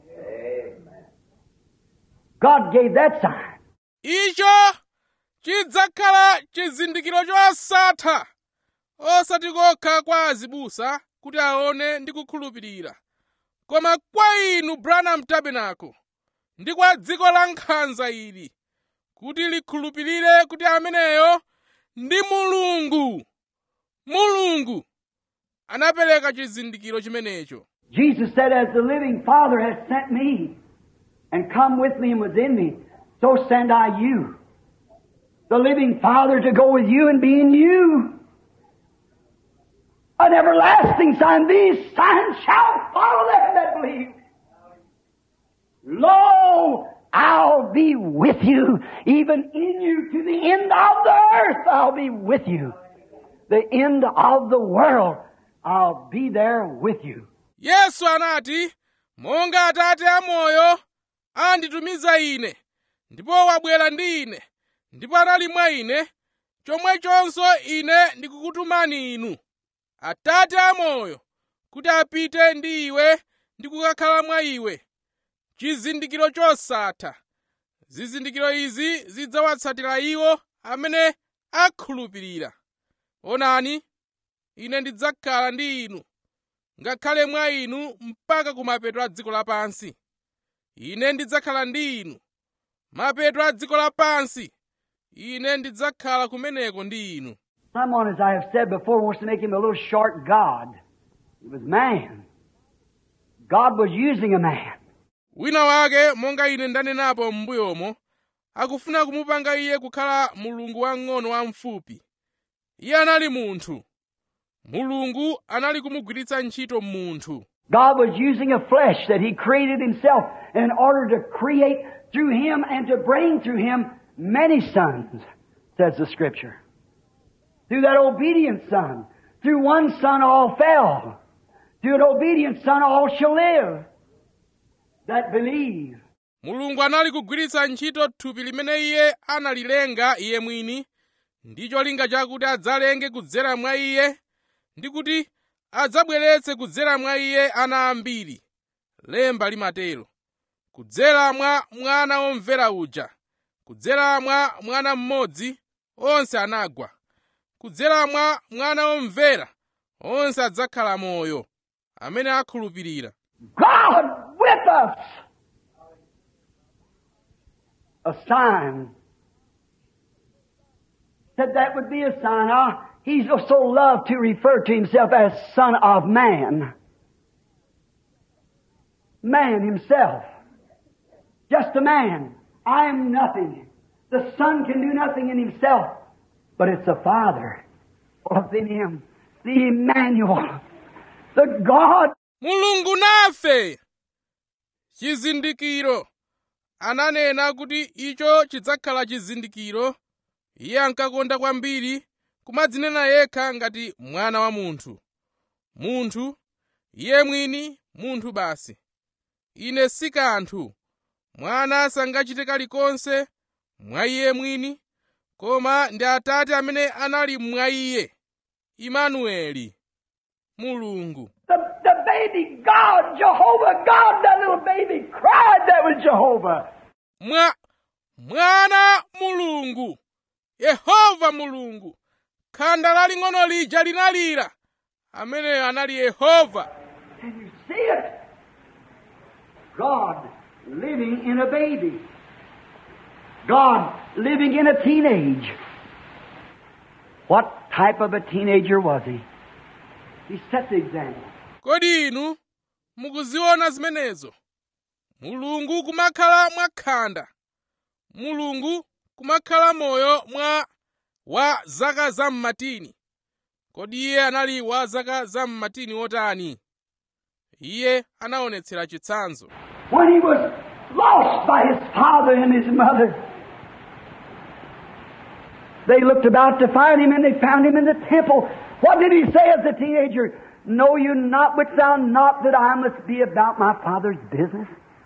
God gave that sign. icho chidzakhala chizindikiro chosatha osati kokha kwa azibusa kuti aone ndi kukhulupirira koma kwa inu branham tabernacle ndi kwa dziko la nkhanza ili kuti likhulupirire kuti ameneyo ndi mulungu mulungu anapereka chizindikiro chimenecho Jesus said, As the living Father has sent me and come with me and was in me, so send I you. The living Father to go with you and be in you. An everlasting sign. These signs shall follow them that believe. Lo, I'll be with you, even in you to the end of the earth. I'll be with you. The end of the world. I'll be there with you. yesu anati monga atate amoyo anditumiza ine ndipo wabwera ndi ine ndipo anali mwa ine chomwechonso ine ndikukutumani inu atate amoyo kuti apite ndi iwe ndi kukakhala mwa iwe chizindikiro chosatha zizindikiro izi zidzawatsatira iwo amene akhulupirira onani ine ndidzakhala ndi inu ngakhale mwa inu mpaka kumapeto a dziko lapansi ine ndidzakhala ndi inu mapeto a dziko lapansi ine ndidzakhala kumeneko ndi inu Someone, as I have said before, wants to make him a little short God. He was man. God was using a man. wina wake monga ine ndanenapo m'mbuyomo akufuna kumupanga iye kukhala mulungu wang'ono wamfupi iye anali munthu mulungu anali kumugwiritsa ntchito munthu God was using a flesh that He created Himself in order to create through Him and to bring through Him many sons, says the Scripture. Through that obedient Son. Through one Son all fell. Through an obedient Son all shall live. That believe. mulungu anali kugwiritsa ntchito thupi limene iye analilenga iye mwini ndi cholinga chakuti adzalenge kudzera mwa iye ndi kuti adzabweretse kudzera mwa iye ana ambiri lemba limatero kudzera mwa mwana womvera uja kudzera mwa mwana mmodzi onse anagwa kudzera mwa mwana womvera onse adzakhala moyo amene akhulupirira God with us. A sign. Said that would be a sign. Ah, he's so loved to refer to himself as Son of Man. Man himself. just a man. I am nothing. The Son can do nothing in himself, but it's the Father within him, the Emmanuel, the God mulungu nafe chizindikiro ananena kuti icho chidzakhala chizindikiro iye ankakonda kwambiri kumadzinena yekha ngati mwana wa munthu munthu iye mwini munthu basi ine si kanthu mwana sangachite kalikonse mwa iye mwini koma ndi atate amene anali mwa iye imanueli mulungu The, the baby God, Jehovah God, that little baby cried, that was Jehovah. mwa mwana mulungu yehova mulungu khanda laling'ono lija linalira ameneyo anali yehova Can you see it? God living in a baby. God living in a teenage. What type of a teenager was he? He set the example. kodi inu mukuziona zimenezo mulungu kumakhala mwa khanda mulungu kumakhala moyo mwa wa zaka zam'matini kodi iye anali wa zaka zam'matini wotani iye anaonetsera chitsanzo When he was lost by his father and his mother, they looked about to find him and they found him in the temple. What did he say as a teenager? Know you not, which thou not, that I must be about my father's business?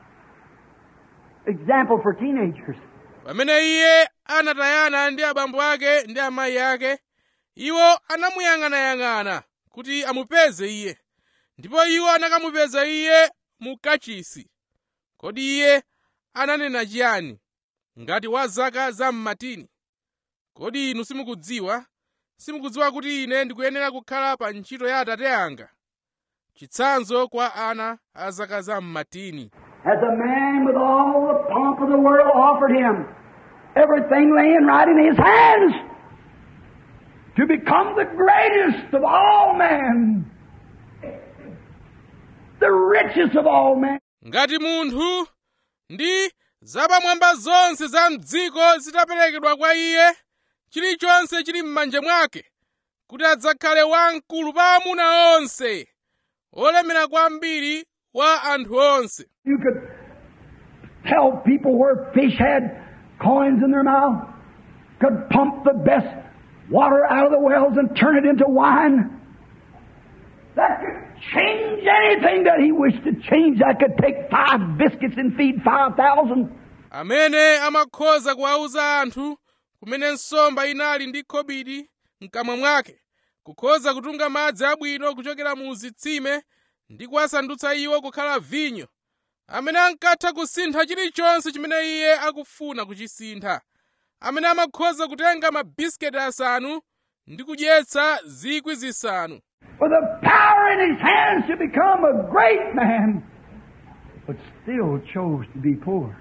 Example for teenagers. pamene iye anatayana ndi abambo ake ndi amayi ake iwo anamuyang'anayang'ana kuti amupeze iye ndipo iwo anakamupeza iye mu kachisi kodi iye ananena chiyani ngati wa zaka zam'matini kodi inu simukudziwa simukudziwa kuti ine ndikuyenera kukhala pa ntchito ya atate anga chitsanzo kwa ana a zaka zam'matini As a man with all the pomp of the world offered him, everything laying right in his hands, to become the greatest of all men, the richest of all men. ngati munthu ndi zapamwamba zonse za mdziko zitaperekedwa kwa iye chilichonse chili m'manja mwake kuti adzakhale wamkulu pa amuna onse olemera kwambiri wa anthu onse You could tell people where fish had coins in their mouth, could pump the best water out of the wells and turn it into wine. That could change anything that he wished to change. That could take five biscuits and feed five thousand. amene amakhoza kuwauza anthu kumene nsomba inali ndi khobiri mkamwa mwake kukhoza kutunga madzi abwino kuchokera mu zitsime ndi kuwasandutsa iwo kukhala vinyo amene ankatha kusintha chilichonse chimene iye akufuna kuchisintha amene amakhoza kutenga mabisiketi asanu ndi kudyetsa zikwi zisanu With the power in his hands to become a great man, but still chose to be poor.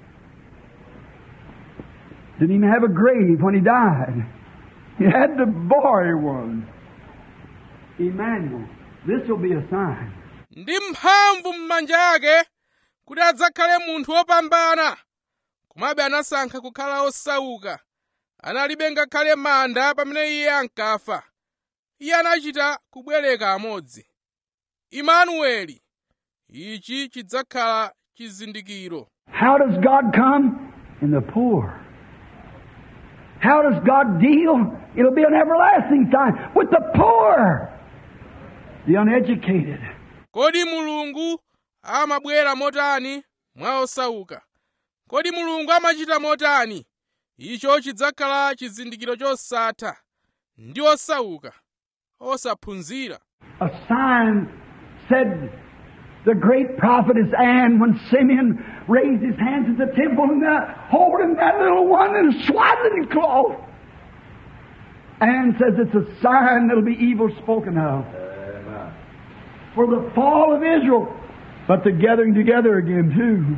Didn't even have a grave when he died. He had to borrow one. Emmanuel, this will be a sign. ndi mphamvu m'manja ake kuti adzakhale munthu wopambana komabe anasankha kukhala osauka analibe ngakhale manda pamene iye ankafa iye anachita kubwereka amodzi imanueli ichi chidzakhala chizindikiro How does God come? In the poor. How does God deal? It'll be an everlasting sign with the poor, the uneducated. kodi mulungu amabwera motani mwa osauka kodi mulungu amachita motani icho chidzakhala chizindikiro chosatha ndi osauka osaphunzira A sign said the great prophetess Anne when Simeon raised his hands at the temple and that, holding that little one in swaddling cloth. Anne says it's a sign that'll be evil spoken of Amen. for the fall of Israel, but the gathering together again too.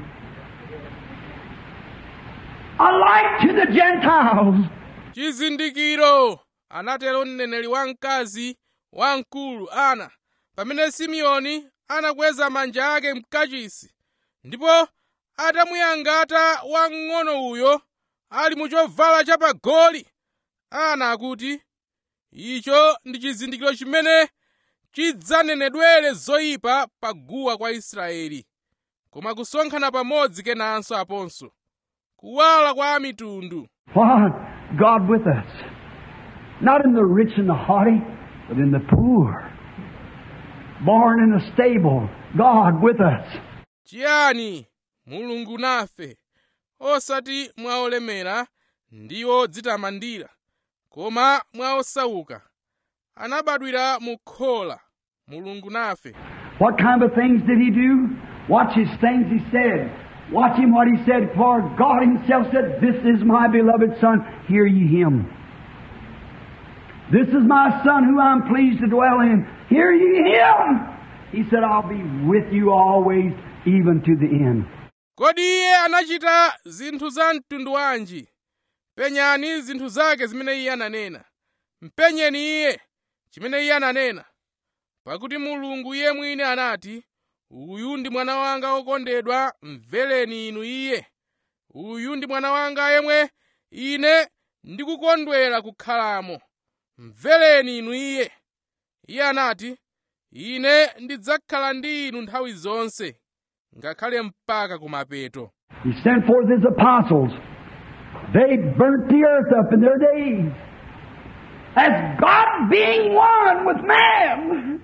A light to the Gentiles. chizindikiro anatero mneneri wamkazi wamkulu ana pamene simeoni anakweza manja ake mkachisi ndipo atamuyangata wamng'ono uyo ali mu chovala chapagoli ana akuti icho ndi chizindikiro chimene chidzanenedwere zoyipa paguwa kwa israeli koma kusonkhana pamodzi kenanso aponso kuwala kwa mitundu What? God with us. Not in the rich and the haughty, but in the poor. Born in a stable. God with us. chiyani mulungu nafe osati mwa olemera ndi odzitamandira koma mwa osauka anabadwira mu khola mulungu nafe What kind of things did he do? Watch his things he said. Watch him what he said, for God himself said, This is my beloved Son, hear ye him. This is my Son who I'm pleased to dwell in, hear ye him. He said, I'll be with you always, even to the end. kodi iye anachita zinthu za mtundu wanji penyani zinthu zake zimene iye ananena mpenyeni iye chimene iye ananena pakuti mulungu iye mwini anati uyu ndi mwana wanga wokondedwa mvereni inu iye uyu ndi mwana wanga yemwe ine ndikukondwera kukhalamo mvereni inu iye iye anati ine ndidzakhala ndi inu nthawi zonse ngakhale mpaka kumapeto He sent forth his apostles. They burnt the earth up in their days. As God being one with man.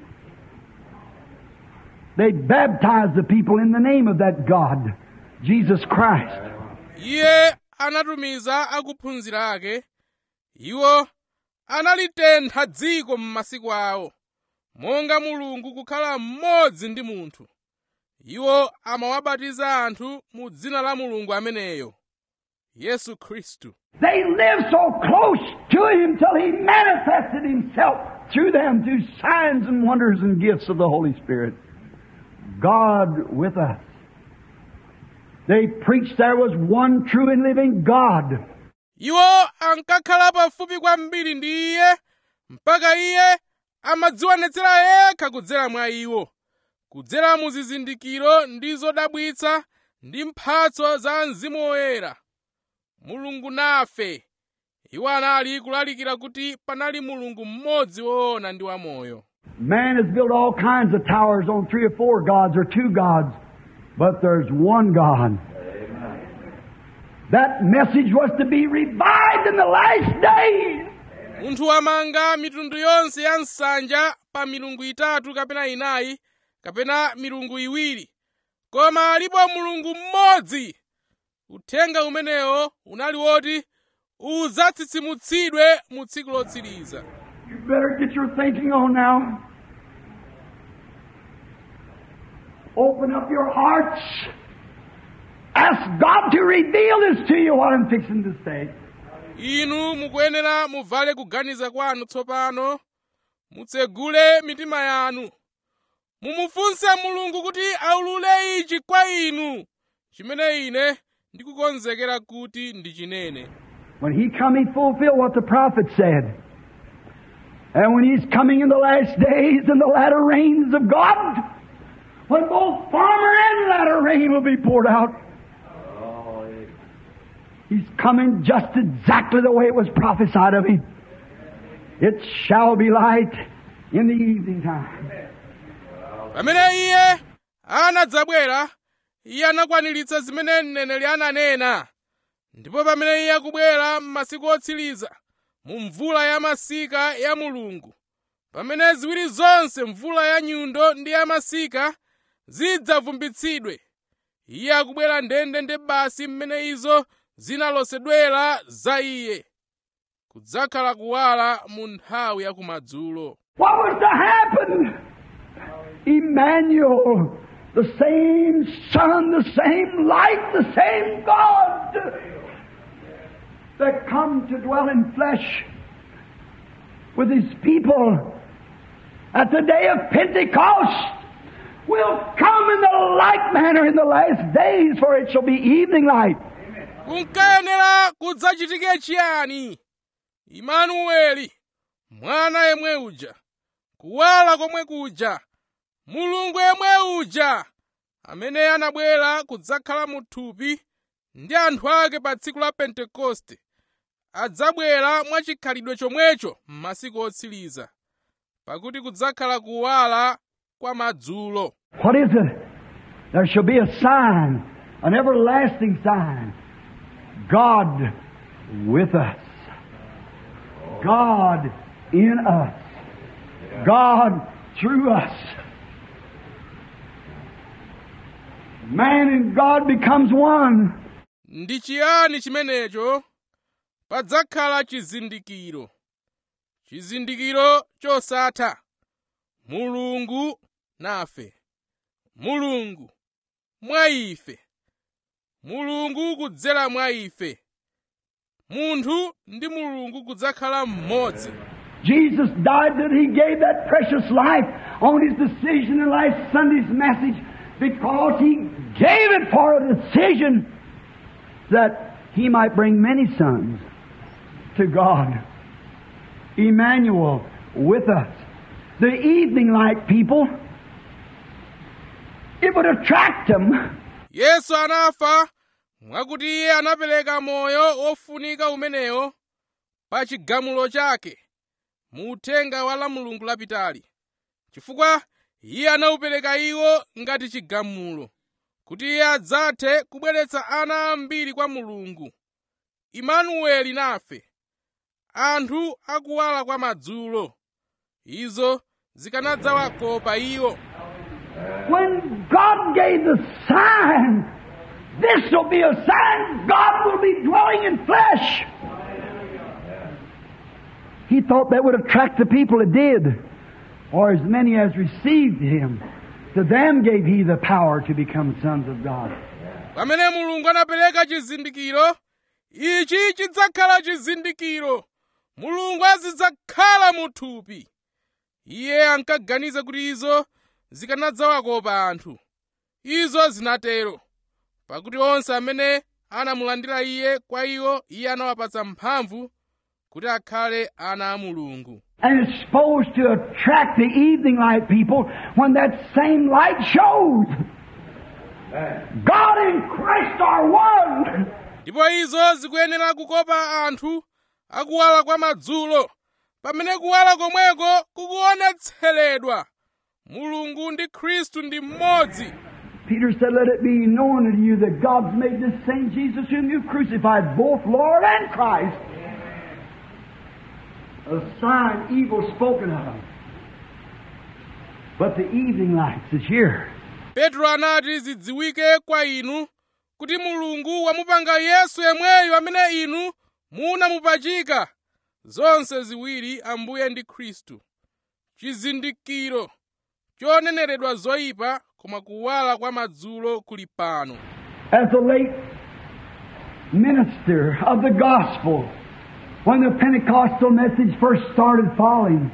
They baptized the people in the name of that God, Jesus Christ. iye anatumiza akuphunzira ake iwo analitentha dziko m'masiku awo monga mulungu kukhala mmodzi ndi munthu iwo amawabatiza anthu mu dzina la mulungu ameneyo yesu khristu They lived so close to Him till He manifested Himself through them through signs and wonders and gifts of the Holy Spirit. God with us. They preached there was one true and living God. iwo ankakhala pafupi kwambiri ndi iye mpaka iye amadzionetsera yekha kudzera mwa iwo kudzera mu zizindikiro ndi zodabwitsa ndi mphatso za mzimu woyera mulungu nafe iwo anali kulalikira kuti panali mulungu mmodzi woona ndi wamoyo Man has built all kinds of towers on three or four gods or two gods, but there's one God. That message was to be revived in the last days. munthu wamanga mitundu yonse ya nsanja pa milungu itatu kapena inayi kapena milungu iwiri koma alipo mulungu mmodzi uthenga umenewo unali woti udzatsitsimutsidwe mu tsiku lotsiriza You better get your thinking on now. Open up your hearts. Ask God to reveal this to you, what I'm fixing to say. inu mukuyenera muvale kuganiza kwanu tsopano mutsegule mitima yanu mumufunse mulungu kuti aulule ichi kwa inu chimene ine ndikukonzekera kuti ndichinene When He come, He fulfill what the prophet said. And when He's coming in the last days and the latter rains of God, when both former and latter rain will be poured out, He's coming just exactly the way it was prophesied of Him. It shall be light in the evening time. pamene iye anadzabwera iye anakwaniritsa zimene mneneri ananena ndipo pamene iye akubwera m'masiku otsiriza mu mvula ya masika ya mulungu pamene ziwiri zonse mvula ya nyundo ndi ya masika zidzavumbitsidwe iye akubwera ndendende basi mmene izo zinalosedwera za iye kudzakhala kuwala mu nthawi ya kumadzulo What was to happen? Emmanuel, the same Son, the same light, the same God that come to dwell in flesh with His people at the day of Pentecost will come in the like manner in the last days, for it shall be evening light. kunkayenera kudzachitike chiyani imanueli mwana yemwe uja kuwala komwe kuja mulungu yemwe uja amene anabwera kudzakhala mu thupi ndi anthu ake pa tsiku la pentekoste adzabwera mwachikhalidwe chomwecho m'masiku otsiriza pakuti kudzakhala kuwala kwa madzulo What is it? There shall be a sign, an everlasting sign. God with us. God in us. God through us. Man and God becomes one. ndi chiyani chimenecho padzakhala chizindikiro chizindikiro chosatha mulungu nafe mulungu mwa ife mulungu kudzera mwa ife munthu ndi mulungu kudzakhala mmodzi Jesus died that He gave that precious life on His decision in last Sunday's message because He gave it for a decision that He might bring many sons to God. Emmanuel with us. The evening light people, it would attract them. yesu anafa mwakuti iye anapereka moyo wofunika umenewo pa chigamulo chake mu uthenga wa la mulungu lapitali chifukwa iye anawupereka iwo ngati chigamulo kuti iye adzathe kubweretsa ana ambiri kwa mulungu imanueli nafe anthu akuwala kwa madzulo izo zikanadzawakopa iwo When God gave the sign, this will be a sign God will be dwelling in flesh. He thought that would attract the people. It did. Or as many as received Him, to them gave He the power to become sons of God. pamene mulungu anapereka chizindikiro ichi chidzakhala chizindikiro mulungu azidzakhala mu thupi iye ankaganiza kuti izo zikanadzawakopa anthu izo zinatero pakuti onse amene anamulandira iye kwa iwo iye anawapatsa mphamvu kuti akhale ana a mulungu And it's supposed to attract the evening light people when that same light shows. God and Christ are one. ndipo izo zikuyenera kukopa anthu akuwala kwa madzulo pamene kuwala komweko kukuonetseredwa mulungu ndi khristu ndi mmodzi Peter said, Let it be known unto you that God's made this same Jesus whom you crucified, both Lord and Christ, a sign evil spoken of. But the evening lights is here. petro anati zidziwike kwa inu kuti mulungu wamupanga yesu yemweyo amene inu munamupachika zonse ziwiri ambuye ndi khristu chizindikiro choneneredwa zoyipa koma kuwala kwa madzulo kuli pano As the late minister of the gospel, when the Pentecostal message first started falling,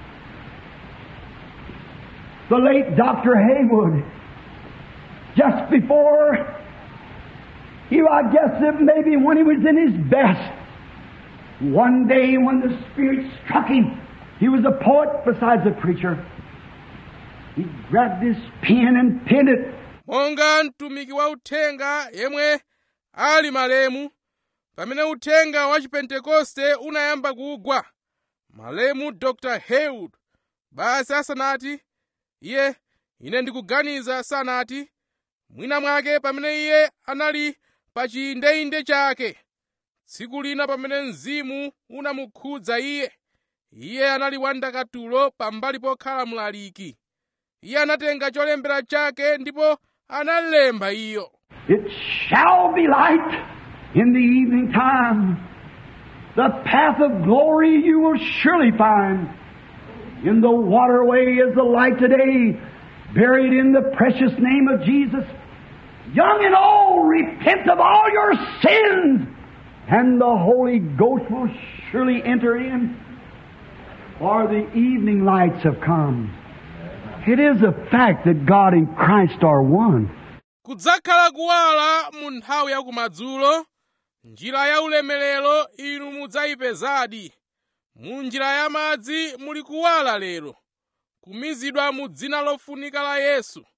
the late Dr. Haywood, just before he, I guess it maybe when he was in his best, one day when the Spirit struck him, he was a poet besides a preacher. He grabbed his pen and penned it monga mtumiki wa uthenga yemwe ali malemu pamene uthenga wa chipentekoste unayamba kugwa malemu dr haywood basi asanati iye ine ndikuganiza sanati mwina mwake pamene iye anali pa chiyindeinde chake tsiku lina pamene mzimu unamukhudza iye iye anali wandakatulo pambali pokhala mlaliki iye anatenga cholembera chake ndipo analemba iyo It shall be light in the evening time. The path of glory you will surely find. In the waterway is the light today, buried in the precious name of Jesus. Young and old, repent of all your sins, and the Holy Ghost will surely enter in. For the evening lights have come. It is a fact that God and Christ are one. kudzakhala kuwala mu nthawi ya kumadzulo njira ya ulemerero inu mudzayipezadi mu njira ya madzi muli kuwala lero kumizidwa mu dzina lofunika la yesu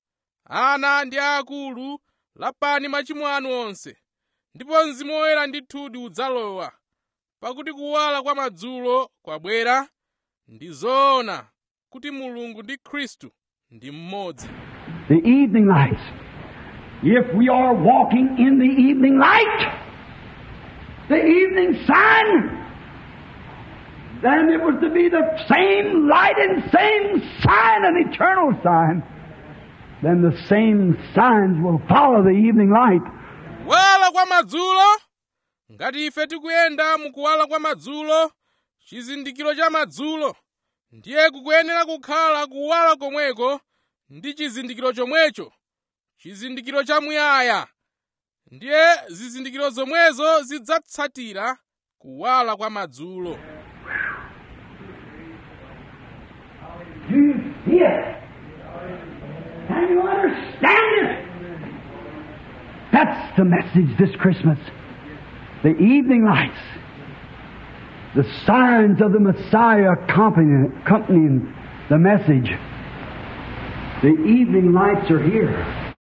ana ndi aakulu lapani machimo anu onse ndipo mzimu woyera ndithudi udzalowa pakuti kuwala kwa madzulo kwabwera ndi zoona kuti mulungu ndi khristu ndi mmodzi The evening lights. If we are walking in the evening light, the evening sun, then it was to be the same light and same sign, an eternal sign. Then the same signs will follow the evening light. kuwala kwa madzulo ngati ife tikuyenda mukuwala kwa madzulo chizindikiro cha madzulo ndiye kukuyenera kukhala kuwala komweko ndi chizindikiro chomwecho chizindikiro chamuyaya ndiye zizindikiro zomwezo zidzatsatira kuwala kwa madzulo Do you see it? Can you understand it? That's the message this Christmas. The evening lights. The signs of the Messiah accompanying, accompanying the message. The evening lights are here.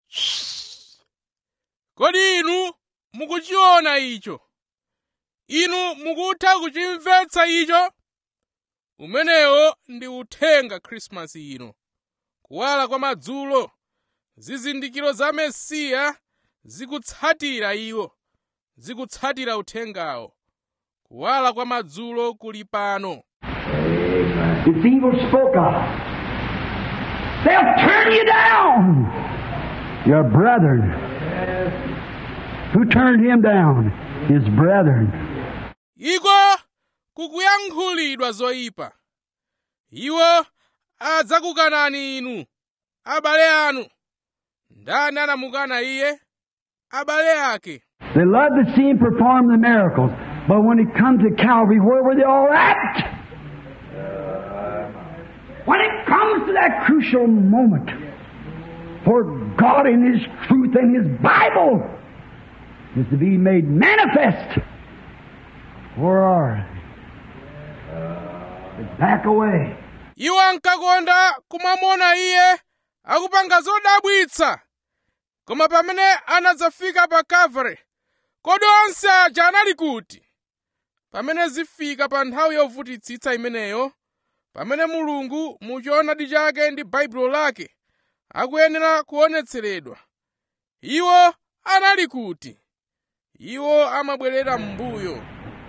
kodi inu mukuchiona icho inu mukutha kuchimvetsa icho umenewo ndi uthenga khrisimasi ino kuwala kwa madzulo zizindikiro za mesiya zikutsatira iwo zikutsatira uthengawo kuwala kwa madzulo kuli pano It's evil spoke of. They'll turn you down. Your brethren. Who turned him down? His brethren. iko kukuyankhulidwa zoyipa iwo adzakukanani inu abale anu ndani anamukana iye abale ake They loved to see him perform the miracles, but when it come to Calvary, where were they all at? When it comes to that crucial moment, for God in His truth and His Bible is to be made manifest, where are they? They back away. iwo ankakonda kumamona iye akupanga zodabwitsa koma pamene anadzafika pa kalvari kodi onse aja anali kuti pamene zifika pa nthawi yovutitsitsa imeneyo pamene mulungu mu choonadi chake ndi baibulo lake akuyenera kuonetseredwa iwo anali kuti iwo amabwerera m'mbuyo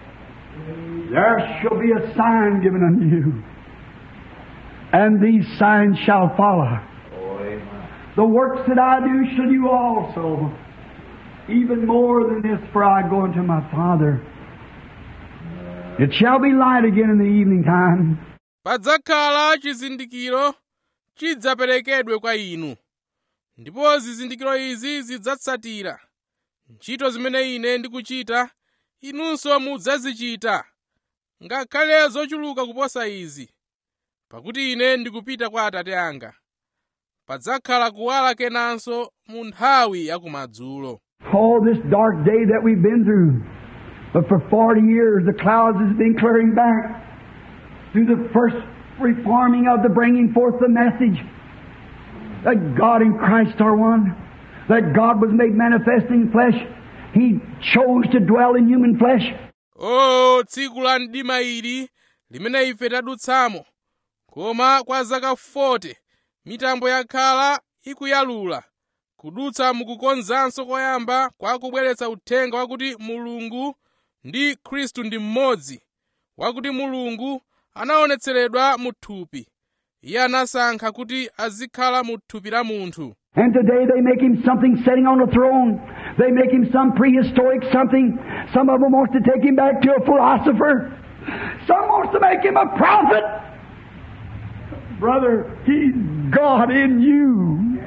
There shall be a sign given unto you, and these signs shall follow. The works that I do shall you also, even more than this, for I go unto my Father. It shall be light again in the evening time. padzakhala chizindikiro chidzaperekedwe kwa inu ndipo zizindikiro izi zidzatsatira ntchito zimene ine ndikuchita inunso mudzazichita ngakhale zochuluka kuposa izi pakuti ine ndikupita kwa atate anga padzakhala kuwala kenanso mu nthawi yakumadzulo Oh, this dark day that we've been through. But for 40 years, the clouds has been clearing back through the first reforming of the bringing forth the message that God and Christ are one, that God was made manifest in flesh. He chose to dwell in human flesh. o tsiku la mdima ili limene ife tadutsamo koma kwa zaka 40 mitambo yakhala ikuyalula kudutsa mukukonzanso koyamba kwa kubweretsa uthenga wakuti mulungu ndi khristu ndi mmodzi wakuti mulungu anaonetseredwa mu thupi iye anasankha kuti azikhala mu thupi la munthu And today they make him something sitting on a throne. They make him some prehistoric something. Some of them wants to take him back to a philosopher. Some wants to make him a prophet. Brother, he's God in you.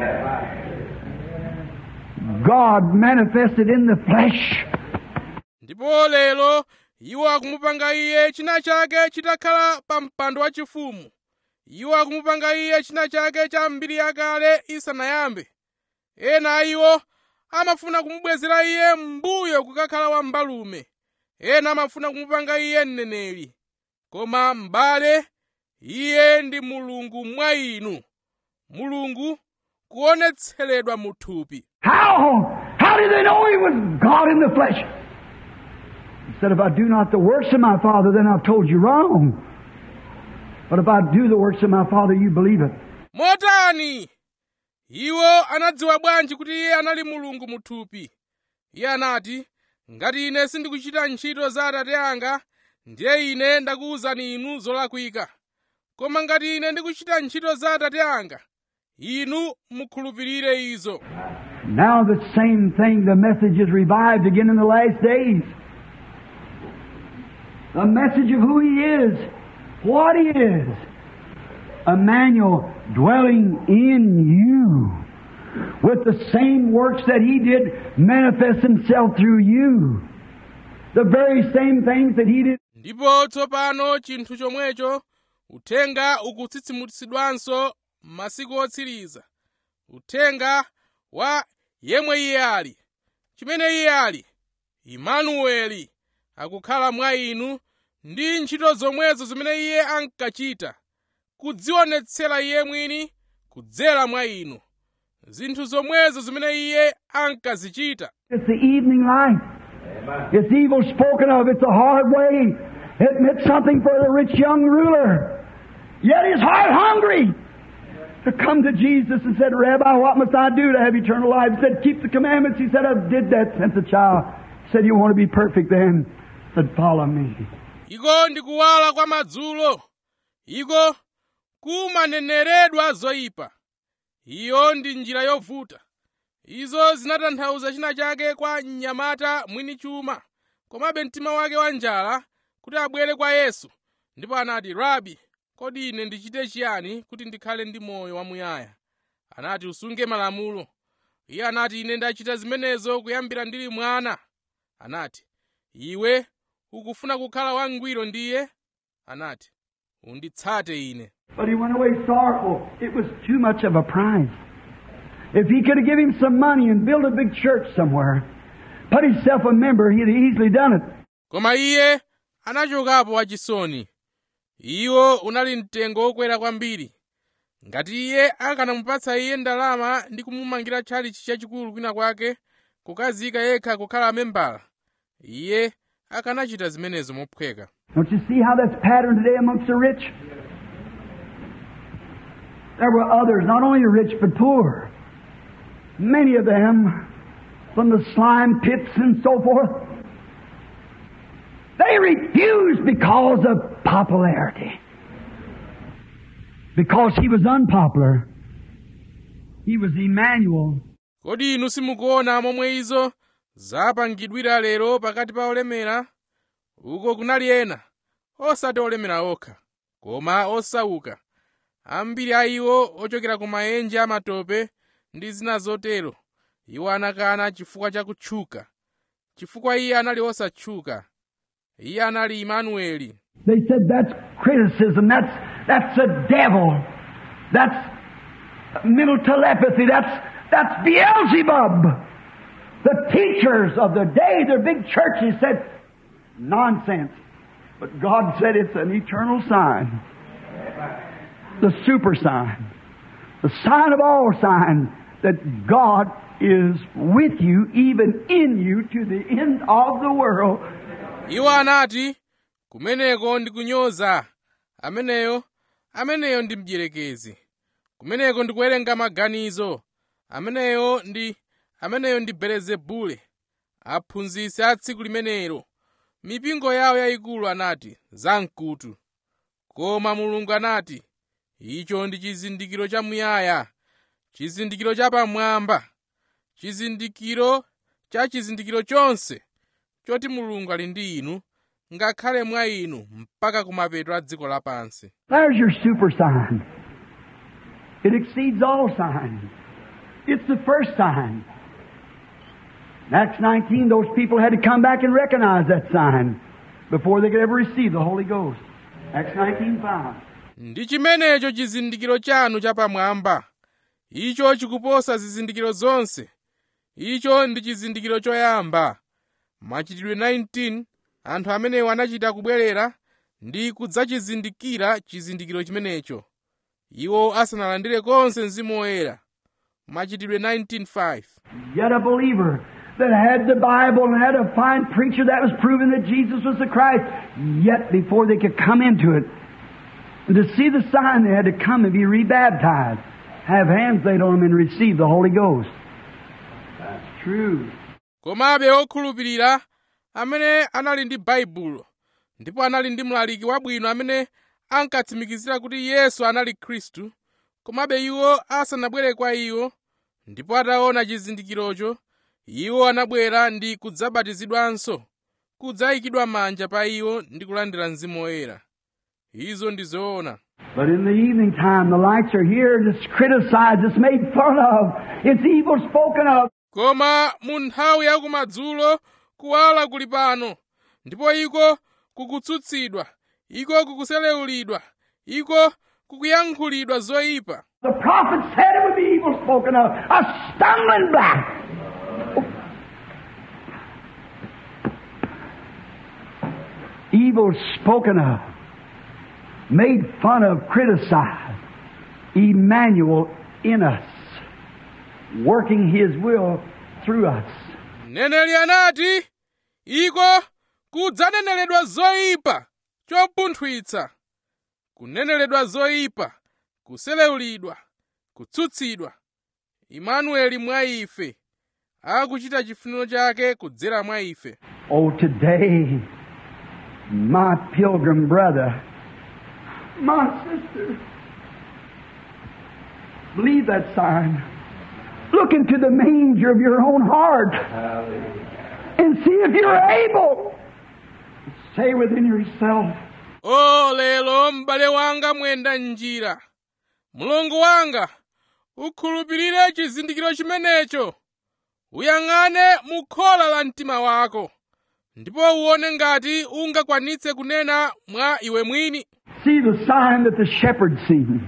God manifested in the flesh. ndipo lero iwo akumupanga iye china chake chitakhala pa mpando wachifumu iwo akumupanga iye china chake cha mbiri yakale isanayambe ena a iwo amafuna kumubwezera iye m'mbuyo kukakhala wambalume ena amafuna kumupanga iye mneneri koma m'bale iye ndi mulungu mwa inu mulungu kuonetseredwa mu thupi How? How did they know he was God in the flesh? He said, If I do not the works of my Father, then I've told you wrong. But if I do the works of my Father, you believe it. motani iwo anadziwa bwanji kuti iye anali mulungu mu thupi iye anati ngati ine sindikuchita ntchito za atate anga ndiye ine ndakuwuzani inu zolakwika koma ngati ine ndikuchita ntchito za atate anga inu mukhulupirire izo Now the same thing, the message is revived again in the last days. The message of who He is, what He is. Emmanuel dwelling in you with the same works that He did manifest Himself through you. The very same things that He did ndipo tsopano chinthu chomwecho uthenga ukutsitsimutsidwanso m'masiku otsiriza uthenga wa yemwe iye ali chimene iye ali imanueli akukhala mwa inu ndi ntchito zomwezo zimene iye ankachita kudzionetsera iye mwini kudzera mwa inu zinthu zomwezo zimene iye ankazichita It's the evening light. It's evil spoken of. It's a hard way. It meant something for the rich young ruler. Yet his heart hungry to come to Jesus and said, Rabbi, what must I do to have eternal life? He said, keep the commandments. He said, I did that since a child. He said, you want to be perfect then? He said, follow me. iko ndi kuwala kwa madzulo iko kumaneneredwa zoyipa iyo ndi njira yovuta izo zinatanthauza china chake kwa mnyamata mwini chuma komabe mtima wake wa njala kuti abwere kwa yesu ndipo anati rabi kodi ine ndichite chiyani kuti ndikhale ndi moyo wamuyaya anati usunge malamulo iye anati ine ndachita zimenezo kuyambira ndili mwana anati iwe ukufuna kukhala wangwiro ndiye anati unditsate ine But he went away sorrowful. It was too much of a prize. If he could have given him some money and built a big church somewhere, put himself a member, he'd have easily done it. koma iye anachokapo wachisoni iwo unali mtengo wokwera kwambiri ngati iye akanamupatsa iye ndalama ndi kumumangira tchalichi chachikulu kwina kwake kukazika yekha kukhala membala iye akanachita zimenezo mophweka Don't you see how that's patterned today amongst the rich? There were others, not only rich but poor. Many of them from the slime pits and so forth. They refused because of popularity. Because he was unpopular. He was Emmanuel. kodi inu simukuona momwe izo zapangidwira lero pakati pa olemera uko kunali ena osati olemera okha koma osauka ambiri a iwo ochokera ku maenje amatope ndi zina zotero iwo anakana chifukwa cha kutchuka chifukwa iye anali osatchuka iye anali imanueli They said that's criticism. That's that's the devil. That's mental telepathy. That's that's Beelzebub. The teachers of the day, their big churches said nonsense. But God said it's an eternal sign. The super sign. The sign of all signs that God is with you, even in you, to the end of the world. iwo anati kumeneko ndi kunyoza ameneyo ameneyo ndi mdierekezi kumeneko ndi kuwerenga maganizo ameneyo ndi ameneyo ndi belezebule aphunzitsi a tsiku limenelo mipingo yawo yayikulu anati zamkutu koma mulungu anati icho ndi chizindikiro chamuyaya chizindikiro chapamwamba chizindikiro cha chizindikiro chonse choti mulungu ali ndi inu ngakhale mwa inu mpaka kumapeto a dziko lapansi There's your super sign. It exceeds all signs. It's the first sign. In Acts 19, those people had to come back and recognize that sign before they could ever receive the Holy Ghost. Acts 19:5. ndi chimenecho chizindikiro chanu chapamwamba icho chikuposa zizindikiro zonse icho ndi chizindikiro choyamba machitidwe 19 anthu amenewo anachita kubwerera ndi kudzachizindikira chizindikiro chimenecho iwo asanalandire konse mzimu woyera machitidwe 19:5 Yet a believer that had the Bible and had a fine preacher that was proving that Jesus was the Christ. Yet before they could come into it, and to see the sign, they had to come and be rebaptized, have hands laid on them and receive the Holy Ghost. That's true. komabe okhulupirira amene anali ndi baibulo ndipo anali ndi mlaliki wabwino amene ankatsimikizira kuti yesu anali khristu komabe iwo asanabwere kwa iwo ndipo ataona chizindikirocho iwo anabwera ndi kudzabatizidwanso kudzayikidwa manja pa iwo ndi kulandira mzimu woyera izo ndi zoona But in the evening time, the lights are here and it's criticized, it's made fun of, it's evil spoken of. koma mu nthawi yakumadzulo kuwala kuli pano ndipo iko kukutsutsidwa iko kukuselewulidwa iko kukuyankhulidwa zoyipa The prophet said it would be evil spoken of, a stumbling block. Evil spoken of, made fun of, criticized. Emmanuel in us, working His will through us. mneneri anati iko kudzaneneledwa zoyipa chopunthwitsa kuneneledwa zoyipa kuselewulidwa kutsutsidwa imanueli mwa ife akuchita chifuniro chake kudzera mwa ife Oh, today, my pilgrim brother, my sister, believe that sign. Look into the manger of your own heart and see if you're able. Say within yourself, o lero m'bale wanga mwenda njira mulungu wanga ukhulupirire chizindikiro chimenecho uyang'ane mu khola la mtima wako ndipo uone ngati ungakwanitse kunena mwa iwe mwini see the sign that the shepherd seen.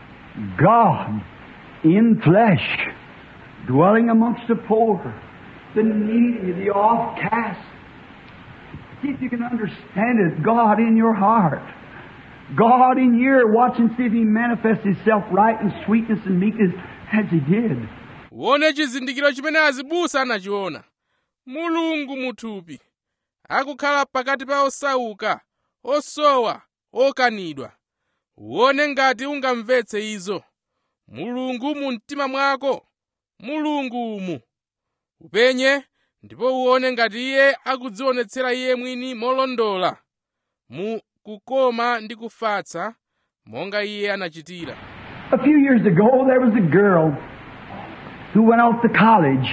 God in flesh, dwelling amongst the poor, the needy, the offcast. See if you can understand it. God in your heart. God in here, watch and see if He manifests Himself right in sweetness and meekness as He did. uone chizindikiro chimene azibusa anachiona mulungu muthupi akukhala pakati pa osauka osowa okanidwa uone ngati ungamvetse izo mulungu mu mtima mwako mulungu umu upenye ndipo uone ngati iye akudzionetsera iye mwini molondola mu kukoma ndi kufatsa monga iye anachitira A few years ago, there was a girl who went off to college.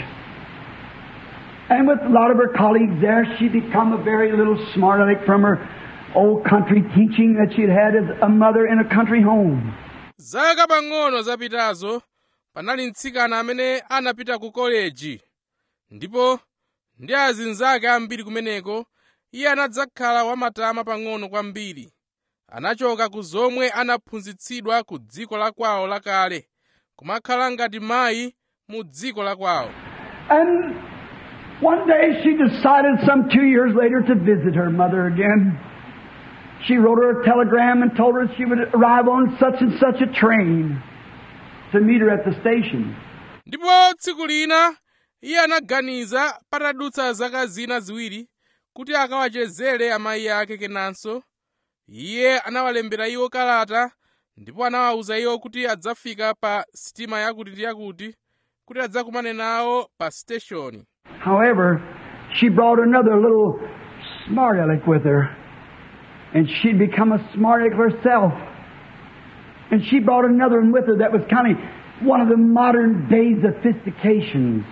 And with a lot of her colleagues there, she'd become a very little smart aleck from her old country teaching that she'd had as a mother in a country home. zaka pang'ono zapitazo panali mtsikana amene anapita ku koleji ndipo ndi azinzake ambiri kumeneko iye anadzakhala wamatama pang'ono kwambiri anachoka ku zomwe anaphunzitsidwa ku dziko la kwawo lakale kumakhala ngati mayi mu dziko la kwawo And one day she decided some two years later to visit her mother again. She wrote her a telegram and told her she would arrive on such and such a train to meet her at the station. ndipo tsiku lina iye anaganiza patadutsa zaka zina ziwiri kuti akawachezere amayi ake kenanso iye anawalembera iwo kalata ndipo anawawuza iwo kuti adzafika pa sitima yakuti ndi yakuti kuti adzakumane nawo pa siteshoni However, she brought another little smart aleck with her, and she'd become a smart aleck herself. And she brought another one with her that was kind of one of the modern day sophistications.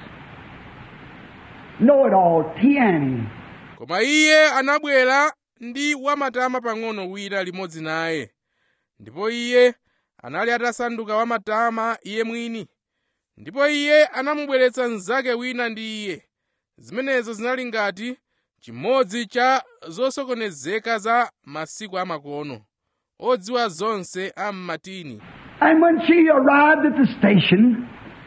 Know it all, Tiani. koma iye anabwera ndi wamatama pang'ono wina limodzi naye ndipo iye anali atasanduka wamatama iye mwini ndipo iye anamubweretsa mnzake wina ndi iye zimenezo zinali ngati chimodzi cha zosokonezeka za masiku amakono odziwa zonse a mmatini And when she arrived at the station,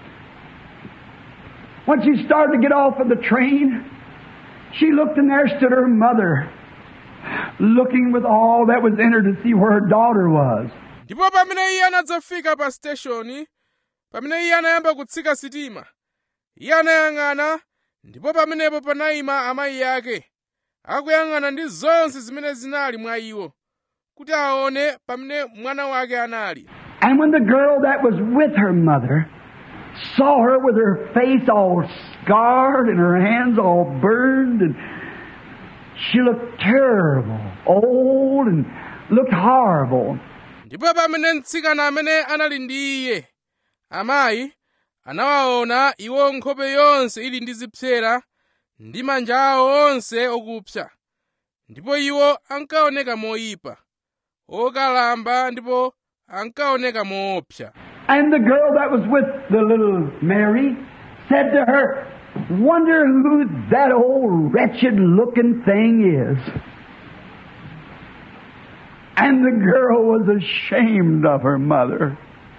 when she started to get off of the train, she looked and there stood her mother, looking with all that was in her to see where her daughter was. ndipo pamene iye anadzafika pa siteshoni pamene iye anayamba kutsika sitima iye anayang'ana ndipo pamenepo panayima amayi ake akuyang'ana ndi zonse zimene zinali mwa iwo kuti aone pamene mwana wake anali And when the girl that was with her mother saw her with her face all scarred and her hands all burned and she looked terrible, old and looked horrible. ndipo pamene mtsikana amene anali ndi iye amayi anawaona iwo nkhope yonse ili ndi zipsera ndi manja awo onse okupsa ndipo iwo ankaoneka moyipa okalamba ndipo ankaoneka moopsa And the girl that was with the little Mary said to her, Wonder who that old wretched looking thing is. And the girl was ashamed of her mother.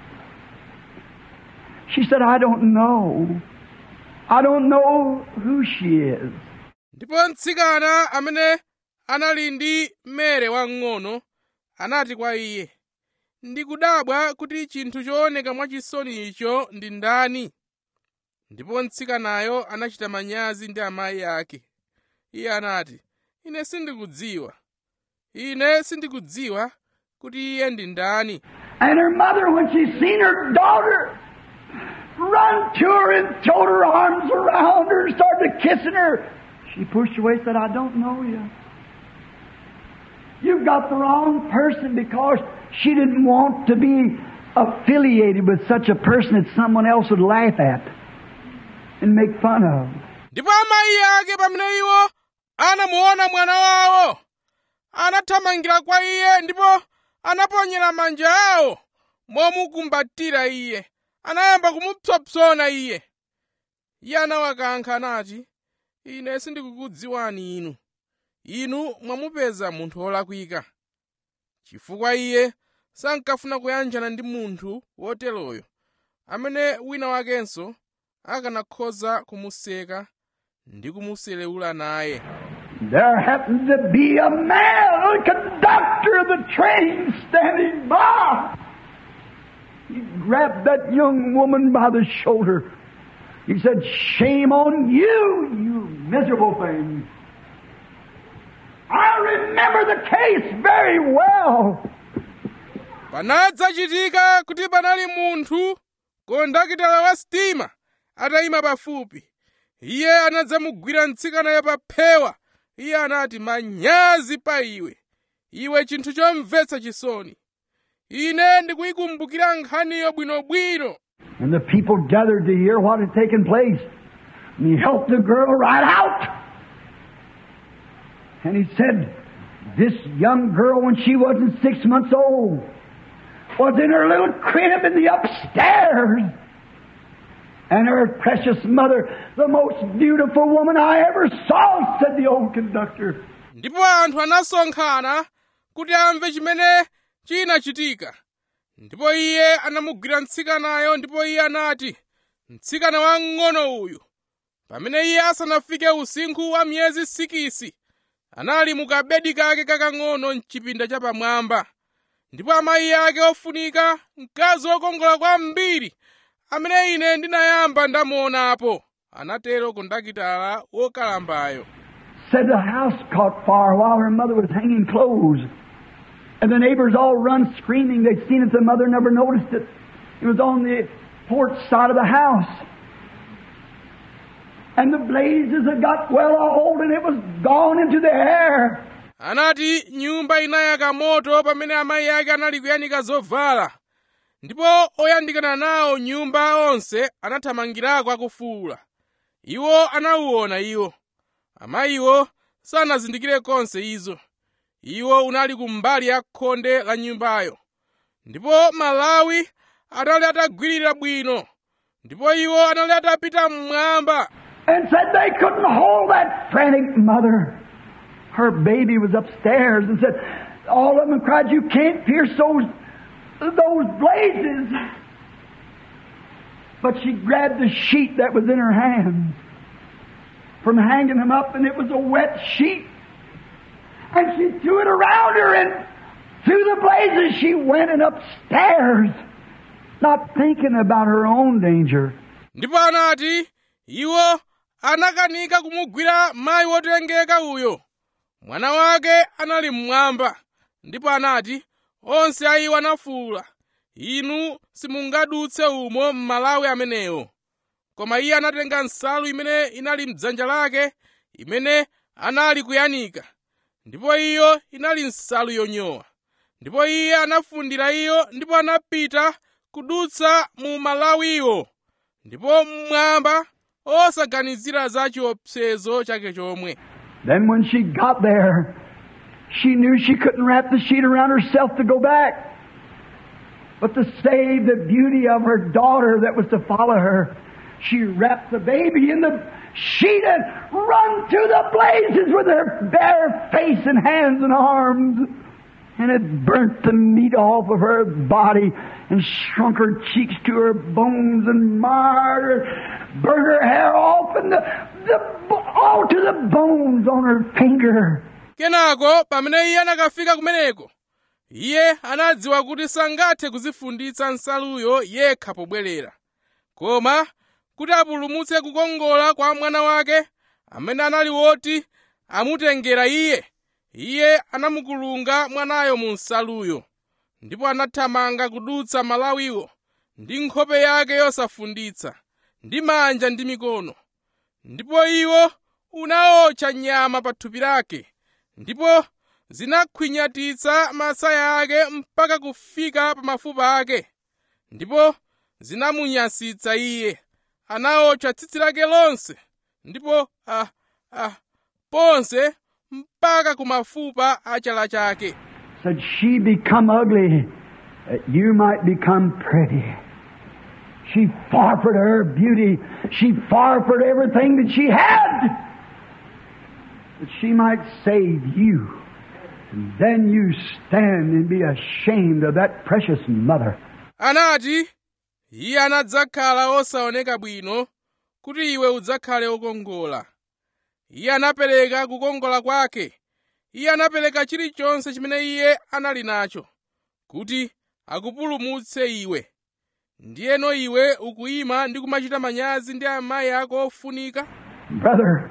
She said, I don't know. I don't know who she is. ndipo mtsikana amene anali ndi mere wamng'ono anati kwa iye ndikudabwa kuti chinthu chooneka mwachisoni icho ndi ndani ndipo mtsikanayo anachita manyazi ndi amayi ake iye anati ine sindikudziwa ine sindikudziwa kuti iye ndi ndani And her mother, when she seen her daughter, run to her and throw her arms around her and started kissing her. She pushed away and said, I don't know you. You've got the wrong person because she didn't want to be affiliated with such a person that someone else would laugh at and make fun of. ndipo amayi ake pamene iwo anamuona mwana wawo anathamangira kwa iye ndipo anaponyera manja awo momukumbatira iye anayamba kumupsompsona iye iye anawakankha anati ine sindikukudziwani inu inu mwamupeza munthu wolakwika chifukwa iye sankafuna kuyanjana ndi munthu woteroyo amene wina wakenso akanakhoza kumuseka ndi kumuselewula naye There happened to be a man, a conductor of the train standing by. He grabbed that young woman by the shoulder. He said, Shame on you, you miserable thing. I remember the case very well. panadzachitika kuti panali munthu kondakitala wa sitima atayima pafupi iye anadzamugwira mtsikanayo pa phewa iye anati manyazi pa iwe iwe chinthu chomvetsa chisoni ine ndikuyikumbukira nkhaniyo bwinobwino And the people gathered to hear what had taken place. And he helped the girl right out. And he said, This young girl, when she wasn't six months old, was in her little crib in the upstairs. And her precious mother, the most beautiful woman I ever saw, said the old conductor. ndipo anthu anasonkhana kuti amve chimene chinachitika ndipo iye anamugwira mtsikanayo ndipo iye anati mtsikana wamng'ono uyu pamene iye asanafike usinkhu wa miyezi sikisi anali mu kabedi kake kakang'ono mchipinda chapamwamba ndipo amayi ake ofunika mkazi wokongola kwambiri amene ine ndinayamba ndamuonapo anatero kondakitala wokalambayo said the house caught fire while her mother was hanging clothes. And the neighbors all run screaming. They'd seen it, the mother never noticed it. It was on the porch side of the house. And the blazes had got well old and it was gone into the air. anati nyumba inayaka moto pamene amayi ake anali kuyanika zovala ndipo oyandikana nawo nyumba onse anathamangirako akufuwula iwo anawuona iwo amayiwo sanazindikire konse izo iwo unali kumbali ya khonde la nyumbayo ndipo malawi anali atagwirira bwino ndipo iwo anali atapita mmwamba And said they couldn't hold that frantic mother. Her baby was upstairs and said, all of them cried, you can't pierce those, those blazes. But she grabbed the sheet that was in her hand from hanging them up and it was a wet sheet. And she threw it around her and through the blazes she went and upstairs. not thinking about her own danger. ndipo anati iwo anakanika kumugwira mayi wotengeka uyo mwana wake anali mmwamba ndipo anati onse a iwo anafuwula inu simungadutse umo m'malawi amenewo koma iye anatenga nsalu imene inali mdzanja lake imene anali kuyanika ndipo iyo inali nsalu yonyowa ndipo iye anafundira iyo ndipo anapita kudutsa mu malawiwo ndipo mmwamba osaganizira za chiopsezo chake chomwe Then when she got there, she knew she couldn't wrap the sheet around herself to go back. But to save the beauty of her daughter that was to follow her, she wrapped the baby in the sheet and run to the blazes with her bare face and hands and arms. And it burnt the meat off of her body and shrunk her cheeks to her bones and marred her, burnt her hair off and the, the, all to the bones on her finger. kenako pamene iye anakafika kumeneko iye anadziwa kuti sangathe kuzifunditsa nsaluyo yekha pobwerera koma kuti apulumutse kukongola kwa mwana wake amene anali woti amutengera iye iye anamukulunga mwanayo mu nsaluyo ndipo anathamanga kudutsa malawiwo ndi nkhope yake yosafunditsa ndi manja ndi mikono ndipo iwo unaotcha nyama pa thupi lake ndipo zinakhwinyatitsa masaya ake mpaka kufika pa mafupa ake ndipo zinamunyasitsa iye anaotcha tsitsi lake lonse ndipo ah, ah, ponse mpaka ku mafupa a chala chake Said she become ugly that you might become pretty. She forfeited her beauty. She forfeited everything that she had that she might save you. And then you stand and be ashamed of that precious mother. anati iye anadzakhala osaoneka bwino kuti iwe udzakhale wokongola iye anapereka kukongola kwake iye anapereka chilichonse chimene iye anali nacho kuti akupulumutse iwe ndiyeno iwe ukuyima ndi kumachita manyazi ndi amayi ako ofunika Brother,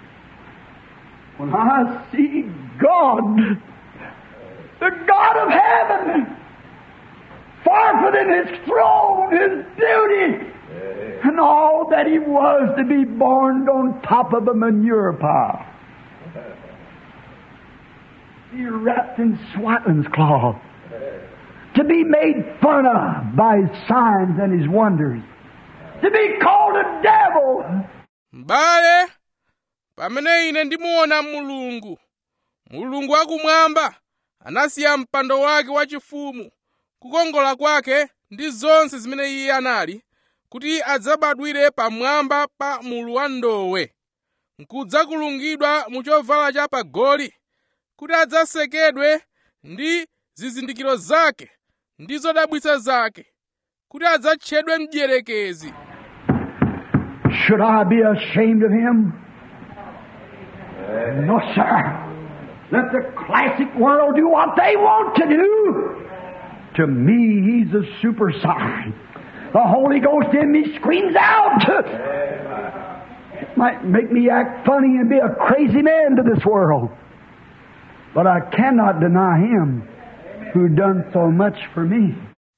when I see God, the God of heaven, forfeiting His throne, His beauty, and all that He was to be born on top of a manure pile. Be wrapped in swaddling's cloth. To be made fun of by His signs and His wonders. To be called a devil. m'bale pamene ine ndimuona mulungu mulungu wakumwamba anasiya mpando wake wachifumu kukongola kwake ndi zonse zimene iye anali kuti adzabadwire pamwamba pa mulu wa ndowe nkudzakulungidwa mu chovala cha pagoli kuti adzasekedwe ndi zizindikiro zake ndi zodabwitsa zake kuti adzatchedwe mdierekezi Should I be ashamed of him? No, sir. Let the classic world do what they want to do. To me, he's a super sign. The Holy Ghost in me screams out. It might make me act funny and be a crazy man to this world. But I cannot deny him who done so much for me.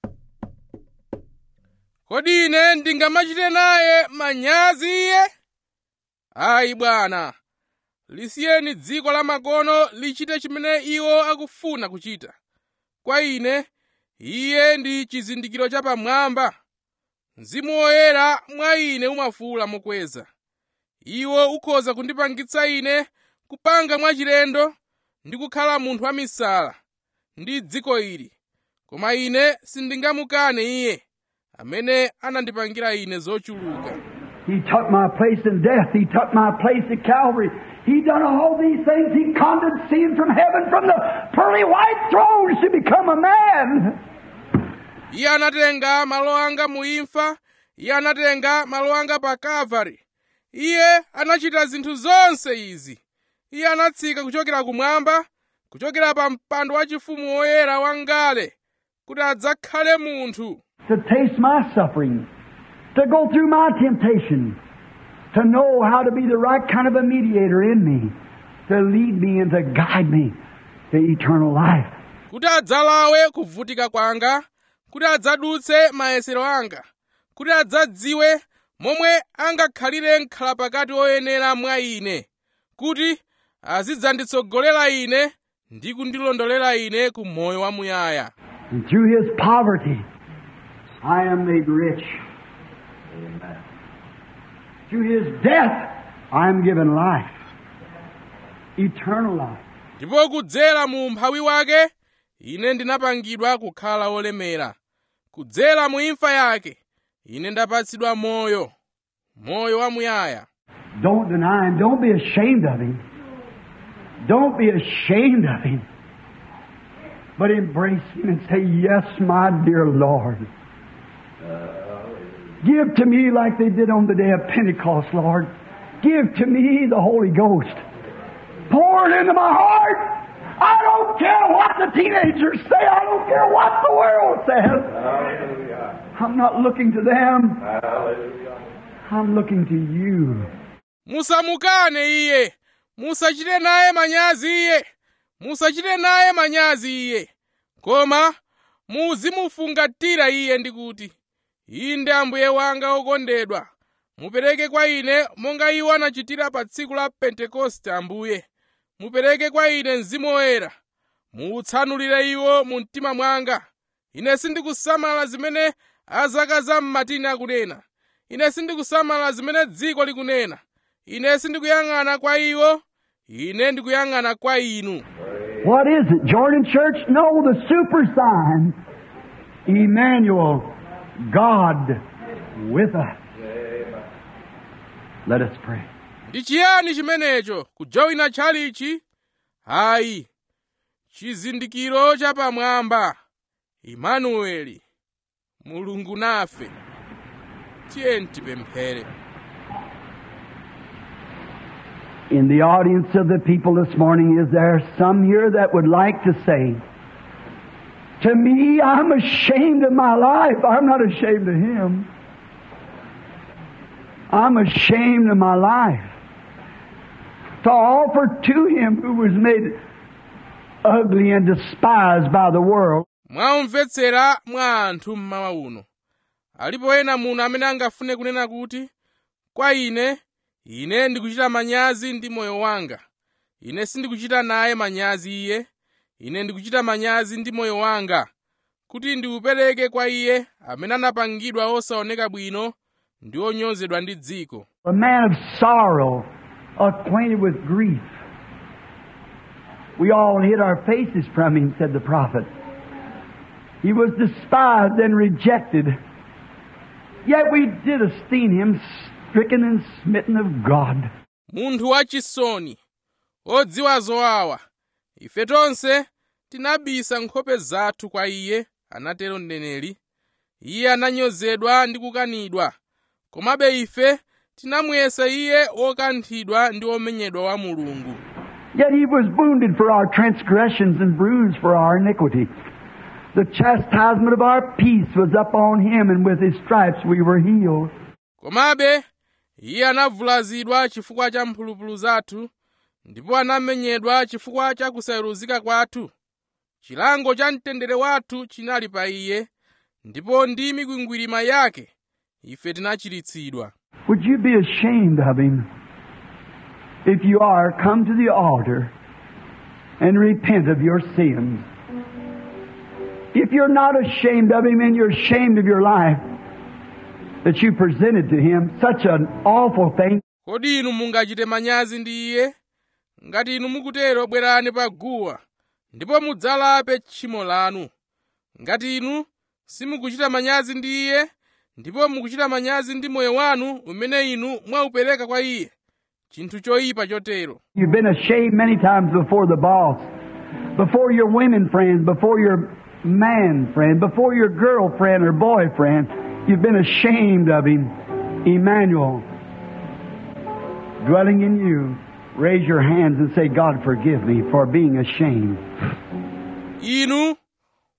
kodi ine ndingamachite naye manyazi iye ayi bwana lisiyeni dziko la makono lichite chimene iwo akufuna kuchita kwa ine iye ndi chizindikiro chapamwamba mzimu woyera mwa ine umafuwula mokweza iwo ukhoza kundipangitsa ine kupanga mwachilendo ndi kukhala munthu wamisala ndi dziko ili koma ine sindingamukane iye amene anandipangira ine zochuluka He took my place in death. He took my place at Calvary. He done all these things. He condescended from heaven from the pearly white throne to become a man. iye anatenga malo anga mu imfa iye anatenga malo anga pa kalvari iye anachita zinthu zonse izi iye anatsika kuchokera kumwamba kuchokera pa mpando wachifumu woyera wangale kuti adzakhale munthu to taste my suffering, to go through my temptation, to know how to be the right kind of a mediator in me, to lead me and to guide me to eternal life. kuti adzalawe kuvutika kwanga kuti adzadutse mayesero anga kuti adzadziwe momwe angakhalire nkhala pakati oyenera mwa ine kuti azidzanditsogolera ine ndi kundilondolera ine ku moyo wamuyaya And through his poverty, I am made rich. Through his death, I am given life, eternal life. ndipo kudzera mu umphawi wake ine ndinapangidwa kukhala wolemera kudzera mu imfa yake ine ndapatsidwa moyo moyo wamuyaya Don't deny him. Don't be ashamed of him. Don't be ashamed of him. But embrace him and say, Yes, my dear Lord. Give to me like they did on the day of Pentecost, Lord. Give to me the Holy Ghost. Pour it into my heart. I don't care what the teenagers say. I don't care what the world says. I'm not looking to them. I'm looking to you. musamukane iye musachite naye manyazi iye musachite naye manyazi iye koma muzimufungatira iye ndi kuti inde ambuye wanga okondedwa mupereke kwa ine monga iwo anachitira pa tsiku la pentekoste ambuye mupereke kwa ine mzimu woyera muutsanulire iwo mu mtima mwanga ine sindikusamala zimene azaka za mmatini akunena ine sindikusamala zimene dziko likunena ine sindikuyang'ana kwa iwo ine ndikuyang'ana kwa inu What is it? Jordan Church? No, the super sign. Emmanuel, God with us. Let us pray. ndi chiyani chimenecho kujoyina tchalichi hayi chizindikiro chapamwamba imanueli mulungu nafe tiyeni tipemphere In the audience of the people this morning, is there some here that would like to say, To me, I'm ashamed of my life. I'm not ashamed of Him. I'm ashamed of my life. To offer to Him who was made ugly and despised by the world. mwamvetsera mwa anthu mmawa uno alipo ena muno amene angafune kunena kuti kwa ine ine ndikuchita manyazi ndi moyo wanga ine sindikuchita naye manyazi iye ine ndikuchita manyazi ndi moyo wanga kuti ndiupereke kwa iye amene anapangidwa osaoneka bwino ndi onyozedwa ndi dziko A man of sorrow, acquainted with grief. We all hid our faces from him, said the prophet. He was despised and rejected. Yet we did esteem him stricken and smitten of God. munthu wachisoni odziwa zowawa ife tonse tinabisa nkhope zathu kwa iye anatero mneneri iye ananyozedwa ndi kukanidwa komabe ife tinamuyesa iye wokanthidwa ndi womenyedwa wa mulungu Yet he was wounded for our transgressions and bruised for our iniquity. The chastisement of our peace was upon him, and with his stripes we were healed. komabe iye anavulazidwa chifukwa cha mphulupulu zathu ndipo anamenyedwa chifukwa cha kusayeruzika kwathu chilango cha mtendere wathu chinali pa iye ndipo ndi mikwingwirima yake ife tinachiritsidwa Would you be ashamed of him? If you are, come to the altar and repent of your sins. If you're not ashamed of him and you're ashamed of your life that you presented to him, such an awful thing, kodi inu mungachite manyazi ndi iye ngati inu mukutero bwerani pa guwa ndipo mudzalape tchimo lanu ngati inu simukuchita manyazi ndi iye ndipo mukuchita manyazi ndi moyo wanu umene inu mwaupereka kwa iye chinthu choyipa chotero you've been ashamed many times before the boss, before your women friends, before your man friend, before your girlfriend or boyfriend. You've been ashamed of him. Emmanuel, dwelling in you, raise your hands and say, God, forgive me for being ashamed. inu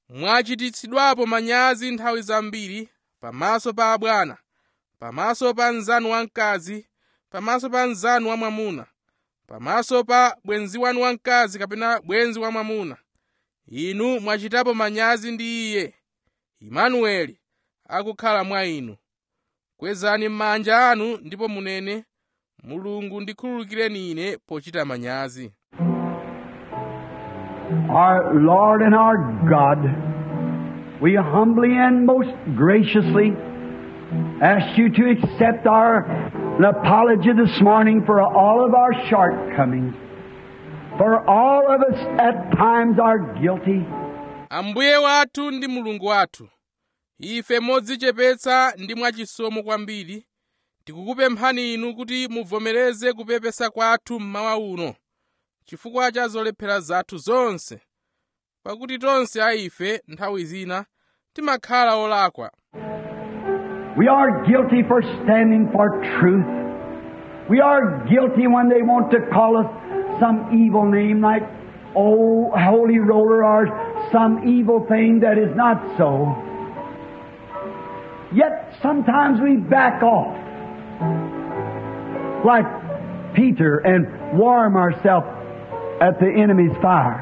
mwachititsidwapo manyazi nthawi zambiri pamaso pa abwana pamaso pa mnzanu wamkazi pamaso pa mnzanu wamwamuna pamaso pa bwenzi wanu wamkazi kapena bwenzi wamwamuna inu mwachitapo manyazi ndi iye imanueli akukhala mwa inu kwezani m'manja anu ndipo munene mulungu ndikhululukireni ine pochita manyazi Our Lord and our God, we humbly and most graciously ask you to accept our apology this morning for all of our shortcomings. For all of us at times are guilty. ambuye wathu ndi mulungu wathu ife modzichepetsa ndi mwachisomo kwambiri tikukupemphani inu kuti muvomereze kupepesa kwathu mmawa uno chifukwa cha zolephera zathu zonse pakuti tonse a ife nthawi zina timakhala olakwa We are guilty for standing for truth. We are guilty when they want to call us some evil name like oh holy roller or some evil thing that is not so. Yet sometimes we back off like Peter and warm ourselves at the enemy's fire.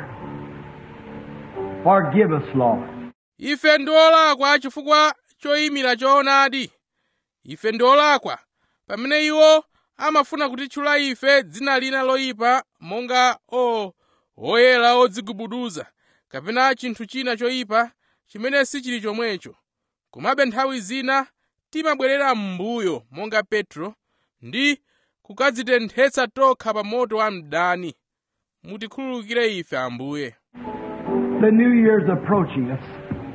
Forgive us, Lord. ife ndi olakwa chifukwa choyimira choonadi ife ndi olakwa pamene iwo amafuna kutitchula ife dzina lina loyipa monga o oyera odzigubuduza kapena chinthu china choyipa chimene sichili chomwecho komabe nthawi zina timabwerera m'mbuyo monga petro ndi kukadzitenthetsa tokha pa moto wa mdani mutikhululukire ife ambuye The new year's approaching us.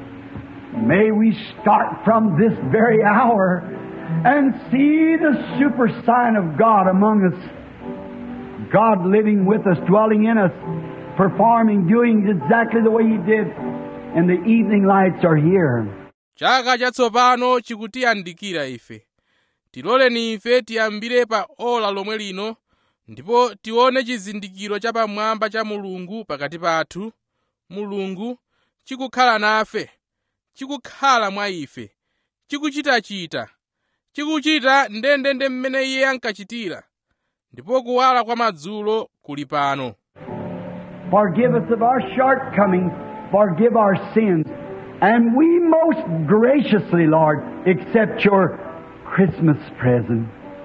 May we start from this very hour and see the super sign of God among us. God living with us, dwelling in us, performing, doing exactly the way He did. And the evening lights are here. chaka chatsopano chikutiyandikira ife tiloleni ife tiyambire pa ola lomwe lino ndipo tione chizindikiro chapamwamba cha mulungu pakati pathu mulungu chikukhala nafe chikukhala mwa ife chikuchitachita chikuchita ndendende mmene iye ankachitira ndipo kuwala kwa madzulo kuli pano Forgive us of our shortcomings. Forgive our sins. And we most graciously, Lord, accept your Christmas present.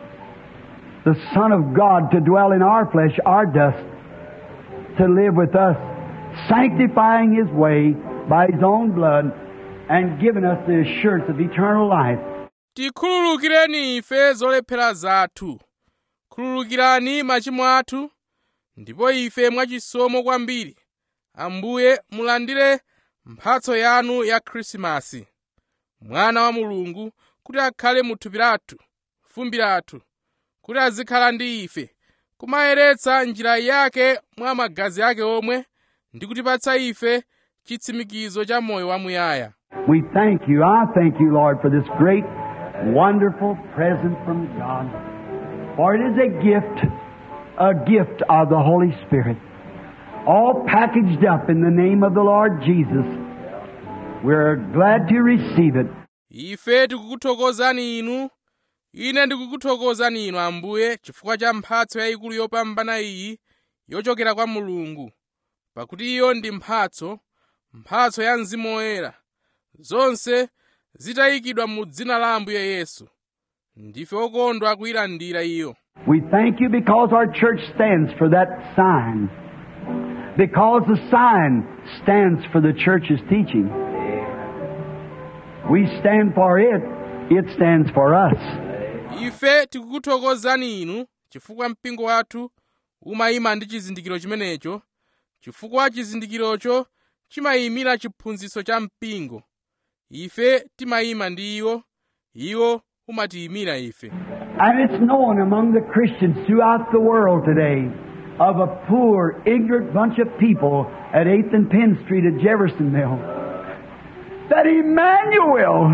The Son of God to dwell in our flesh, our dust, to live with us, sanctifying His way by His own blood and giving us the assurance of eternal life. tikhululukireni ife zolephera zathu khululukirani machimo athu ndipo ife mwachisomo kwambiri ambuye mulandire mphatso yanu ya khrisimasi mwana wa mulungu kuti akhale mu thupi lathu fumbi lathu kuti azikhala ndi ife kumayeretsa njira yake mwa magazi ake omwe ndi kutipatsa ife chitsimikizo cha moyo wamuyaya We thank you. I thank you, Lord, for this great, wonderful present from God. For it is a gift, a gift of the Holy Spirit, all packaged up in the name of the Lord Jesus. We're glad to receive it. ife tikukuthokozani inu ine ndikukuthokozani inu ambuye chifukwa cha mphatso yayikulu yopambana iyi yochokera kwa mulungu pakuti iyo ndi mphatso mphatso ya mzimu woyera zonse zitayikidwa mu dzina la ambuye yesu ndife okondwa kuyilandira iyo We thank you because our church stands for that sign. Because the sign stands for the church's teaching. We stand for it, it stands for us. ife tikukuthokozani inu chifukwa mpingo wathu umayima ndi chizindikiro chimenecho chifukwa chizindikirocho chimayimira chiphunzitso cha mpingo ife timayima ndi iwo iwo umatiyimira ife And it's known among the Christians throughout the world today of a poor, ignorant bunch of people at 8th and Penn Street at Jeffersonville that Emmanuel,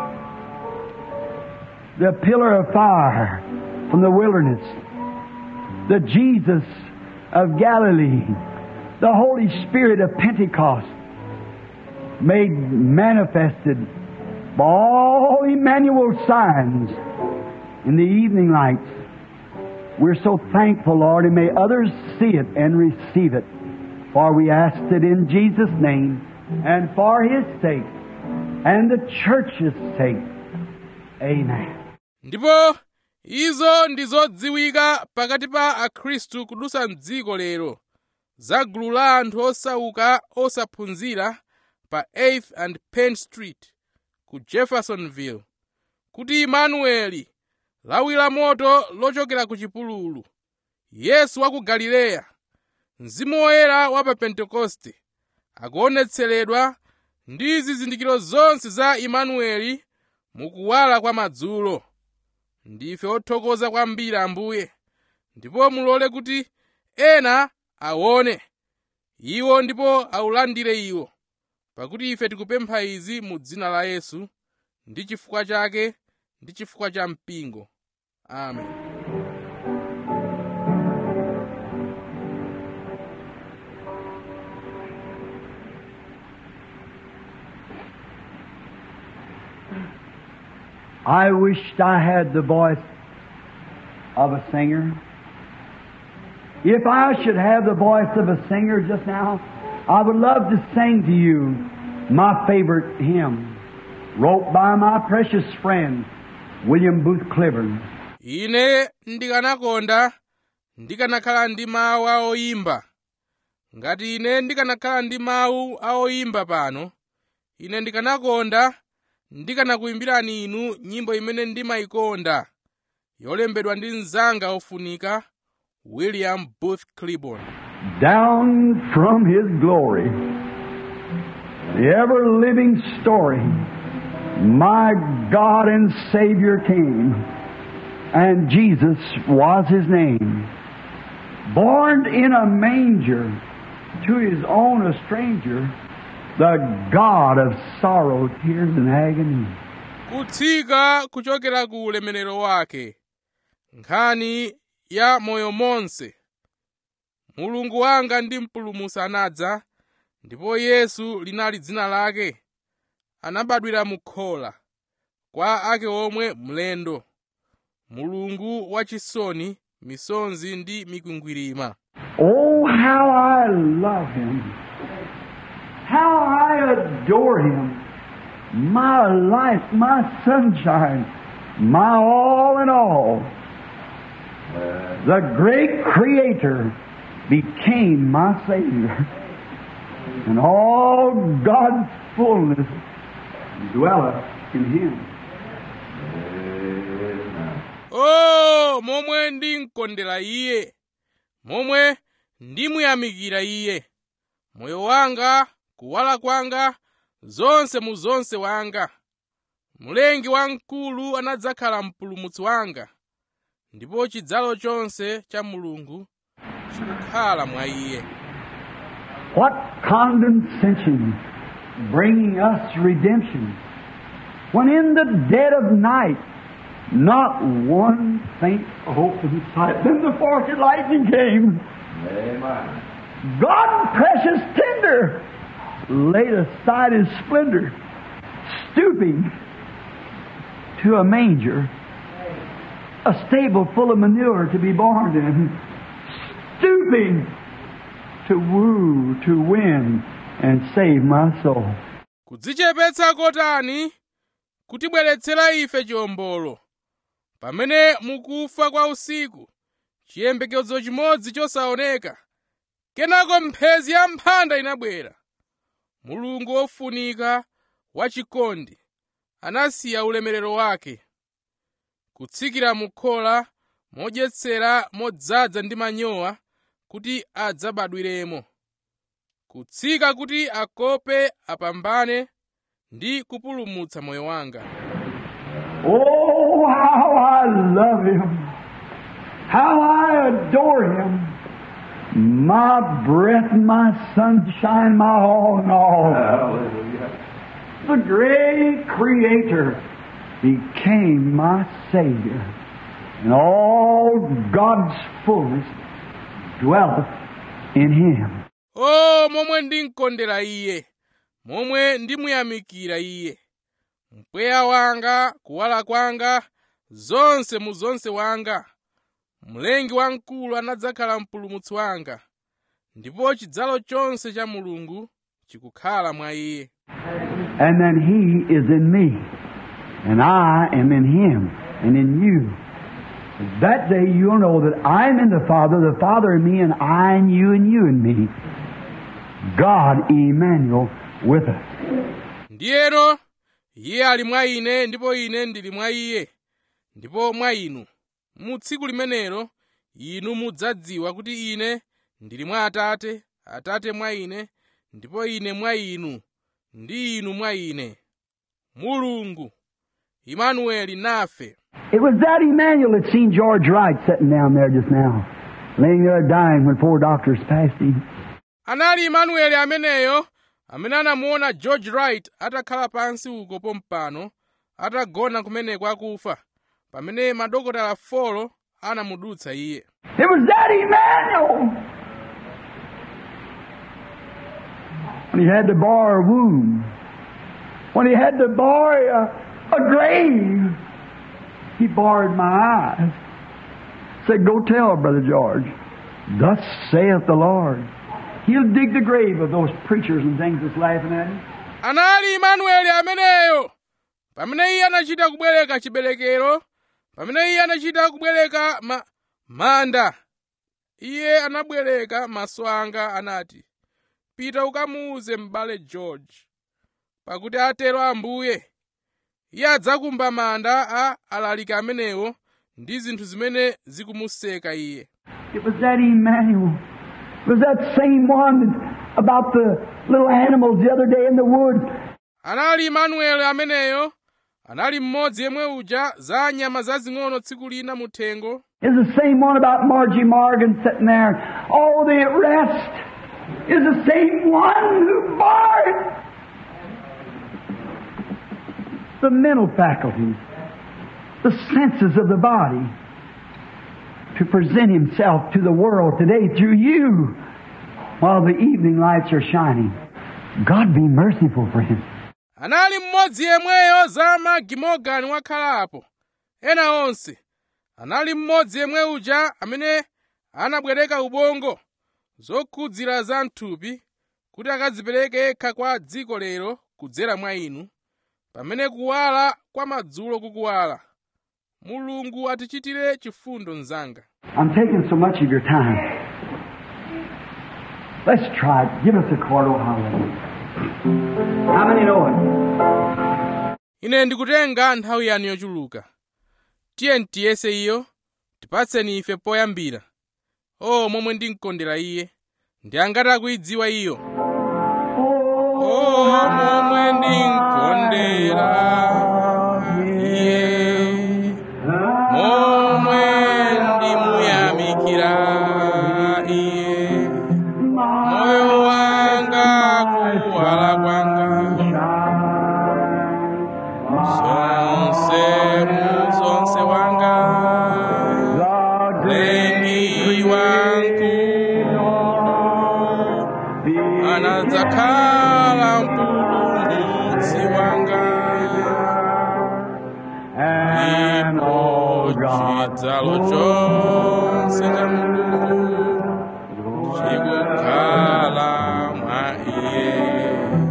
the pillar of fire from the wilderness, the Jesus of Galilee, the Holy Spirit of Pentecost, made manifested by all Emmanuel signs in the evening lights. We're so thankful, Lord, and may others see it and receive it. For we ask it in Jesus' name and for His sake and the church's sake. Amen. ndipo izo ndi zodziwika pakati pa akhristu kudutsa mdziko lero za gulu la anthu osauka osaphunzira pa 8th and penn street ku jeffersonville kuti imanueli lawi la moto lochokera ku chipululu yesu wa ku galileya mzimu woyera wa pa pentekoste akuonetseredwa ndi zizindikiro zonse za imanueli mukuwala kwa madzulo ndife othokoza kwambiri ambuye ndipo mulole kuti ena aone iwo ndipo aulandire iwo pakuti ife tikupempha izi mu dzina la yesu ndi chifukwa chake ndi chifukwa cha mpingo amen I wished I had the voice of a singer. If I should have the voice of a singer just now, I would love to sing to you my favorite hymn, wrote by my precious friend, William Booth Cliburn. ine ndikanakonda ndikanakhala ndi mawu a oyimba ngati ine ndikanakhala ndi mawu a oyimba pano ine ndikanakonda ndikanakuyimbirani inu nyimbo imene ndimayikonda yolembedwa ndi mnzanga ofunika william booth cliburn Down from His glory, the ever living story, my God and Savior came, and Jesus was His name. Born in a manger, to His own a stranger, the God of sorrow, tears, and agony. kutsika kuchokera ku ulemerero wake nkhani ya moyo monse mulungu wanga ndi mpulumutsi anadza ndipo yesu linali dzina lake anabadwira mu khola kwa ake omwe mlendo mulungu wachisoni misonzi ndi mikwingwirima Oh, how I love Him. How I adore Him. My life, my sunshine, my all in all. The great Creator became my Savior. And all God's fullness dwelleth in Him. o momwe ndimkondera iye momwe ndimuyamikira iye moyo wanga kuwala kwanga zonse mu zonse wanga mlengi wamkulu anadzakhala mpulumutsi wanga ndipo chidzalo chonse cha mulungu chikukhala mwa iye What condescension bringing us redemption when in the dead of night not one faint hope in sight. Then the forked lightning came. Amen. God, precious tender, laid aside his splendor, stooping to a manger, a stable full of manure to be born in, stooping to woo, to win, and save my soul. kudzichepetsa kotani kutibweretsera ife chiwombolo pamene mukufa kwa usiku chiyembekezo chimodzi chosaoneka kenako mphezi ya mphanda inabwera mulungu wofunika wachikondi anasiya ulemerero wake kutsikira mu khola modyetsera modzaza ndi manyowa kuti adzabadwiremo kutsika kuti akope apambane ndi kupulumutsa moyo wanga Oh, how I love him. How I adore him. My breath, my sunshine, my all in all. Hallelujah. The great Creator became my Savior. And all God's fullness dwelleth in him. o momwe ndimkondera iye momwe ndimuyamikira iye mpweya wanga kuwala kwanga zonse mu zonse wanga mlengi wamkulu anadzakhala mpulumutsi wanga ndipo chidzalo chonse cha mulungu chikukhala mwa iye And then He is in me, and I am in Him, and in you. That day you'll know that I'm in the Father, the Father in me, and I in you, and you in me. God, Emmanuel, with us. ndiyeno iye ali mwa ine ndipo ine ndili mwa iye ndipo mwa inu mu tsiku limenelo inu mudzadziwa kuti ine ndili mwa atate atate mwa ine ndipo ine mwa inu ndi inu mwa ine mulungu imanueli nafe It was that Emmanuel that seen George Wright sitting down there just now, laying there dying when four doctors passed him. anali imanueli ameneyo amene anamuona george wright atakhala pansi uko pompano atagona kumeneko akufa pamene madokotala folo anamudutsa iye It was that Emmanuel. When he had to bar a wound, when he had to bar a, a grave, he barred my eyes. Said, Go tell Brother George, thus saith the Lord. He'll dig the grave of those preachers and things that's laughing at him. anali imanueli ameneyo pamene iye anachita kubwereka chiberekero pamene iye anachita kubwereka ma, manda iye anabwereka maso anga anati pita ukamuuze m'bale george pakuti atero ambuye iye adzakumba manda a alaliki amenewo ndi zinthu zimene zikumuseka iye It was that Emmanuel. It was that same one that, about the little animals the other day in the wood. anali imanueli ameneyo anali mmodzi yemwe uja za nyama zazing'ono tsiku lina muthengo is the same one about Margie Morgan sitting there. Oh, the rest is the same one who barred the mental faculties, the senses of the body, to present himself to the world today through you while the evening lights are shining. God be merciful, friends. anali mmodzi yemweyo za magimogani wakhalapo ena onse anali mmodzi yemwe uja amene anabwereka ubongo zokhudzira za mthupi kuti akadzipereke yekha kwa dziko lero kudzera mwa inu pamene kuwala kwa madzulo kukuwala mulungu atichitire chifundo mnzanga I'm taking so much of your time. Let's try it. Give us a chord, oh hallelujah. How many know it? ine ndikutenga nthawi yanu yochuluka tiye tiyese iyo tipatseni ife poyambira o momwe ndimkondera iye ndi angati akuyidziwa iyo o momwe ndimkondera iye momwe ndimuyamikira iye moyo wanga kuwala kwanga zonse muzonse wanga lengi wankulu anadzakhala mpulumutsi wanga ndipo chidzalo chonse cha mulungu chikukhala mwa iye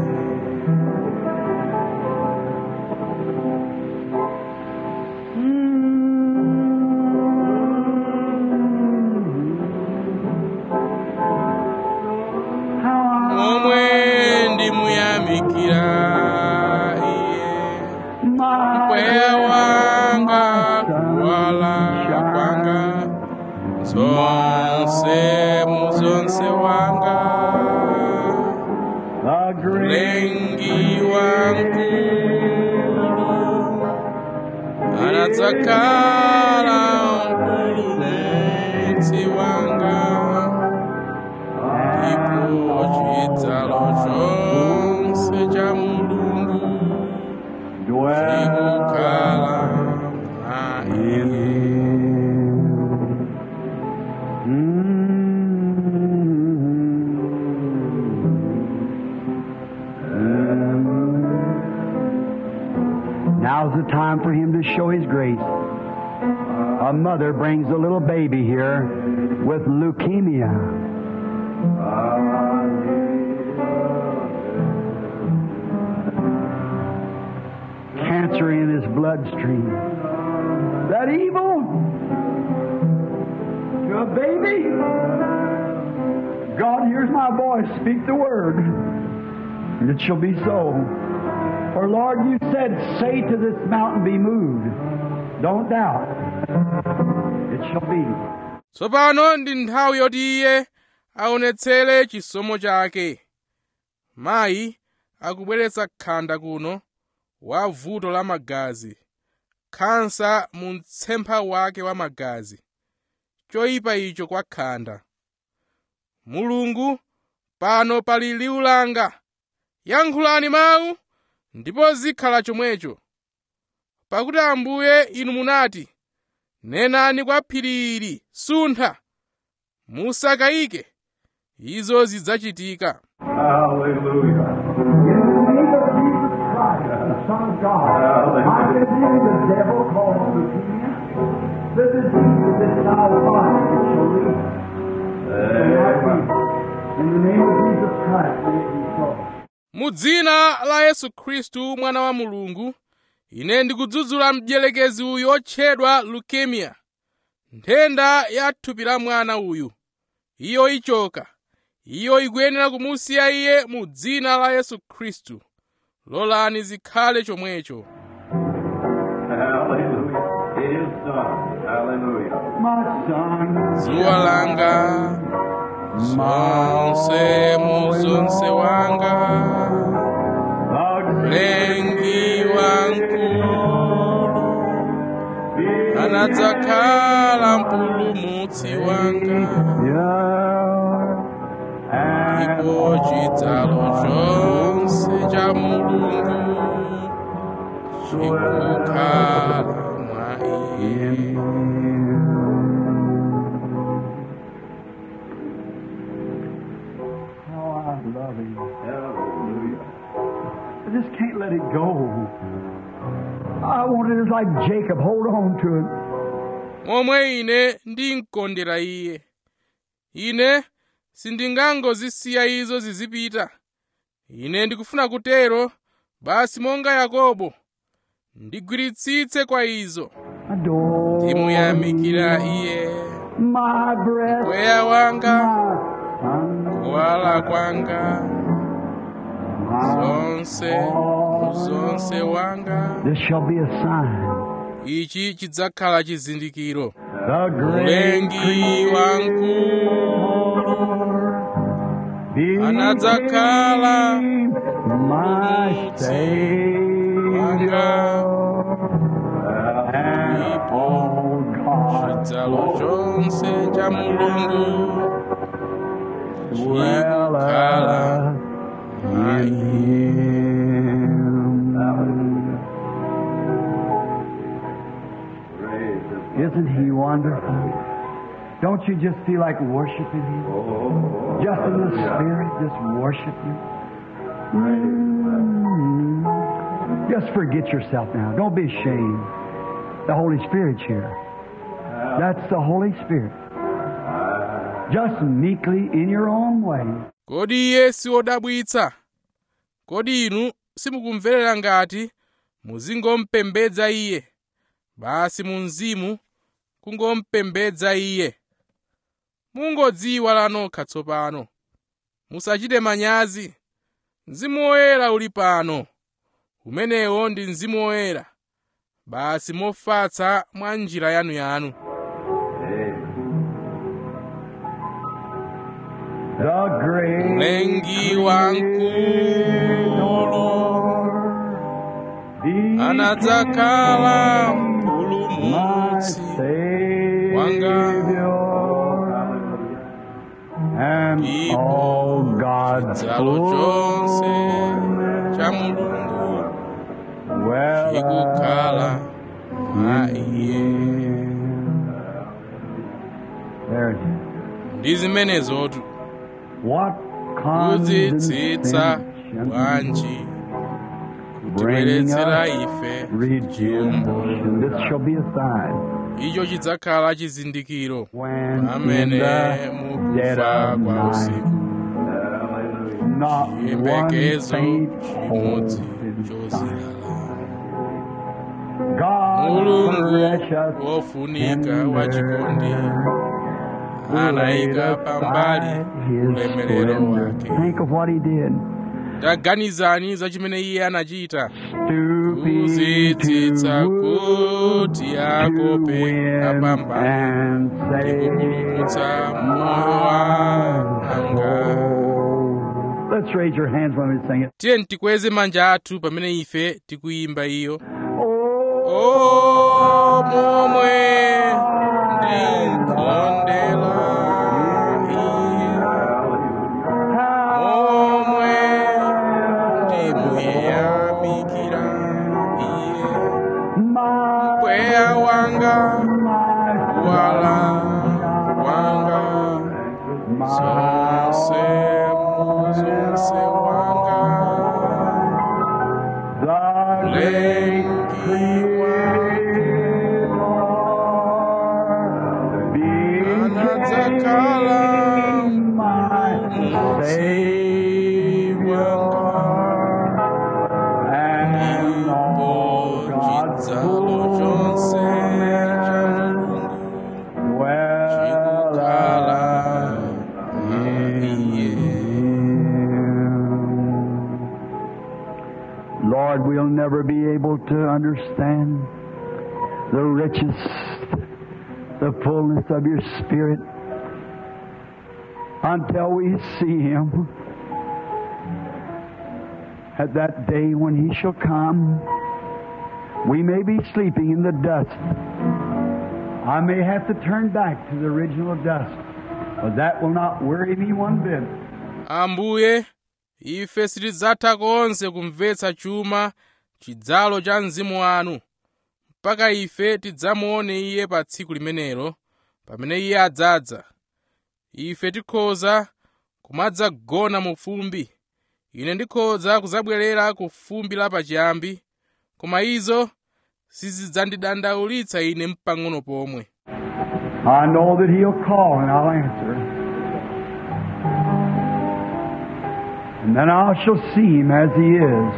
momwe ndimuyamikira iye mpweya wanga kuwala kwanga zonse muzonse wanga mlengi wankulu anadzakhala mpulumutsi wanga ndipo chidzalo chonse cha mulungu chikukhala mwa iye Mm. the time for Him to show His grace. A mother brings a little baby here with leukemia. Cancer in his bloodstream. That evil to a baby? God hears my voice. Speak the word. And it shall be so. For Lord, you said, say to this mountain, be moved. Don't doubt. It shall be. tsopano ndi nthawi yoti iye aonetsere chisomo chake mayi akubweretsa khanda kuno wa vuto la magazi khansa mu mtsempha wake wa magazi choyipa icho kwa khanda mulungu pano pali liwu langa yankhulani mawu ndipo zikhala chomwecho pakuti ambuye inu munati nenani kwa phiri ili suntha musakayike izo zidzachitika Hallelujah. In the name of Jesus Christ, the Son of God, I rebuke the devil called leukemia, the disease of this foul body that shall leave. In the name of Jesus Christ, may it be so. mu dzina la yesu khristu mwana wa mulungu ine ndikudzudzula mdierekezi uyu otchedwa leukemia nthenda ya thupi la mwana uyu iyo ichoka iyo ikuyenera kumusiya iye mu dzina la yesu khristu lolani zikhale chomwecho Hallelujah. It is done. Hallelujah. My son, dzuwa langa zonse muzonse wanga mlengi wankulu anadzakhala mpulumutsi wanga ndipo chidzalo chonse cha mulungu chikukhala mwa iye Oh, I love him. Hallelujah. I just can't let it go. I want it like Jacob. Hold on to it. momwe ine ndinkondera iye ine sindingangozisiya izo zizipita ine ndikufuna kutero basi monga yakobo ndigwiritsitse kwa izo Adore ndimuyamikira iye my breath, mpweya wanga my son, kuwala kwanga my zonse muzonse wanga This shall be a sign. ichi chidzakhala chizindikiro The great mlengi wankulu anadzakhala my Savior. And ndipo all God chidzalo chonse cha mulungu dwelleth mwa iye Him. Praise the Isn't He wonderful? Don't you just feel like worshiping Him? Oh, Just in the hallelujah. Spirit, just worship Him. Mm. Just forget yourself now. Don't be ashamed. The Holy Spirit's here. That's the Holy Spirit. Just meekly in your own way. kodi iye si wodabwitsa kodi inu simukumverera ngati muzingompembedza iye basi mu mzimu kungompembedza iye mungodziwa nokha tsopano musachite manyazi mzimu woyera uli pano umenewo ndi mzimu woyera basi mofatsa mwa njira yanuyanu The great mlengi wankulu anadzakhala mpulumutsi wanga and all God's chidzalo chonse cha mulungu chikukhala mwa iye There it is. ndi zimenezotu What kudzitsitsa condescension bwanji bringing tibweretsera us ife redemption. This shall be a sign icho chidzakhala chizindikiro when in pamene the dead mukufa of kwa night usiku not one chiyembekezo faint chimodzi hope in sight. chozilala God mulungu precious wofunika tender, wachikondi anayika pambali ulemerero wake Think of what he did. taganizani za chimene iye anachita Stooping kuzitsitsa to kuti to akope win apambane and ndikupulumutsa save moyo wanga soul. Let's raise your hands when we sing it. tiye tikweze manja athu pamene ife tikuyimba iyo Oh, o momwe ndikondela iye momwe ndimuyamikira iye my, mpweya wanga my, wala wanga my, zonse muzonse wanga the great lengi anadzakhala mutsi ndipo chidzalo chonse cha mulungu chikukhala iye Lord, we'll never be able to understand the riches, the fullness of your Spirit until we see Him at that day when He shall come. We may be sleeping in the dust. I may have to turn back to the original dust, but that will not worry me one bit. ambuye ife sitidzatha konse kumvetsa chuma chidzalo cha mzimu wanu mpaka ife tidzamuone iye pa tsiku limenelo pamene iye adzadza ife tikhoza kumadzagona mu fumbi ine ndikhoza kudzabwerera ku fumbi lapachiyambi koma izo sizidzandidandaulitsa ine mpang'ono pomwe I know that He'll call and I'll answer. And then I shall see Him as He is.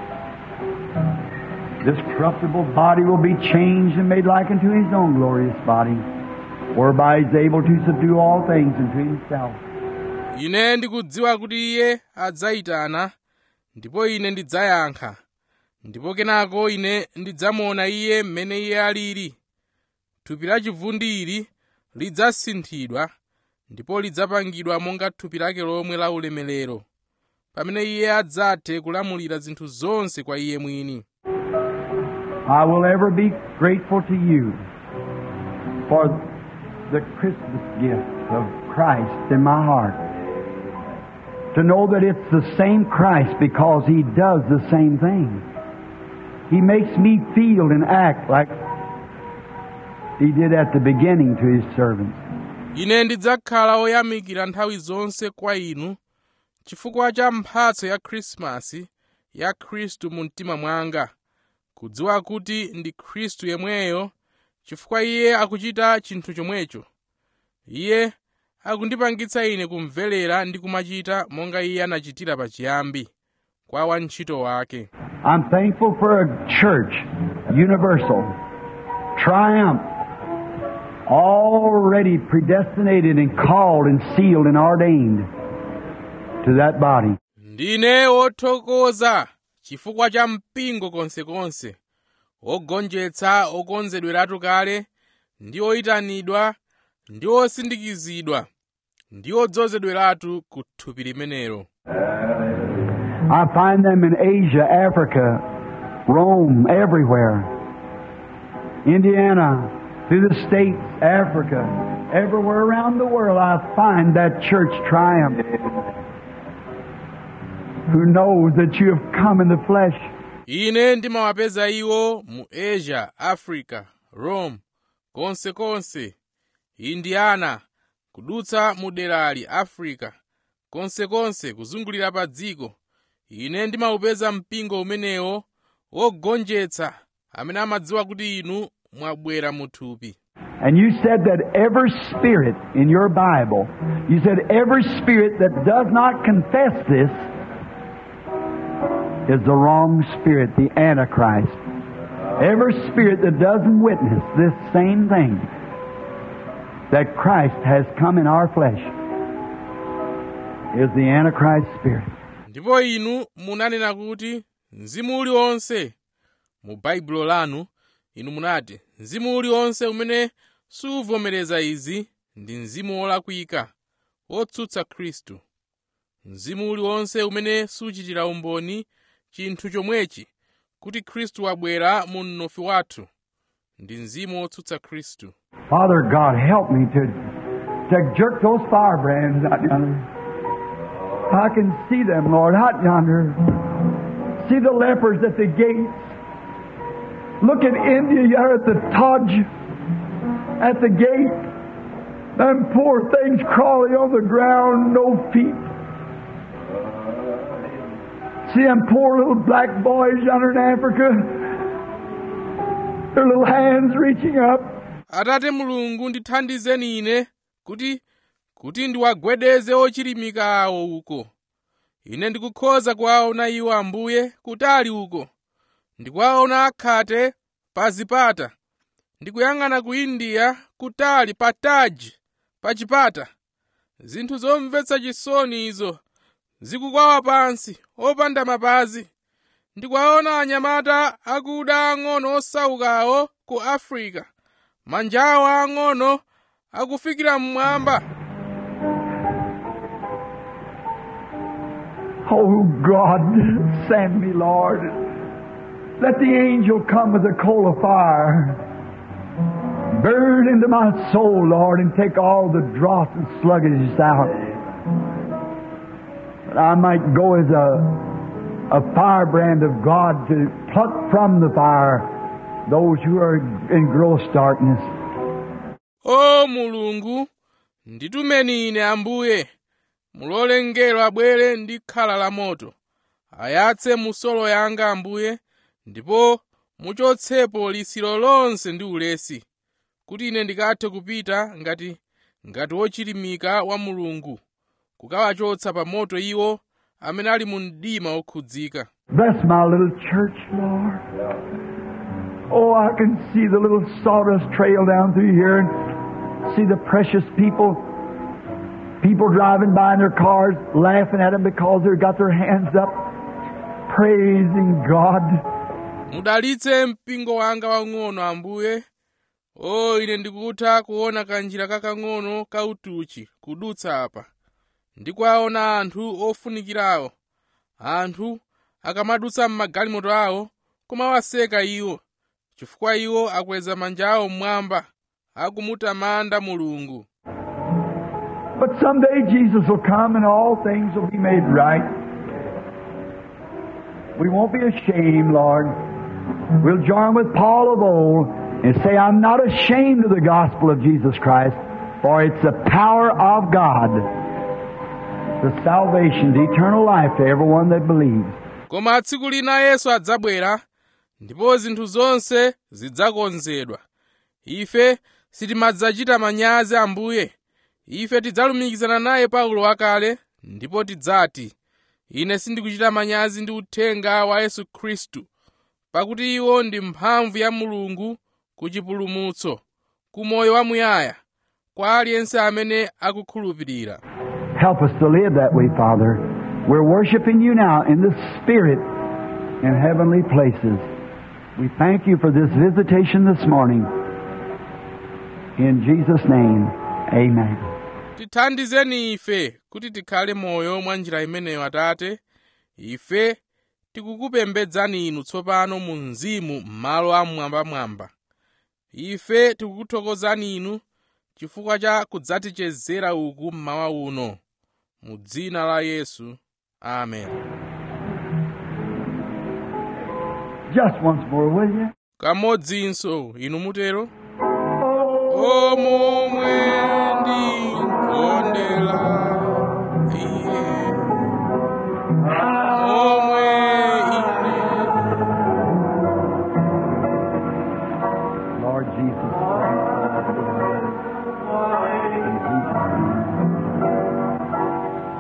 This corruptible body will be changed and made like unto His own glorious body, whereby He's able to subdue all things unto Himself. ine ndikudziwa kuti iye adzayitana ndipo ine ndidzayankha ndipo kenako ine ndidzamuona iye mmene iye alili thupi la chivundi ili lidzasinthidwa ndipo lidzapangidwa monga thupi lake lomwe la ulemerero pamene iye adzathe kulamulira zinthu zonse kwa iye mwini I will ever be grateful to you for the Christmas gift of Christ in my heart. To know that it's the same Christ because He does the same thing. He makes me feel and act like He did at the beginning to His servants. ine ndidzakhala oyamikira nthawi zonse kwa inu chifukwa cha mphatso ya khrisimasi ya khristu mu mtima mwanga kudziwa kuti ndi khristu yemweyo chifukwa iye akuchita chinthu chomwecho iye akundipangitsa ine kumverera ndi kumachita monga iye anachitira pachiyambi kwa wantchito wake I'm thankful for a church, universal, triumph, already predestinated and called and sealed and ordained to that body. ndine wothokoza chifukwa cha mpingo konsekonse ogonjetsa okonzedweratu kale ndi oyitanidwa ndi osindikizidwa ndi odzozedweratu ku thupi limenelo I find them in Asia, Africa, Rome, everywhere. Indiana, through the states, Africa, everywhere around the world, I find that church triumph. Who knows that you have come in the flesh ine ndimawapeza iwo mu asia africa rome konsekonse indiana kudutsa mu derali africa konsekonse kuzungulira pa dziko ine ndimawupeza mpingo umenewo wogonjetsa amene amadziwa kuti inu mwabwera mu thupi And you said that every spirit in your Bible, you said every spirit that does not confess this is the wrong spirit, the Antichrist. Every spirit that doesn't witness this same thing, that Christ has come in our flesh, is the Antichrist spirit. ndipo inu munanena kuti mzimu uliwonse mu baibulo lanu inu munati mzimu uliwonse umene suvomereza izi ndi mzimu wolakwika wotsutsa khristu mzimu uliwonse umene suchitira umboni chinthu chomwechi kuti khristu wabwera mu mnofu wathu ndi mzimu wotsutsa khristu Father God, help me to, to jerk those firebrands out yonder. I can see them, Lord, out yonder. See the lepers at the gates. Look at India here at the Taj, at the gate. Them poor things crawling on the ground, no feet. See them poor little black boys yonder in Africa. Their little hands reaching up. atate mulungu ndithandizeni ine kuti kuti ndiwagwedeze ochilimika awo uko ine ndikukhoza kuwaona iwo ambuye kutali uko ndikuwaona akhate pa zipata ndikuyang'ana ku india kutali pa taji pa chipata zinthu zomvetsa chisoni izo zikukwawa pansi opanda mapazi ndikuwaona anyamata akuda ang'ono osaukawo ku afrika manja awo ang'ono akufikira mmwamba Oh God, send me, Lord. Let the angel come with a coal of fire. Burn into my soul, Lord, and take all the dross and sluggishness out. That I might go as a, a firebrand of God to pluck from the fire those who are in gross darkness. o mulungu nditumeni ine ambuye mulole mngelo abwere ndi khala la moto ayatse musolo yanga ambuye ndipo muchotsepo lisiro lonse ndi ulesi kuti ine ndikathe kupita ngati ngati wochilimika wa mulungu kukawachotsa pa moto iwo amene ali mu mdima okhudzika Bless my little church, Lord. Oh, I can see the little sawdust trail down through here and see the precious people, people driving by in their cars, laughing at them because they've got their hands up, praising God. mudalitse mpingo wanga wang'ono ambuye o ine ndikutha kuona kanjira kakang'ono kautuchi kudutsa apa ndikuwaona anthu ofunikirawo anthu akamadutsa m'magalimoto awo kumawaseka iwo chifukwa iwo akweza manja awo mmwamba akumutamanda mulungu But someday Jesus will come and all things will be made right. We won't be ashamed, Lord. We'll join with Paul of old and say, I'm not ashamed of the gospel of Jesus Christ, for it's the power of God, the salvation, the eternal life to everyone that believes. koma tsiku lina yesu adzabwera ndipo zinthu zonse zidzakonzedwa ife sitimadzachita manyazi ambuye ife tidzalumikizana naye paulo wakale ndipo tidzati ine sindikuchita manyazi ndi uthenga wa yesu khristu pakuti iwo ndi mphamvu ya mulungu ku chipulumutso ku moyo wamuyaya kwa aliyense amene akukhulupirira Help us to live that way, Father. We're worshiping you now in the Spirit in heavenly places. We thank you for this visitation this morning. In Jesus' name, amen. tithandizeni ife kuti tikhale moyo mwa njira imeneyo atate ife tikukupembedzani inu tsopano mu mzimu m'malo amwambamwamba ife tikukuthokozani inu chifukwa cha kudzatichezera uku mmawa uno mu dzina la yesu amen Just once more, will you? kamodzinso inu mutero omomwe ndikondela iye omwe ine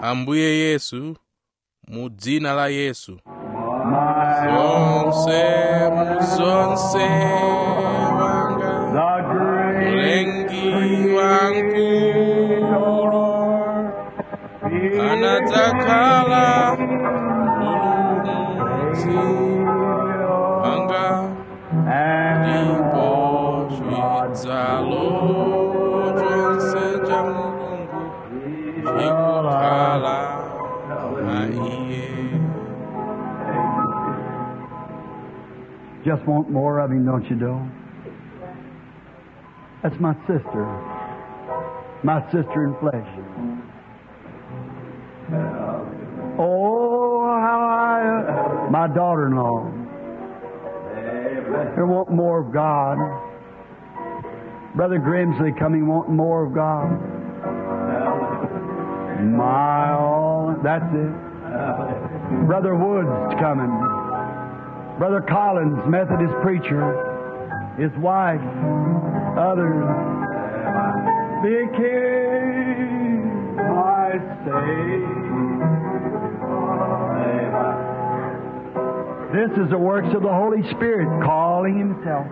ambuye yesu mu dzina la yesu My zonse mu zonse wanga the great mlengi wankulu anadzakhala mpulumutsi wanga ndipo chidzalo chonse cha mulungu chikukhala mwa iye Just want more of him, don't you, Doe? That's my sister. My sister in flesh. Oh, how I, my daughter-in-law. They want more of God. Brother Grimsley coming wanting more of God. My all, that's it. Brother Woods coming. Brother Collins, Methodist preacher, his wife, others. Became my Savior. This is the works of the Holy Spirit calling Himself.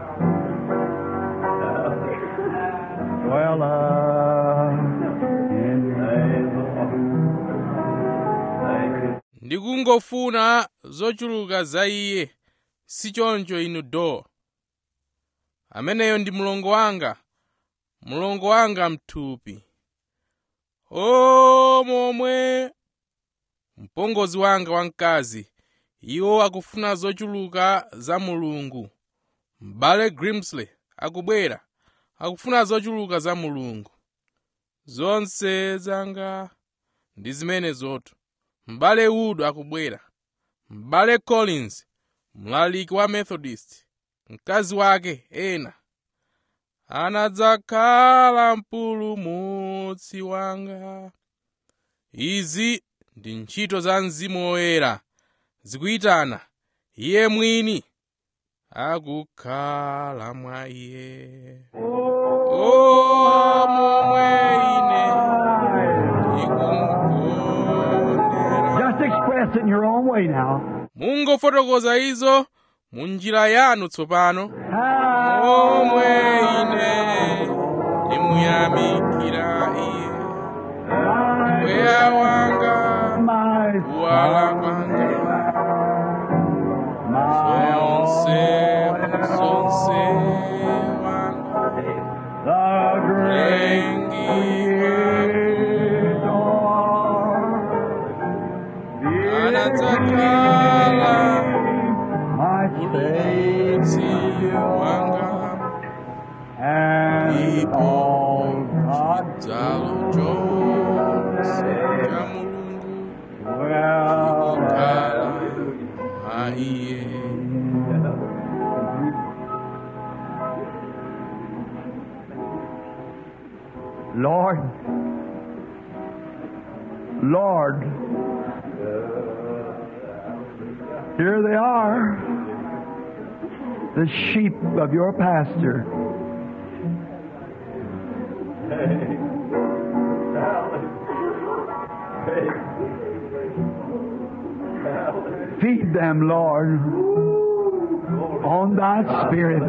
Well, uh, in ndikungofuna zochuluka za iye si choncho inu do ameneyo ndi mlongo wanga mlongo wanga mthupi o momwe mpongozi wanga wamkazi iwo akufuna zochuluka za mulungu m'bale grimsley akubwera akufuna zochuluka za mulungu zonse zanga ndi zimene zoto m'bale wood akubwera m'bale collins mlaliki wa methodist mkazi wake ena anadzakhala mpulumutsi wanga izi ndi ntchito za mzimu woyera zikuyitana iye mwini akukhala mwa iye o momwe ine ndikumukondera Just express it in your own way now. mungofotokoza izo mu njira yanu tsopano omwe ine ndimuyamikira iye mpweya wanga My kuwala kwanga zonse zonse wanga the mlengi anadzakhala my mpulumutsi wanga and ndipo God chidzalo chonse cha mulungu well kukhala mwa iye Lord, Lord, here they are, the sheep of your pasture. Feed them, Lord, on thy spirit.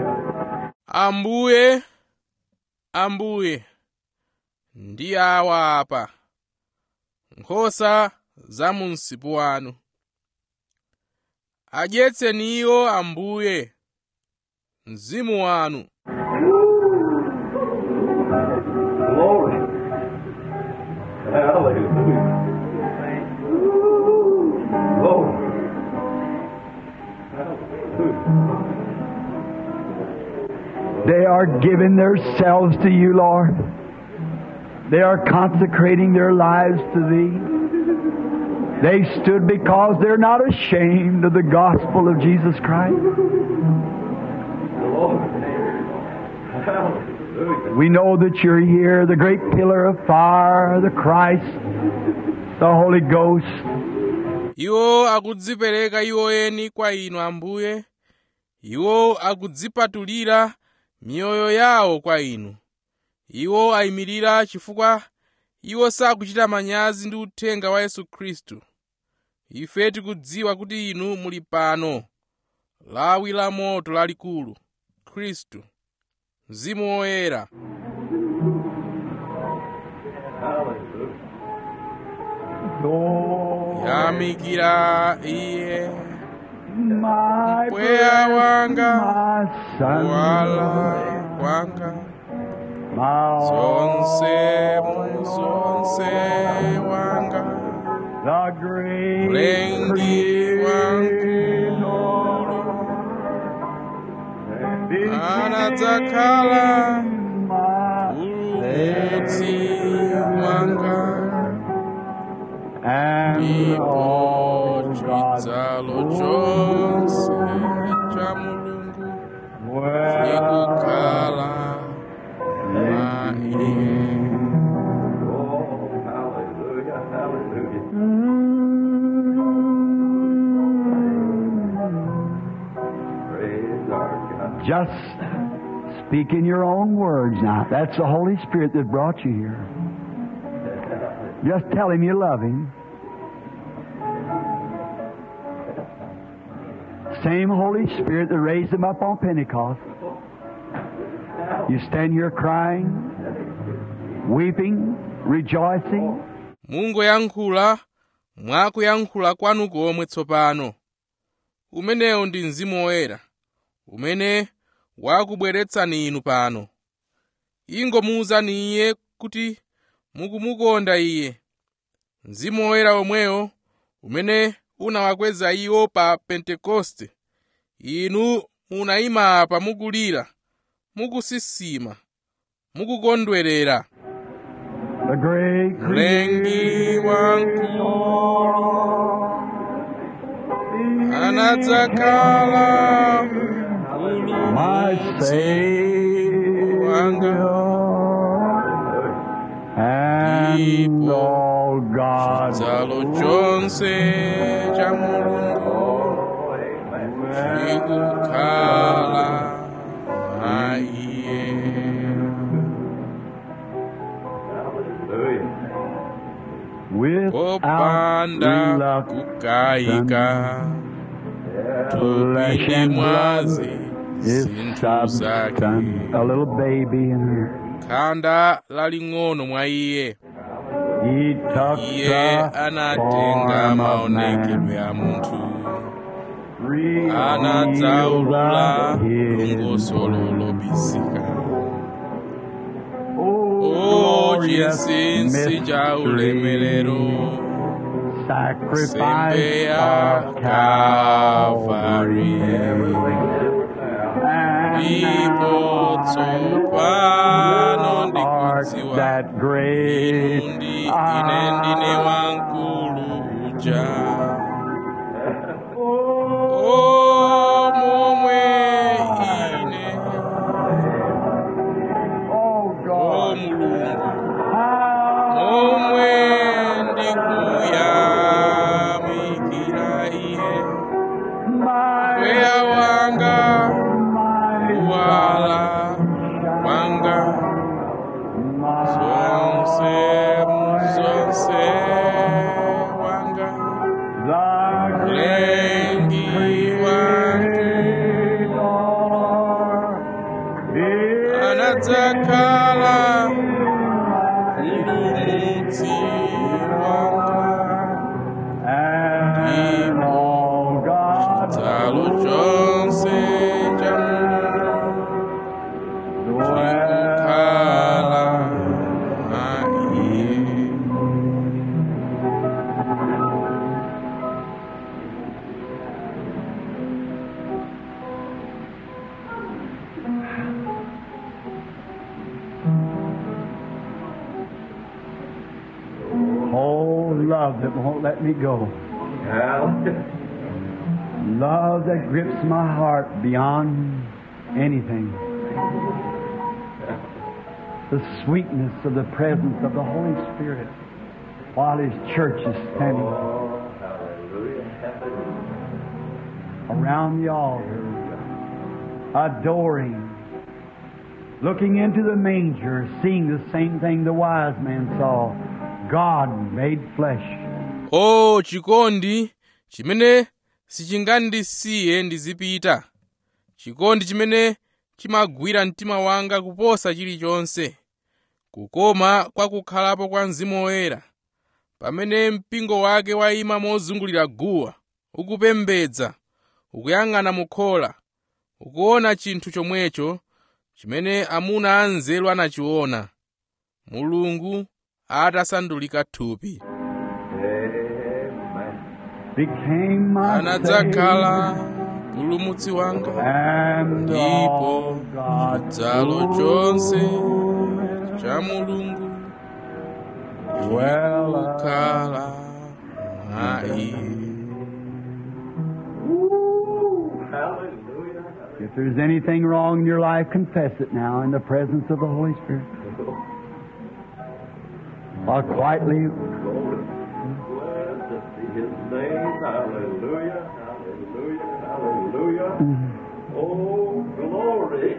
ambuye ambuye ndi awa apa nkhosa za mu msipu wanu adyetseni iwo ambuye mzimu wanu Glory. Hallelujah. Glory. They are giving themselves to you, Lord. They are consecrating their lives to Thee. They stood because they're not ashamed of the gospel of Jesus Christ. We know that you're here, the great pillar of fire, the Christ, the Holy Ghost. iwo akudzipereka iwo eni kwa inu ambuye iwo akudzipatulira miyoyo yawo kwa inu iwo ayimirira chifukwa iwo sakuchita manyazi ndi uthenga wa yesu khristu ife tikudziwa kuti inu muli pano lawi la moto lalikulu khristu mzimu woyera Lord, yamikira iye my mpweya wanga my son, wala wanga my zonse all, mu zonse wanga the great mlengi wankulu anadzakhala ulumutsi wanga and ndipo all God's chidzalo chonse cha mulungu chikukhala mwa iye Oh, hallelujah, hallelujah. Praise our God. Just speak in your own words now. That's the Holy Spirit that brought you here. Just tell Him you love Him. Same Holy Spirit that raised Him up on Pentecost. You stand here crying, weeping, rejoicing. mungoyankhula mwakuyankhula kwanu komwe tsopano umenewu ndi mzimu woyera umene wakubweretsani inu pano ingomuwuzani iye kuti mukumukonda iye mzimu woyera omwewo umene unawakweza iwo pa pentekoste inu munayima apa mukulira mukusisima mukukondwerera The great mlengi wankulu anadzakhala my ulumutsi wanga and all God's chalo chonse cha mulungu chikukhala mwa iye without popanda reluctance, kukayika flesh tupinde and blood mwazi is zinthu zake substance. A little baby in her. khanda laling'ono mwa iye He took iye the anatenga form of maonekedwe man, a munthu revealed anadzaulula his longosolo lobisika Oh, o glorious chinsinsi cha ulemerero mystery, sembe sacrifice ya of Calvary. And ndipo now tsopano I art ndikudziwa that great inu ndi ine ndine wamkulu uja o momwe ine Oh o God, mulungu how momwe ndikuyamikira iye my mpweya wanga my kuwala kwanga zonse muzonse wanga the mlengi wantu anadzakhala ulumutsi wanga and all God's tsalo chonse cha mulungu chikukhala mwa iye Oh, love that won't let me go. Hallelujah. Love that grips my heart beyond anything. The sweetness of the presence of the Holy Spirit while His church is standing Oh, hallelujah. Hallelujah. around the altar, adoring, looking into the manger, seeing the same thing the wise man saw God made flesh. o chikondi chimene sichingandisiye ndizipita chikondi chimene chimagwira mtima wanga kuposa chilichonse kukoma kwa kukhalapo kwa mzimu woyera pamene mpingo wake wayima mozungulira guwa ukupembedza ukuyang'ana mukhola ukuona chinthu chomwecho chimene amuna anzeru anachiona mulungu atasandulika thupi Became my anadzakhala Savior, mpulumutsi wanga and ndipo all God's chalo chonse fullness cha mulungu dwell kukhala mwa iye If there's anything wrong in your life, confess it now in the presence of the Holy Spirit. Or quietly, Blessed be his name. Hallelujah. Hallelujah. Hallelujah. Oh, glory.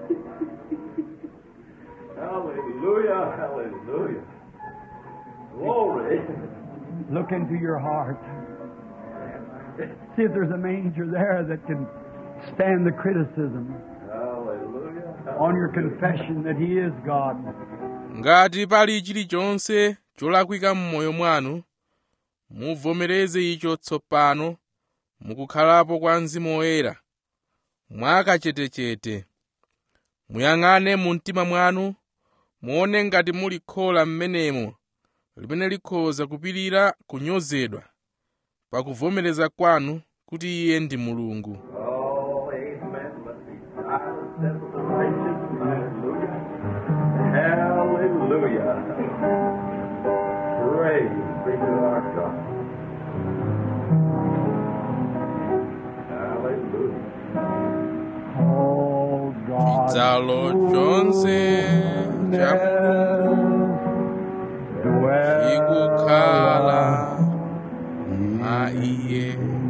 hallelujah. Hallelujah. Glory. look into your heart. See if there's a manger there that can stand the criticism Hallelujah. on your confession that He is God. ngati pali chilichonse cholakwika m'moyo mwanu muvomereze icho tsopano mukukhalapo kwa mzimu woyera mwakachetechete muyang'ane mu mtima mwanu muone ngati muli khola m'menemo limene likhoza kupirira kunyozedwa pakuvomereza kwanu kuti iye ndi mulungu Oh, amen. Let me silence desperation. Hallelujah. Hallelujah. Praise be to our God. Hallelujah. Oh God. chidzalo chonse cha mulungu chikukhala mwa iye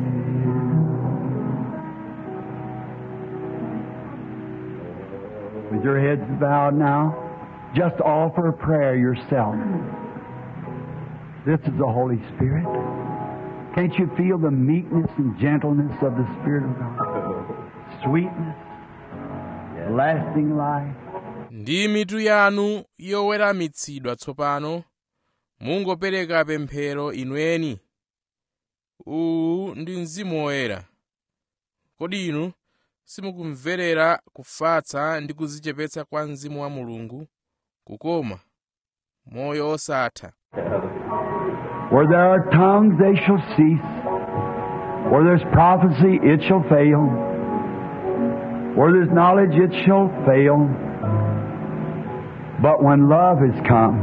With your heads bowed now, just offer a prayer yourself. This is the Holy Spirit. Can't you feel the meekness and gentleness of the Spirit of God? Sweetness, lasting life. ndi mitu yanu yoweramitsidwa tsopano mungopereka pemphero inweni uwu ndi mzimu woyera kodi inu simukumverera kufatsa ndi kudzichepetsa kwa mzimu wa mulungu kukoma moyo osatha Where there are tongues, they shall cease. Where there's prophecy, it shall fail. Where there's knowledge, it shall fail. But when love is come,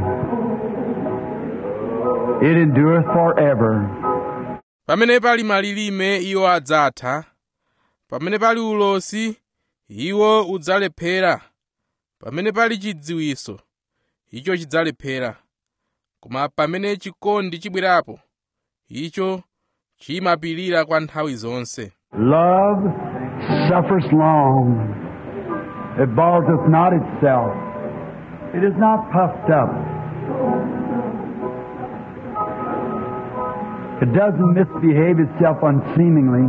it endureth forever. pamene pali malilime iwo adzatha pamene pali ulosi iwo udzalephera pamene pali chidziwiso icho chidzalephera koma pamene chikondi chibwerapo icho chimapirira kwa nthawi zonse Love suffers long. It vaunteth not itself. It is not puffed up. It doesn't misbehave itself unseemingly,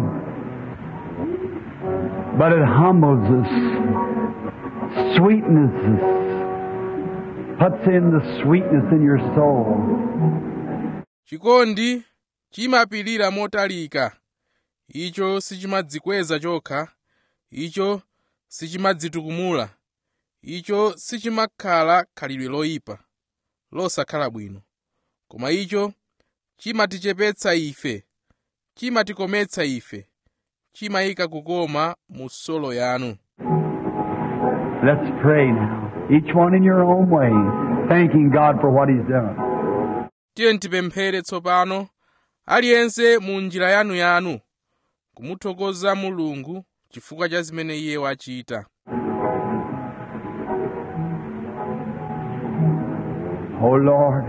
but it humbles us, sweetens us, puts in the sweetness in your soul. chikondi chimapirira motalika icho sichimadzikweza chokha icho sichimadzitukumula icho sichimakhala khalidwe loyipa losakhala bwino koma icho chimatichepetsa ife chimatikometsa ife chimayika kukoma mu solo yanu Let's pray now, each one in your own way, thanking God for what He's done. tiye tipemphere tsopano aliyense mu njira yanuyanu kumuthokoza mulungu chifukwa cha zimene iye wachita Oh Lord,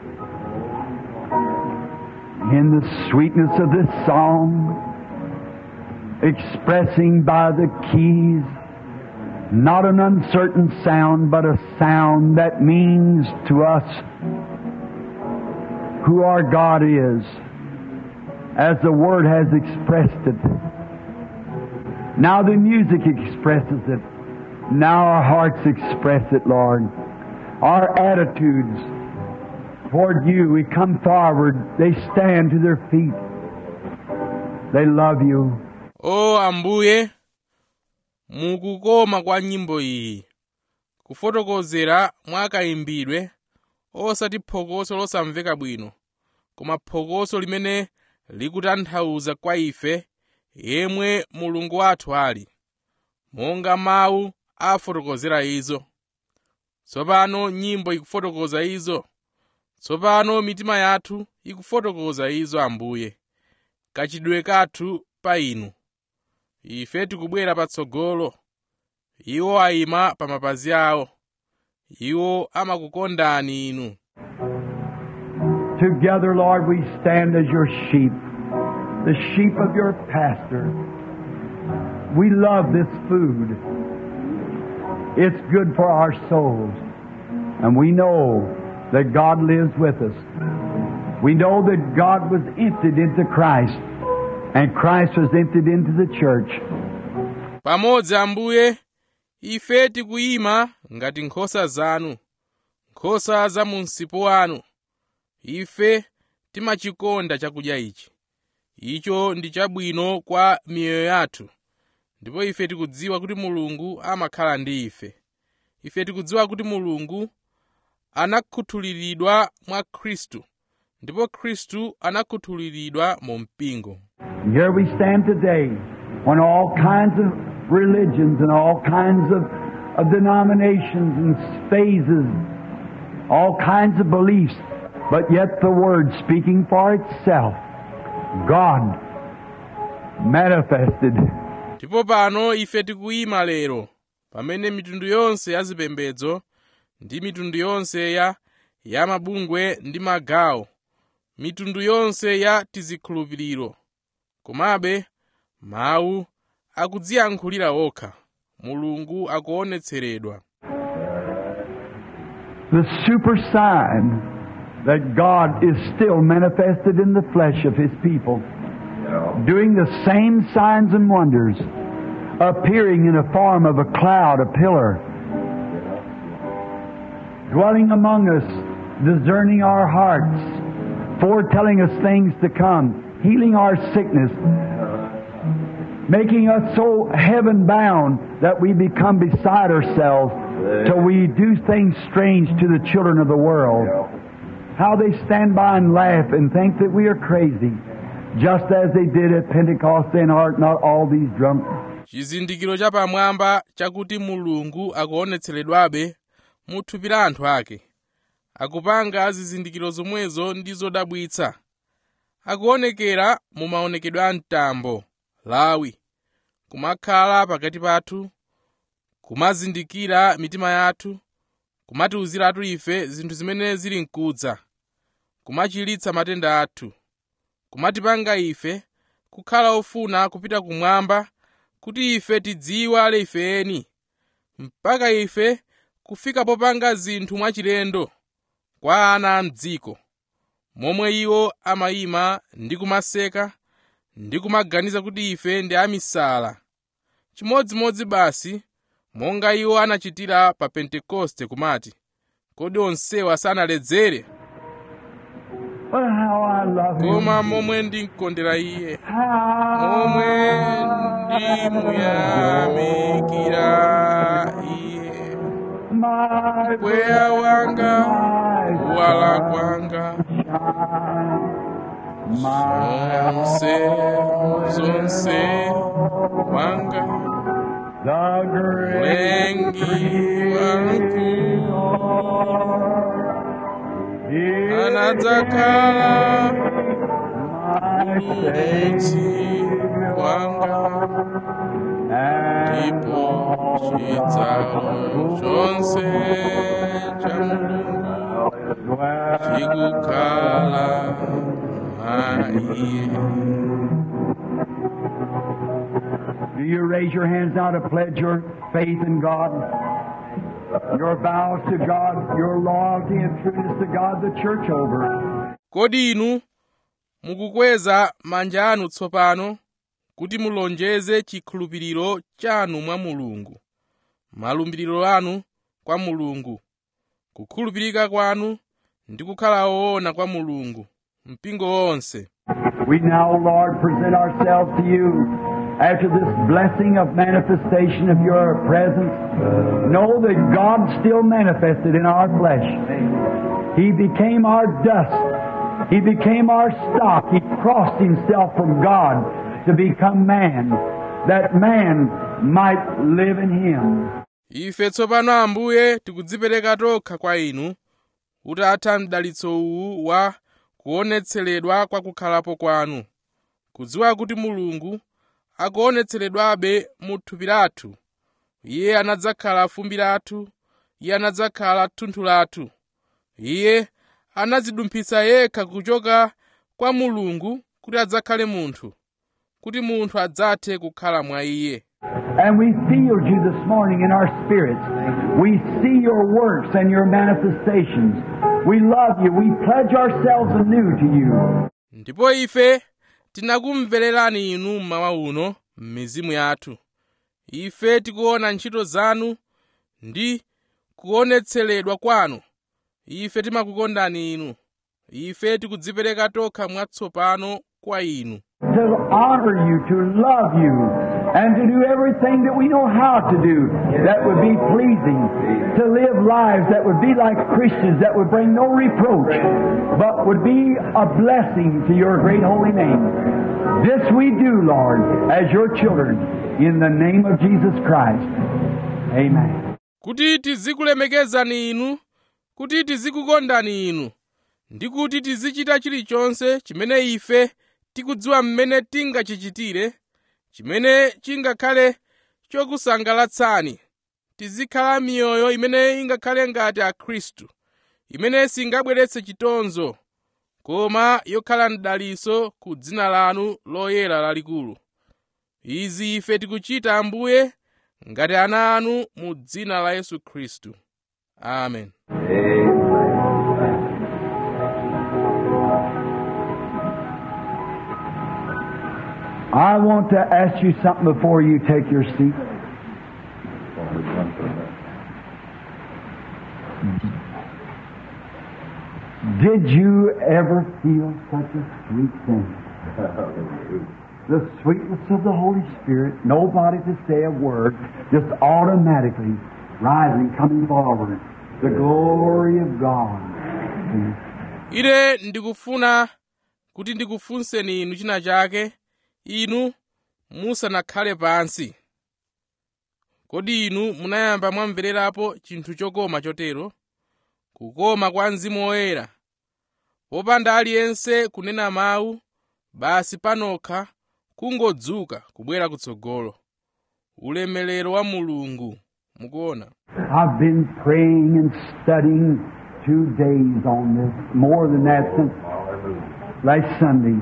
in the sweetness of this song, expressing by the keys not an uncertain sound, but a sound that means to us who our God is, as the Word has expressed it. Now the music expresses it. Now our hearts express it, Lord. Our attitudes toward you, we come forward, they stand to their feet. They love you. o ambuye mukukoma kwa nyimbo iyi kufotokozera mwa kayimbidwe osati phokoso losamveka bwino koma phokoso limene likutanthauza kwa ife yemwe mulungu wathu ali monga mawu afotokozera izo tsopano nyimbo ikufotokoza izo tsopano mitima yathu ikufotokoza izo ambuye kachidwe kathu pa inu ife tikubwera patsogolo iwo ayima pa mapazi awo iwo amakukondani inu Together, Lord, we stand as your sheep, the sheep of your pastor. We love this food. It's good for our souls. And we know that God lives with us. We know that God was emptied into Christ, and Christ was emptied into the church. pamodzi ambuye ife tikuyima ngati nkhosa zanu nkhosa za mu msipu wanu ife timachikonda chakudya ichi icho ndi chabwino kwa miyoyo yathu ndipo ife tikudziwa kuti mulungu amakhala ndi ife ife tikudziwa kuti mulungu anakhuthuliridwa mwa khristu ndipo khristu anakhuthuliridwa mu mpingo And here we stand today when all kinds of religions and all kinds of, of denominations and phases, all kinds of beliefs, but yet the Word speaking for itself, God manifested. ndipo pano ife tikuyima lero pamene mitundu yonse ya zipembedzo ndi mitundu yonse ya ya mabungwe ndi magawo mitundu yonse ya tizikhulupiriro komabe mawu akudziyankhulira okha mulungu akuonetseredwa The super sign that God is still manifested in the flesh of His people, doing the same signs and wonders, appearing in the form of a cloud, a pillar, dwelling among us, discerning our hearts, foretelling us things to come, healing our sickness, making us so heaven bound that we become beside ourselves till we do things strange to the children of the world. How they stand by and laugh and think that we are crazy, just as they did at Pentecost and are not all these drunk. chizindikiro chapamwamba chakuti mulungu akuonetseredwabe mu thupi la anthu ake akupanga zizindikiro zomwezo ndi zodabwitsa akuonekera mu maonekedwe a mtambo lawi kumakhala pakati pathu kumazindikira mitima yathu kumatiwuziratu ife zinthu zimene zili mkudza kumachiritsa matenda athu kumatipanga ife kukhala ofuna kupita kumwamba kuti ife tidziwale ifeni mpaka ife kufika popanga zinthu mwachilendo kwa ana a mdziko momwe iwo amayima ndi kumaseka ndi kumaganiza kuti ife ndi amisala chimodzimodzi basi monga iwo anachitira pa pentekoste kumati kodi onsewa sanaledzere But how I love Him. koma momwe ndimkondera iye How momwe ndimuyamikira iye my mpweya wanga my kuwala kwanga zonse zonse wanga the great mlengi wamkulu is anadzakhala my mudzi wanga ndipo chidzalo chonse cha mulungu chikukhala mwa iye Do you raise your hands now to pledge your faith in God? Your vows to God, your loyalty and trueness to God, the church over. kodi inu mukukweza manja anu tsopano kuti mulonjeze chikhulupiriro chanu mwa mulungu malumbiriro anu kwa mulungu kukhulupirika kwanu ndi kukhala woona kwa mulungu mpingo wonse We now, Lord, present ourselves to you after this blessing of manifestation of your presence. Know that God still manifested in our flesh. He became our dust. He became our stock. He crossed himself from God to become man, that man might live in him. ife tsopano ambuye tikudzipereka tokha kwa inu utatha mdalitso uwu wa kuonetseredwa kwa kukhalapo kwanu kudziwa kuti mulungu akuonetseredwabe mu thupi lathu iye anadzakhala fumbi lathu iye anadzakhala thunthu lathu iye anadzidumphitsa yekha kuchoka kwa mulungu kuti adzakhale munthu kuti munthu adzathe kukhala mwa iye And we feel you this morning in our spirits. We see your works and your manifestations. We love you. We pledge ourselves anew to you. ndipo ife tinakumvererani inu mmawa uno m'mizimu yathu ife tikuona ntchito zanu ndi kuonetseredwa kwanu ife timakukondani inu ife tikudzipereka tokha mwatsopano kwa inu To honor you, to love you, and to do everything that we know how to do that would be pleasing. To live lives that would be like Christians, that would bring no reproach, but would be a blessing to your great holy name. This we do, Lord, as your children, in the name of Jesus Christ. Amen. kuti tizikulemekezani inu kuti tizikukondani inu ndi kuti tizichita chilichonse chimene ife tikudziwa mmene tingachichitire chimene chingakhale chokusangalatsani tizikhala miyoyo imene ingakhale ngati akhristu imene singabweretse chitonzo koma yokhala mdaliso ku dzina lanu loyera lalikulu izi ife tikuchita ambuye ngati ana anu mu dzina la yesu khristu amen I want to ask you something before you take your seat. Did you ever feel such a sweet thing? The sweetness of the Holy Spirit, nobody to say a word, just automatically rising, coming forward. The glory of God. ine ndikufuna kuti ndikufunseni inu china chake inu musanakhale pansi kodi inu munayamba mwamvererapo chinthu chokoma chotero kukoma kwa mzimu woyera popanda aliyense kunena mawu basi panokha kungodzuka kubwera kutsogolo ulemelero wa mulungu mukuona I've been praying and studying two days on this, more than that since last Sunday.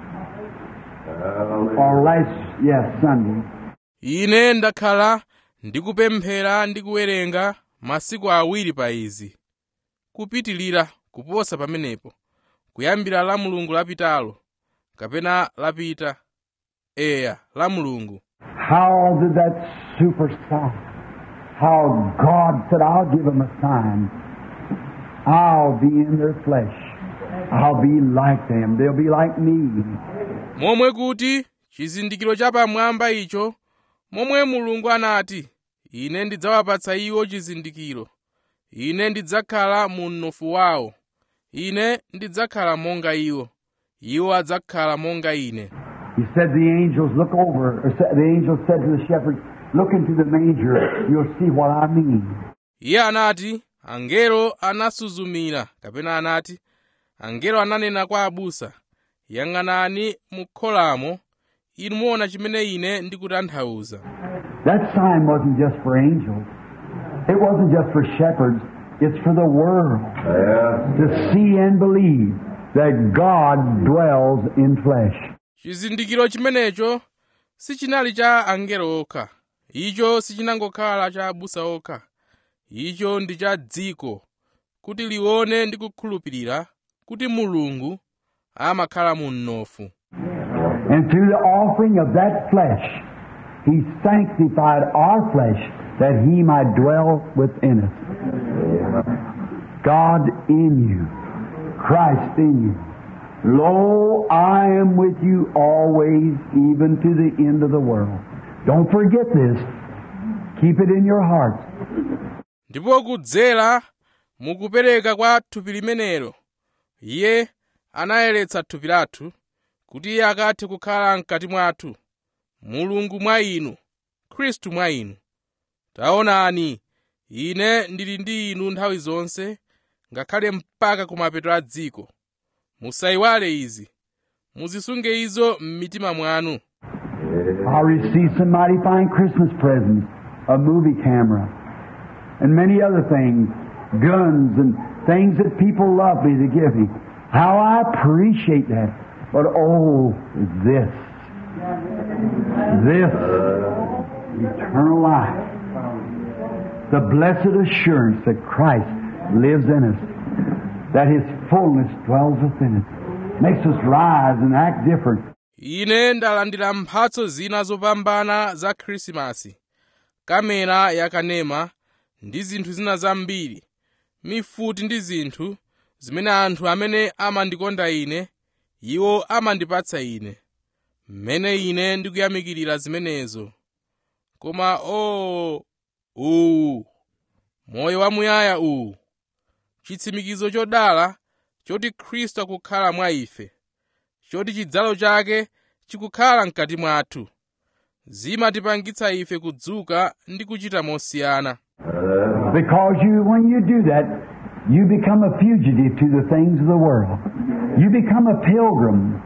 Or last, yes, Sunday. ine ndakhala ndikupemphera ndi kuwerenga masiku awiri pa izi kupitilira kuposa pamenepo kuyambira la mulungu lapitalo kapena lapita eya la mulungu How did that super sign? How God said, I'll give them a sign. I'll be in their flesh. I'll be like them. They'll be like me. momwe kuti chizindikiro chapamwamba icho momwe mulungu anati ine ndidzawapatsa iwo chizindikiro ine ndidzakhala mu mnofu wawo ine ndidzakhala monga iwo iwo adzakhala monga ine He said the angels look over, or sa- the angel said to the shepherds, look into the manger, you'll see what I mean. iye anati angelo anasuzumira kapena anati angelo ananena kwa abusa yang'anani mu kholamo inu muona chimene ine ndikutanthauza That sign wasn't just for angels. It wasn't just for shepherds. It's for the world Yeah. to see and believe that God dwells in flesh. chizindikiro chimenecho sichinali cha angelo okha icho sichinangokhala cha abusa okha icho ndi cha dziko kuti lione ndi kukhulupirira kuti mulungu amakhala mu mnofu And through the offering of that flesh, He sanctified our flesh that He might dwell within us. God in you, Christ in you. Lo, I am with you always, even to the end of the world. Don't forget this. Keep it in your hearts. ndipo kudzera mukupereka kwa thupi limenelo iye anayeretsa thupi lathu kuti iye akathe kukhala mkati mwathu mulungu mwa inu khristu mwa inu taonani ine ndili ndi inu nthawi zonse ngakhale mpaka kumapeto a dziko musayiwale izi muzisunge izo m'mitima mwanu I received some mighty fine Christmas presents, a movie camera, and many other things, guns and things that people love me to give me. How I appreciate that. But oh, this, this, eternal life, the blessed assurance that Christ lives in us, that His fullness dwells within us, makes us rise and act different. ine ndalandira mphatso zina zopambana za khrisimasi kamera yakanema ndi zinthu zina zambiri mifuti ndi zinthu zimene anthu amene amandikonda ine iwo amandipatsa ine mmene ine ndikuyamikirira zimenezo koma o uwu moyo wamuyaya uwu chitsimikizo chodala choti khristu akukhala mwa ife choti chidzalo chake chikukhala mkati mwathu zimatipangitsa ife kudzuka ndi kuchita mosiyana Because you, when you do that, you become a fugitive to the things of the world. You become a pilgrim.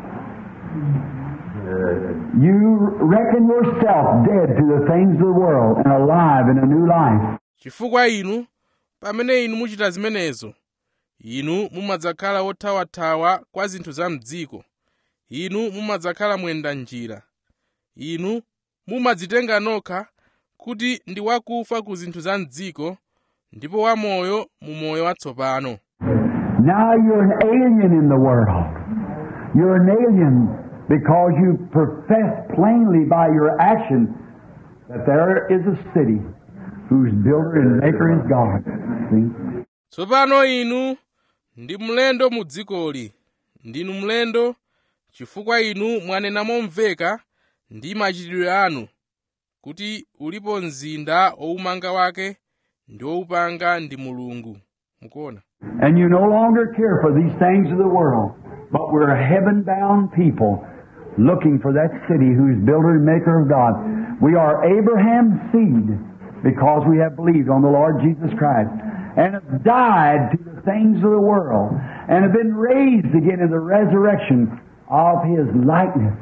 You reckon yourself dead to the things of the world and alive in a new life. chifukwa inu pamene inu muchita zimenezo inu mumadzakhala wothawathawa kwa zinthu za mdziko inu mumadzakhala mwenda njira inu mumadzitenga nokha kuti ndi wakufa ku zinthu za mdziko ndipo wamoyo mu moyo watsopano Now you're an alien in the world. You're an alien because you profess plainly by your action that there is a city whose builder and maker is God. See? tsopano inu ndi mlendo mu dzikoli ndinu mlendo chifukwa inu mwanena momveka ndi machitidwe anu kuti ulipo mzinda owumanga wake ndi wowupanga ndi mulungu mukuona And you no longer care for these things of the world, but we're a heaven bound people looking for that city whose builder and maker of God. We are Abraham's seed because we have believed on the Lord Jesus Christ and have died to the things of the world and have been raised again in the resurrection of His likeness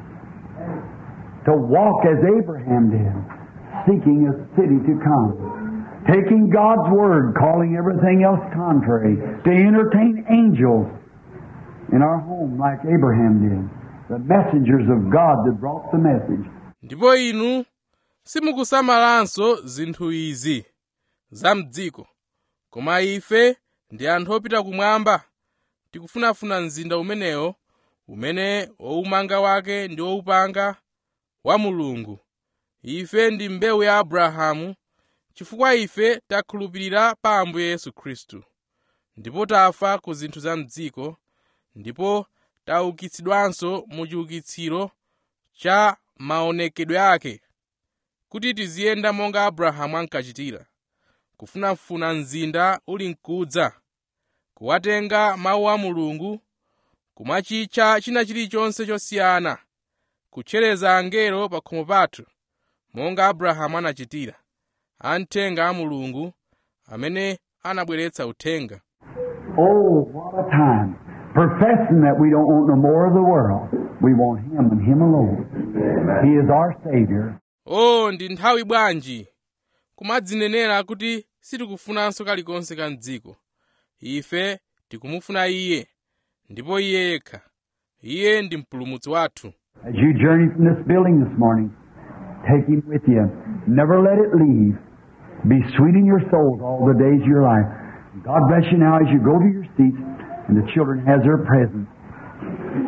to walk as Abraham did, seeking a city to come taking God's Word, calling everything else contrary, to entertain angels in our home like Abraham did, the messengers of God that brought the message. ndipo inu simukusamalanso zinthu izi za mdziko koma ife ndi anthu opita kumwamba tikufunafuna mzinda umenewo umene wowumanga wake ndi wowupanga wa mulungu ife ndi mbewu ya abrahamu chifukwa ife takhulupirira pa ambuye yesu khristu ndipo tafa ku zinthu za mdziko ndipo taukitsidwanso mu chiukitsiro cha maonekedwe ake kuti tiziyenda monga abrahamu ankachitira kufunafuna mzinda uli mkudza kuwatenga mawu a mulungu kumachitcha china chilichonse chosiyana kutchereza angelo pa khomo pathu monga abrahamu anachitira amthenga a mulungu amene anabweretsa uthenga Oh, what a time. Professing that we don't want no more of the world. We want Him and Him alone. He is our Savior. o ndi nthawi bwanji kumadzinenera kuti sitikufunanso kalikonse ka mdziko ife tikumufuna iye ndipo iye yekha iye ndi mpulumutsi wathu As you journey from this building this morning, take Him with you. Never let it leave. Be sweet in your souls all the days of your life. God bless you now as you go to your seats and the children has their presents.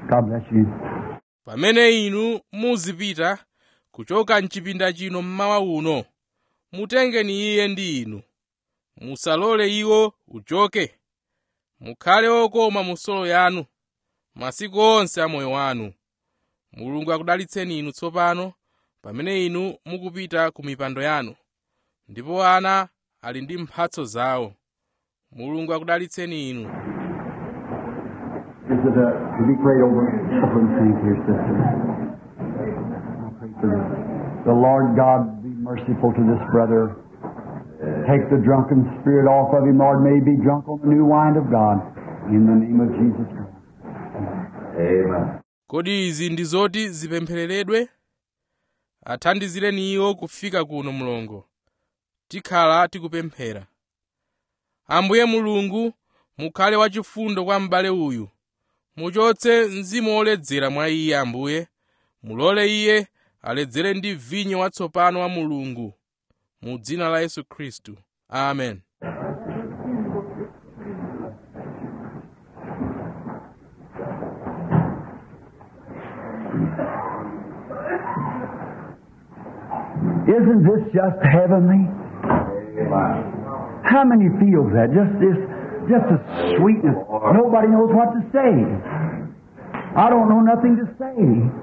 God bless you. pamene inu muzipita kuchoka mchipinda chino mmawa uno mutengeni iye ndi inu musalole iwo uchoke mukhale okoma mu solo yanu masiku onse a moyo wanu mulungu akudalitseni inu tsopano pamene inu mukupita ku mipando yanu ndipo ana ali ndi mphatso zawo mulungu akudalitseni inu Is it uh, to be prayed over? Over and thank you, sister. I pray for this. The Lord God be merciful to this brother. Take the drunken spirit off of him, Lord. May he be drunk on the new wine of God. In the name of Jesus Christ. Amen. kodi izi ndi zoti zipemphereredwe athandizireni iwo kufika kuno mlongo tikhala tikupemphera ambuye mulungu mukhale wachifundo kwa m'bale uyu muchotse mzimu woledzera mwa iye ambuye mulole iye aledzere ndi vinyo watsopano wa mulungu mu dzina la yesu khristu amen Isn't this just heavenly? Amen. How many feels that? Just this, just a sweetness. Nobody knows what to say. I don't know nothing to say.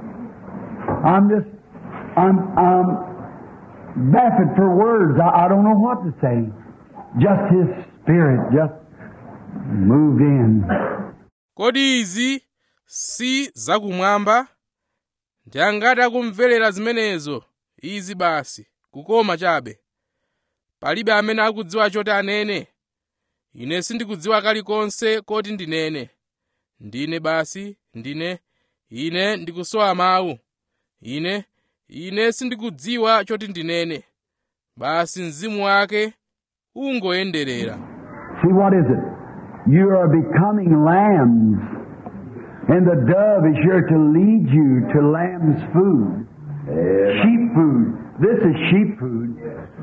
I'm just, I'm, I'm baffled for words. I, I don't know what to say. Just His Spirit just moved in. kodi izi si zakumwamba ndi angati akumverera zimenezo izi basi kukoma chabe palibe amene akudziwa choti anene ine sindikudziwa kalikonse koti ndinene ndine basi ndine ine ndikusowa mawu ine ine sindikudziwa choti ndinene basi mzimu wake ungoyenderera See, what is it? You are becoming lambs, and the dove is here to lead you to lamb's food. Sheep food. This is sheep food.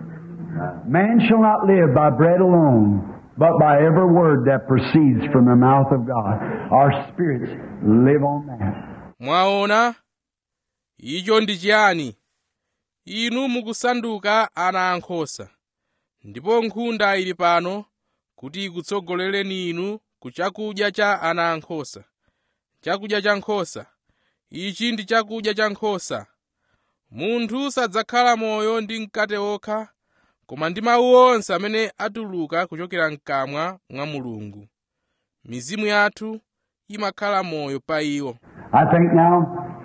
Man shall not live by bread alone, but by every word that proceeds from the mouth of God. Our spirits live on that. mwaona icho ndi chiyani inu mukusanduka ana ankhosa ndipo nkhunda ili pano kuti ikutsogolereni inu ku chakudya cha ana ankhosa chakudya cha nkhosa ichi ndi chakudya cha nkhosa munthu sadzakhala moyo ndi mkate wokha koma ndi mawu onse amene atuluka kuchokera mkamwa mwa mulungu mizimu yathu imakhala moyo pa iwo I think now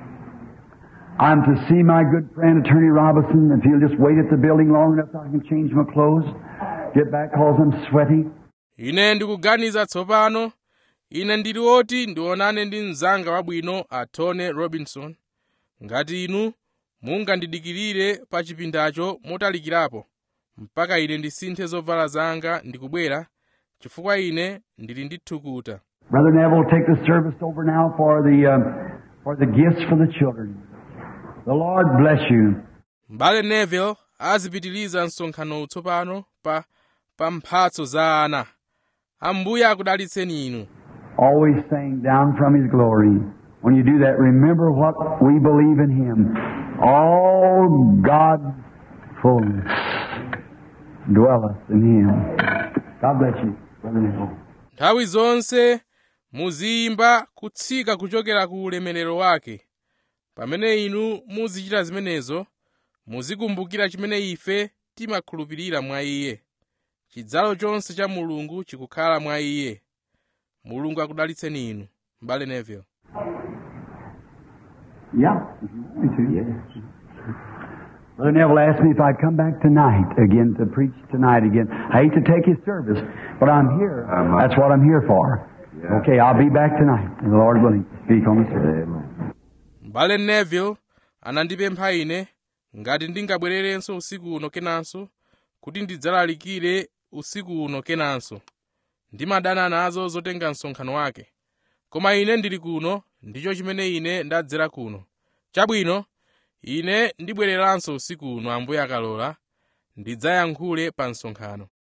I'm to see my good friend Attorney Robinson. If he'll just wait at the building long enough, I can change my clothes, get back cause I'm sweaty. ine ndikuganiza tsopano ine ndili woti ndionane ndi mnzanga wabwino a tony robinson ngati inu mungandidikirire pa chipindacho motalikirapo mpaka ine ndisinthe zovala zanga ndikubwera chifukwa ine ndili ndi thukuta Brother Neville will take the service over now for the um, for the gifts for the children. The Lord bless you. m'bale neville azipitiliza msonkhano tsopano pa pa mphatso za ana ambuye akudalitseni inu Always saying down from His glory. When you do that, remember what we believe in Him. All God's fullness dwelleth in Him. God bless you, Brother Neville. nthawi zonse muziyimba kutsika kuchokera ku ulemerero wake pamene inu muzichita zimenezo muzikumbukira chimene ife timakhulupirira mwa iye chidzalo chonse cha mulungu chikukhala mwa iye mulungu akudalitseni inu m'bale neville Yeah, if you want me to. Brother Neville asked me if I'd come back tonight again to preach tonight again. I hate to take his service, but I'm here. Um, That's what I'm here for. Yeah. Okay, I'll be back tonight, and the Lord willing, speak on the service. Amen. m'bale neville anandipempha ine ngati ndingabwererenso usiku uno kenanso kuti ndidzalalikire usiku uno kenanso ndimadana nazo zotenga msonkhano wake koma ine ndili kuno ndicho chimene ine ndadzera kuno chabwino ine ndibwereranso usiku uno ambuye akalola ndidzayankhule pa msonkhano